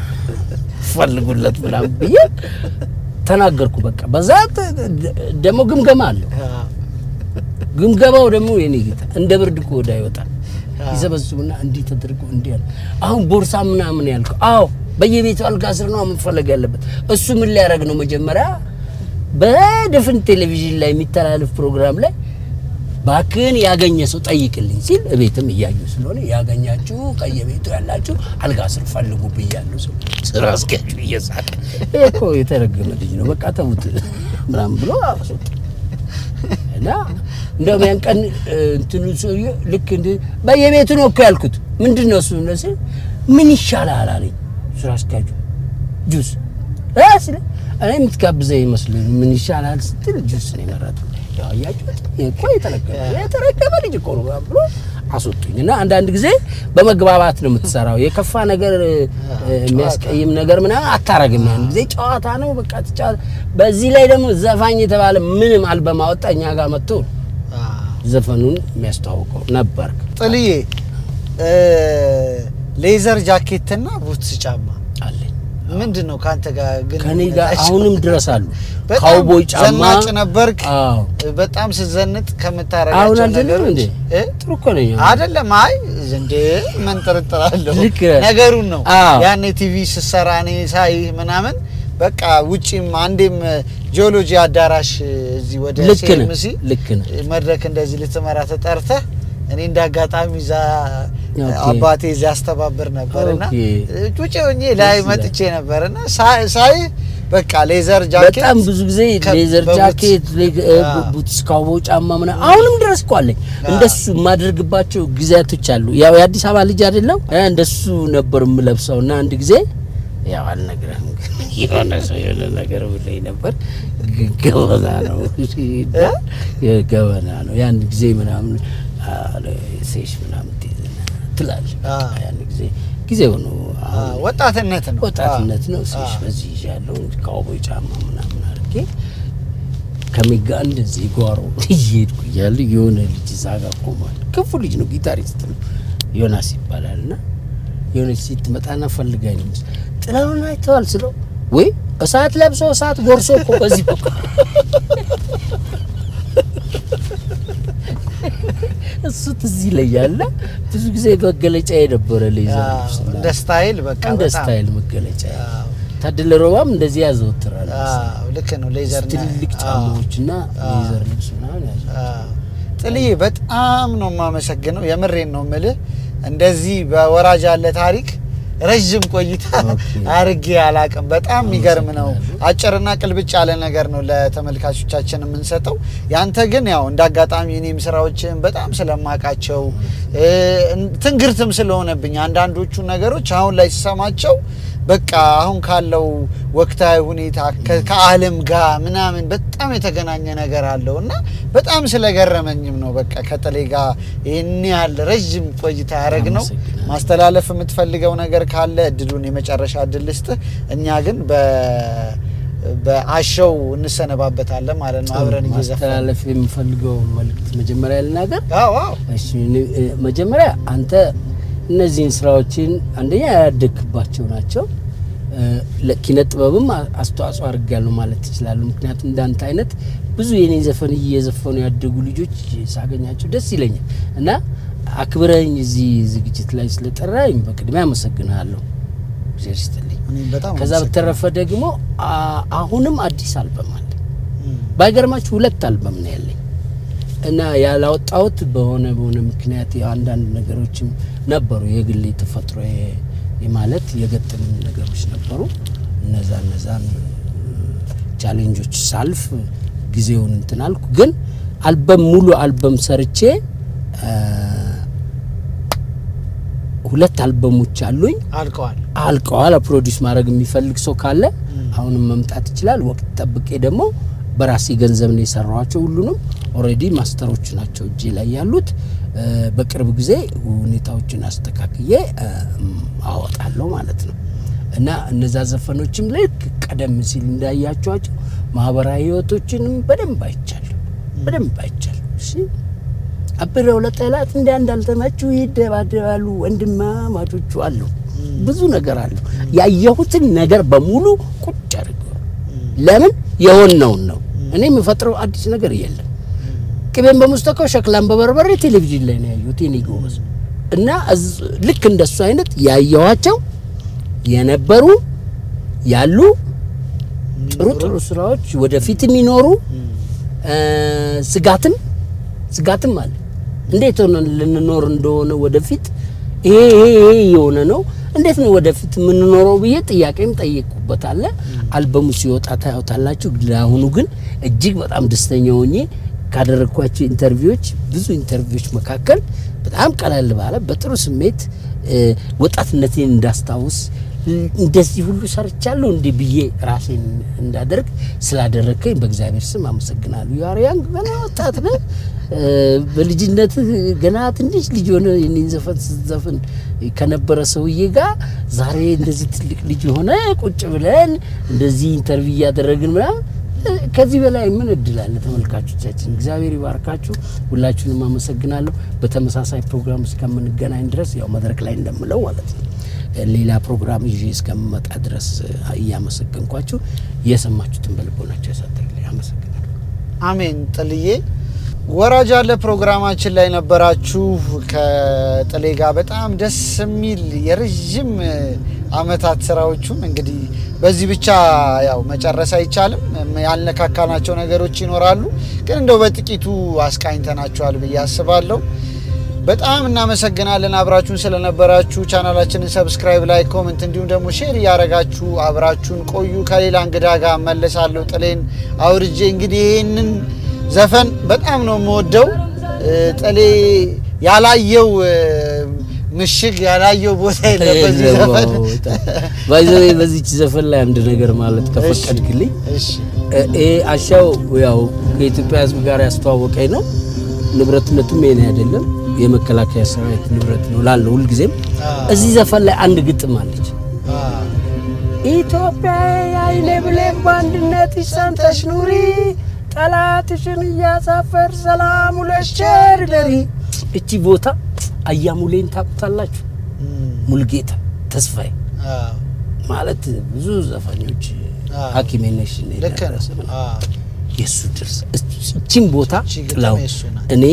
ፈልጉለት ምናምን ብዬ ተናገርኩ። በቃ በዛ ተ- ደግሞ ግምገማ አለው። አዎ፣ ግምገማው ደግሞ የኔ ጌታ እንደ ብርድ እኮ ወዳ ይወጣል። ይሰበስቡና እንዲህ ተደርጎ እንዲህ ያለ አሁን ቦርሳ ምናምን ያልከው፣ አዎ በየቤቱ አልጋ ስር ነው መፈለግ ያለበት። እሱ ምን ሊያደርግ ነው? መጀመሪያ በድፍን ቴሌቪዥን ላይ የሚተላለፍ ፕሮግራም ላይ ባክን ያገኘ ሰው ጠይቅልኝ ሲል እቤትም እያዩ ስለሆነ ያገኛችሁ ከየቤቱ ያላችሁ አልጋ ስር ፈልጉ ብያለሁ። ሰው ስራ አስኪያጁ እየሳቀ ይሄ እኮ የተረገመ ልጅ ነው፣ በቃ ተዉት ምናምን ብሎ አስወጣ። እና እንደውም ያን ቀን እ፣ እንትኑ ሰውዬ ልክ እንደ በየቤቱ ነው እኮ ያልኩት። ምንድን ነው እሱ እነሱ ምን ይሻላል አለኝ ስራ አስኪያጁ ጁስ እ ስለ እኔ የምትጋብዘኝ ይመስለኝ ምን ይሻላል ስትል ጁስ ነው የመረጥኩት። ያው አያችሁት ይሄ እኮ የተረገመ የተረገመ ልጅ እኮ ነው ብሎ አስወጡኝ። እና አንዳንድ ጊዜ በመግባባት ነው የምትሰራው። የከፋ ነገር እ፣ የሚያስቀይም ነገር ምናምን አታረግም። ያን ጊዜ ጨዋታ ነው በቃ ትጫወታ። በዚህ ላይ ደግሞ ዘፋኝ የተባለ ምንም አልበም አወጣ እኛ ጋር መጥቶ አዎ። ዘፈኑን የሚያስተዋውቀው ነበር። ጥልዬ እ፣ ሌዘር ጃኬትና ቡትስ ጫማ አለኝ ምንድን ነው ከአንተ ጋር ግን ከኔ ጋር አሁንም ድረስ አሉ። በጣም ካውቦይ ጫማ ዘናጭ ነበርክ። አዎ በጣም ስዘንጥ አሁን ከምታረጋቸው አልዘለም ነገሮች እንዴ? እ? ጥሩ እኮ ነኝ። አይደለም። አይ እንዴ ምን ጥርጥር አለው? ልክ ነህ። ነገሩን ነው አዎ። ያኔ ቲቪ ስሰራ እኔ ሳይ ምናምን በቃ ውጪም አንዴም ጂኦሎጂ አዳራሽ እዚህ ወደ ልክ ነህ፣ ሲኤምሲ ልክ ነህ። መድረክ እንደዚህ ልትመራ ተጠርተህ እኔ እንደ አጋጣሚ እዛ ኦኬ። አባቴ እዚያ ያስተባብር ነበርና ኦኬ። ጩጬ ሆኜ ላይ ይላል። መጥቼ ነበርና ሳይ ሳይ በቃ ሌዘር ጃኬት በጣም ብዙ ጊዜ ከ- ሌዘር በቡትስ- ጃኬት፣ ሌግ- እ፣ አዎ። ቡትስ፣ ካውቦይ ጫማ ምናምን አሁንም ድረስ እኮ አለኝ። እንደሱ የማደርግባቸው ጊዜያቶች አሉ። ያው የአዲስ አበባ ልጅ አይደለም እንደሱ ነበር የምለብሰው እና አንድ ጊዜ ያው አልነግረህም ግን የሆነ ሰው የሆነ ነገር ብለኝ ነበር። ግን ገበና ነው ገበና ነው ያን ጊዜ ምናምን አለ፣ ሴሽ ምናምን ትይዝና ትላለህ። አዎ። ያን ጊዜ ጊዜው ነው አሁን አዎ፣ ወጣትነት ነው ወጣትነት ነው። አዎ። ሴሽ በዚህ ይዣለሁ ካውቦይ ጫማ ምናምን አድርጌ ከሚጋ እንደዚህ ጓሮ እየሄድኩ እያለ የሆነ ልጅ እዛ ጋር ቆሟል። ክፉ ልጅ ነው፣ ጊታሪስት ነው፣ ዮናስ ይባላል። እና የሆነች ሴት ትመጣና ፈልጋኝ ነው መሰለኝ። ጥላውን አይተዋል ስለው ወይ እሳት ለብሶ እሳት ጎርሶ እኮ በዚህ በኩል እሱ ትዝ ይለኛል። እና ብዙ ጊዜ መገለጫ የነበረ ሌዘር አዎ፣ ልብስ እና እንደ ስታይል በቃ እንደ በጣም ስታይል መገለጫ አዎ፣ ታደለ ሮባም እንደዚህ ያዘወትራል። አዎ፣ ልክ ነው። ሌዘር ትልልቅ ጫማዎችና ሌዘር ልብስ ምናምን ያዘ። ጥልዬ በጣም ነው የማመሰግነው። የምሬን ነው ምልህ እንደዚህ በወራጅ ያለ ታሪክ ረዥም ቆይታ ኦኬ። አርጌ አላቅም። በጣም የሚገርም ነው። አጭርና ቅልብጭ ያለ ነገር ነው ለተመልካቾቻችን የምንሰጠው። ያንተ ግን ያው እንደ አጋጣሚ እኔም ስራዎችን በጣም ስለማቃቸው እ፣ ትንግርትም ስለሆነብኝ አንዳንዶቹ ነገሮች አሁን ላይ ስሰማቸው በቃ አሁን ካለው ወቅታዊ ሁኔታ ከ- ከዓለም ጋር ምናምን በጣም የተገናኘ ነገር አለው እና በጣም ስለገረመኝም ነው በቃ ከጥሌ ጋር ይህን ያህል ረዥም ቆይታ ያደረግ ነው። አመሰግናለሁ። ማስተላለፍ የምትፈልገው ነገር ካለ እድሉን የመጨረሻ እድል ልስጥህ። እኛ ግን በ- በአሸው እንሰነባበታለን ማለት ነው አብረን እየዘፈን ማስተላለፍ የምፈልገው መልእክት መጀመሪያ ልናገር። አዎ አዎ እሺ፣ እኔ- እ፣ መጀመሪያ አንተ እነዚህን ስራዎችን አንደኛ ያደግባቸው ናቸው። እ፣ ለኪነ ጥበብም አ- አስተዋጽኦ አድርጋለሁ ማለት ትችላለሁ። ምክንያቱም እንዳንተ አይነት ብዙ የኔ ዘፈን እየዘፈኑ ያደጉ ልጆች ሳገኛቸው ደስ ይለኛል እና አክብረኝ እዚህ ዝግጅት ላይ ስለጠራኝ በቅድሚያ አመሰግንሃለሁ። እግዚአብሔር ይስጥልኝ። እኔም በጣም ከዛ አመሰግናለሁ። በተረፈ ደግሞ አ- አሁንም አዲስ አልበም አለ። እም፣ ባይገርማችሁ ሁለት አልበም ነው ያለኝ እና ያላወጣሁት በሆነ በሆነ ምክንያት ያው አንዳንድ ነገሮችም ነበሩ የግል ተፈጥሮ ማለት የገጠሙ ነገሮች ነበሩ። እነዛ እነዛን ቻሌንጆች ሳልፍ ጊዜውን እንትን አልኩ። ግን አልበም ሙሉ አልበም ሰርቼ አ፣ ሁለት አልበሞች አሉኝ አልቀዋል። አልቀዋል። ፕሮዲስ ማድረግ የሚፈልግ ሰው ካለ አሁንም መምጣት ይችላል። ወቅት ጠብቄ ደግሞ በራሴ ገንዘብ ነው የሰራኋቸው። ሁሉንም ኦልሬዲ ማስተሮች ናቸው እጄ ላይ ያሉት። እ፣ በቅርብ ጊዜ ሁኔታዎችን አስተካክዬ እ፣ አወጣለሁ ማለት ነው እና እነዛ ዘፈኖችም ልክ ቀደም ሲል እንዳያቸዋቸው ማህበራዊ ህይወቶችንም በደንብ አይቻለሁ፣ በደንብ አይቻለሁ። እሺ አብረው ለጠላት እንደ እንዳልተመቹ ይደባደባሉ ወንድማማቾቹ አሉ። ብዙ ነገር አሉ። ያየሁትን ነገር በሙሉ ቁጭ አድርገው ለምን የሆነውን ነው። እኔ የምፈጥረው አዲስ ነገር የለም። ቅቤን በሙስተካው ሸክላን በበርበሬ ቴሌቪዥን ላይ ነው ያየሁት የኔ ጎበዝ። እና እዝ- ልክ እንደሱ አይነት ያየኋቸው የነበሩ ያሉ ጥሩ ጥሩ ስራዎች ወደፊት የሚኖሩ እ፣ ስጋትም ስጋትም አለ። እንዴት ሆነ ልንኖር እንደሆነ ወደፊት ይሄ ይሄ ይሄ የሆነ ነው እንዴት ነው ወደፊት የምንኖረው ብዬ ጥያቄም ጠየቁበት አለ። አልበሙ ሲወጣ ታዩታላችሁ። ለአሁኑ ግን እጅግ በጣም ደስተኛ ሆኜ ካደረግኳቸው ኢንተርቪዎች ብዙ ኢንተርቪዎች መካከል በጣም ቀለል ባለ በጥሩ ስሜት እ፣ ወጣትነቴን እንዳስታውስ ል- እንደዚህ ሁሉ ሰርቻለሁ እንዲህ ብዬ ራሴን እንዳደርግ ስላደረግከኝ በእግዚአብሔር ስም አመሰግናለሁ። ያርያን ገና ወጣት ነህ። እ፣ በልጅነትህ ገና ትንሽ ልጅ ሆነ የኔን ዘፈን ስትዘፍን ከነበረ ሰውዬ ጋር ዛሬ እንደዚህ ትልቅ ልጅ ሆነ ቁጭ ብለን እንደዚህ ኢንተርቪው እያደረግን ምናምን እ፣ ከዚህ በላይ ምን እድል አለ? ተመልካቾቻችን እግዚአብሔር ይባርካችሁ። ሁላችሁንም አመሰግናለሁ። በተመሳሳይ ፕሮግራም እስከምንገናኝ ድረስ ያው መድረክ ላይ እንደምለው ማለት ነው ሌላ ፕሮግራም ይዤ እስከምመጣ ድረስ እያመሰገንኳችሁ የሰማችሁትን በልቦናቸው ያሳድርልኝ። አመሰግናለሁ። አሜን። ጥልዬ ወራጅ አለ ፕሮግራማችን ላይ ነበራችሁ ከጥሌ ጋር በጣም ደስ የሚል የረዥም አመታት ስራዎቹን እንግዲህ በዚህ ብቻ ያው መጨረስ አይቻልም። ያልነካካናቸው ነገሮች ይኖራሉ፣ ግን እንደው በጥቂቱ አስቃኝተናቸዋል ብዬ አስባለሁ። በጣም እናመሰግናለን አብራችሁን ስለነበራችሁ። ቻናላችንን ሰብስክራይብ፣ ላይ ኮመንት፣ እንዲሁም ደግሞ ሼር እያደረጋችሁ አብራችሁን ቆዩ። ከሌላ እንግዳ ጋር መለሳለሁ። ጥሌን አውርጄ እንግዲህ ይህንን ዘፈን በጣም ነው የምወደው። እ፣ ጥሌ ያላየው እ፣ ምሽግ ያላየው ቦታ የለም በዚህ ዘፈን። ባይዘዌ በዚች ዘፈን ላይ አንድ ነገር ማለት ከፈቀድክልኝ እሺ ይሄ አሻው ያው ከኢትዮጵያ ሕዝብ ጋር ያስተዋወቀኝ ነው። ንብረትነቱም የኔ አይደለም፣ የመከላከያ ሰራዊት ንብረት ነው ላለው ሁልጊዜም። እዚህ ዘፈን ላይ አንድ ግጥም አለች። አ፣ ኢትዮጵያ አይኔ ብሌን በአንድነት ይሰንተሽ ኑሪ፣ ጠላትሽን እያሳፈር ሰላም ውለሽ ቸር ደሪ። እቺ ቦታ አያሙሌን ታውቁታላችሁ? እም፣ ሙልጌታ ተስፋዬ አ፣ ማለት ብዙ ዘፋኞች አዎ። ሐኪሜ ነሽ እኔ ልክ ነው። ደረሰ ምናምን አ፣ የእሱ ድርስ እቺን ቦታ እቺ ግጥም ጥላው የእሱ ናት። እኔ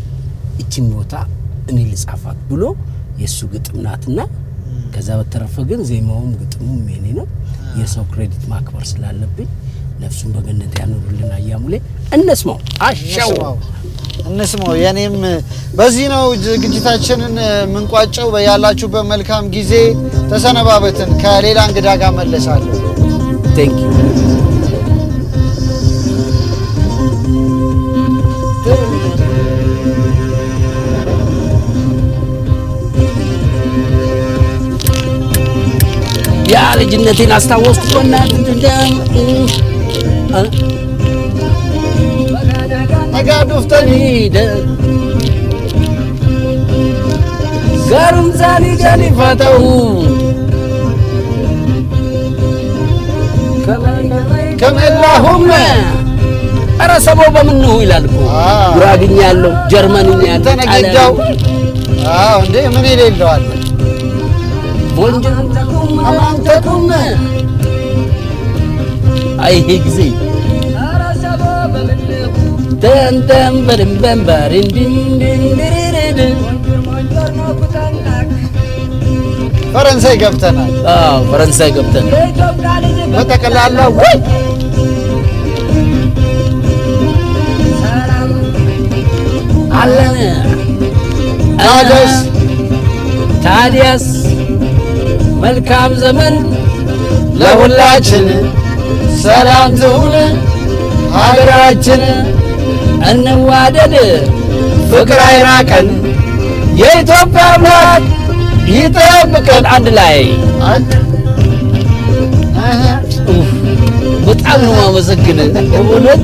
እቺን ቦታ እኔ ልጻፋት ብሎ የእሱ ግጥም ናትና ከዛ በተረፈ ግን ዜማውም ግጥሙም የኔ ነው። የሰው ክሬዲት ማክበር ስላለብኝ ነፍሱን በገነት ያኑሩልን አያሙሌ። እነስማው አሻው እንስማው እንስማው። የኔም በዚህ ነው ዝግጅታችንን የምንቋጨው። በያላችሁበት መልካም ጊዜ ተሰነባበትን። ከሌላ እንግዳ ጋር መለሳለሁ። ቴንክ ዩ ያ ልጅነቴን አስታወስኩ። በእናትህ እንደም እ ነጋ ዶፍተኒ ጋሩም ዛኒ ጃኒ ፋተው ከመላሁም ኧረ ሰቦ በምን ነው ይላል እኮ አዎ። ጉራግኛ ያለው ጀርመንኛ ያለው ተነገዳው አዎ፣ እንዴ ምን የሌለዋል ቦንጀንተኩም አማንተኩም አይ ይሄ ጊዜ ተንተን በድንበንበር እንድንድንድርድን ፈረንሳይ ገብተናል። አዎ ፈረንሳይ ገብተን በጠቅላላ ወይ ታዲያስ ታዲያስ መልካም ዘመን ለሁላችን ሰላም ትሁን ሀገራችን እንዋደድ ፍቅር አይራቀን የኢትዮጵያ አምላክ ይጠብቀን አንድ ላይ ኡፍ፣ በጣም ነው ማመሰግን እውነት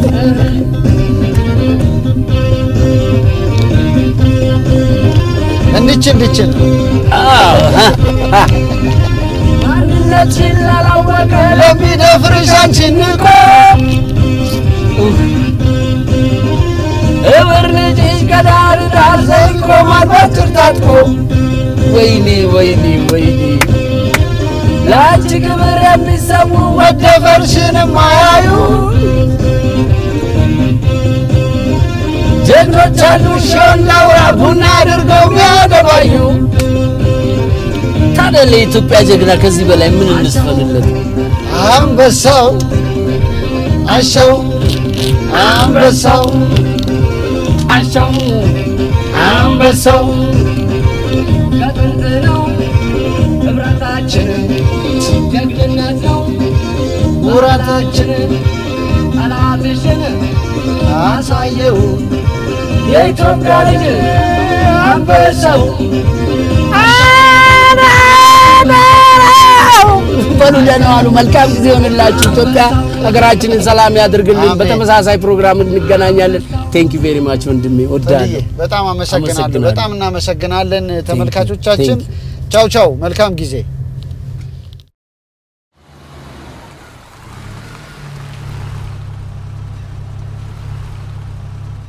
እንድችል እንድችል አዎ፣ ሀ፣ ሀ። ማንነትሽን ላላወቀ ለሚደፍርሽ አንቺን ንቆ ኡፍ። እብር ልጅሽ ከዳር ዳር ዘልቆ ማርባትር ታጥቆ ወይኔ ወይኔ ወይኔ ለአንቺ ክብር የሚሰሙ መደፈርሽንም አያዩ ጀግኖች አሉ ሺውን ላውራ ቡና አድርገው ሚያገባዩ ታዲያ ለኢትዮጵያ ጀግና ከዚህ በላይ ምን እንስፈልለት? አንበሳው አሸው አንበሳው አሻው አንበሳው ከጥንት ነው ህብረታችን፣ ጀግንነት ነው ውራታችን ጠላትሽን አሳየው የኢትዮጵያ ልጅ አንበሳው በሉ ደህና ዋሉ። መልካም ጊዜ ይሆንላችሁ። ኢትዮጵያ ሀገራችንን ሰላም ያድርግልን። አሜን። በተመሳሳይ ፕሮግራም እንገናኛለን። ቴንክ ዩ ቬሪ ማች ወንድሜ፣ ወዳለሁ። በጣም አመሰግናለሁ። አመሰግናለሁ። በጣም እናመሰግናለን ተመልካቾቻችን። Thank ቻው ቻው። መልካም ጊዜ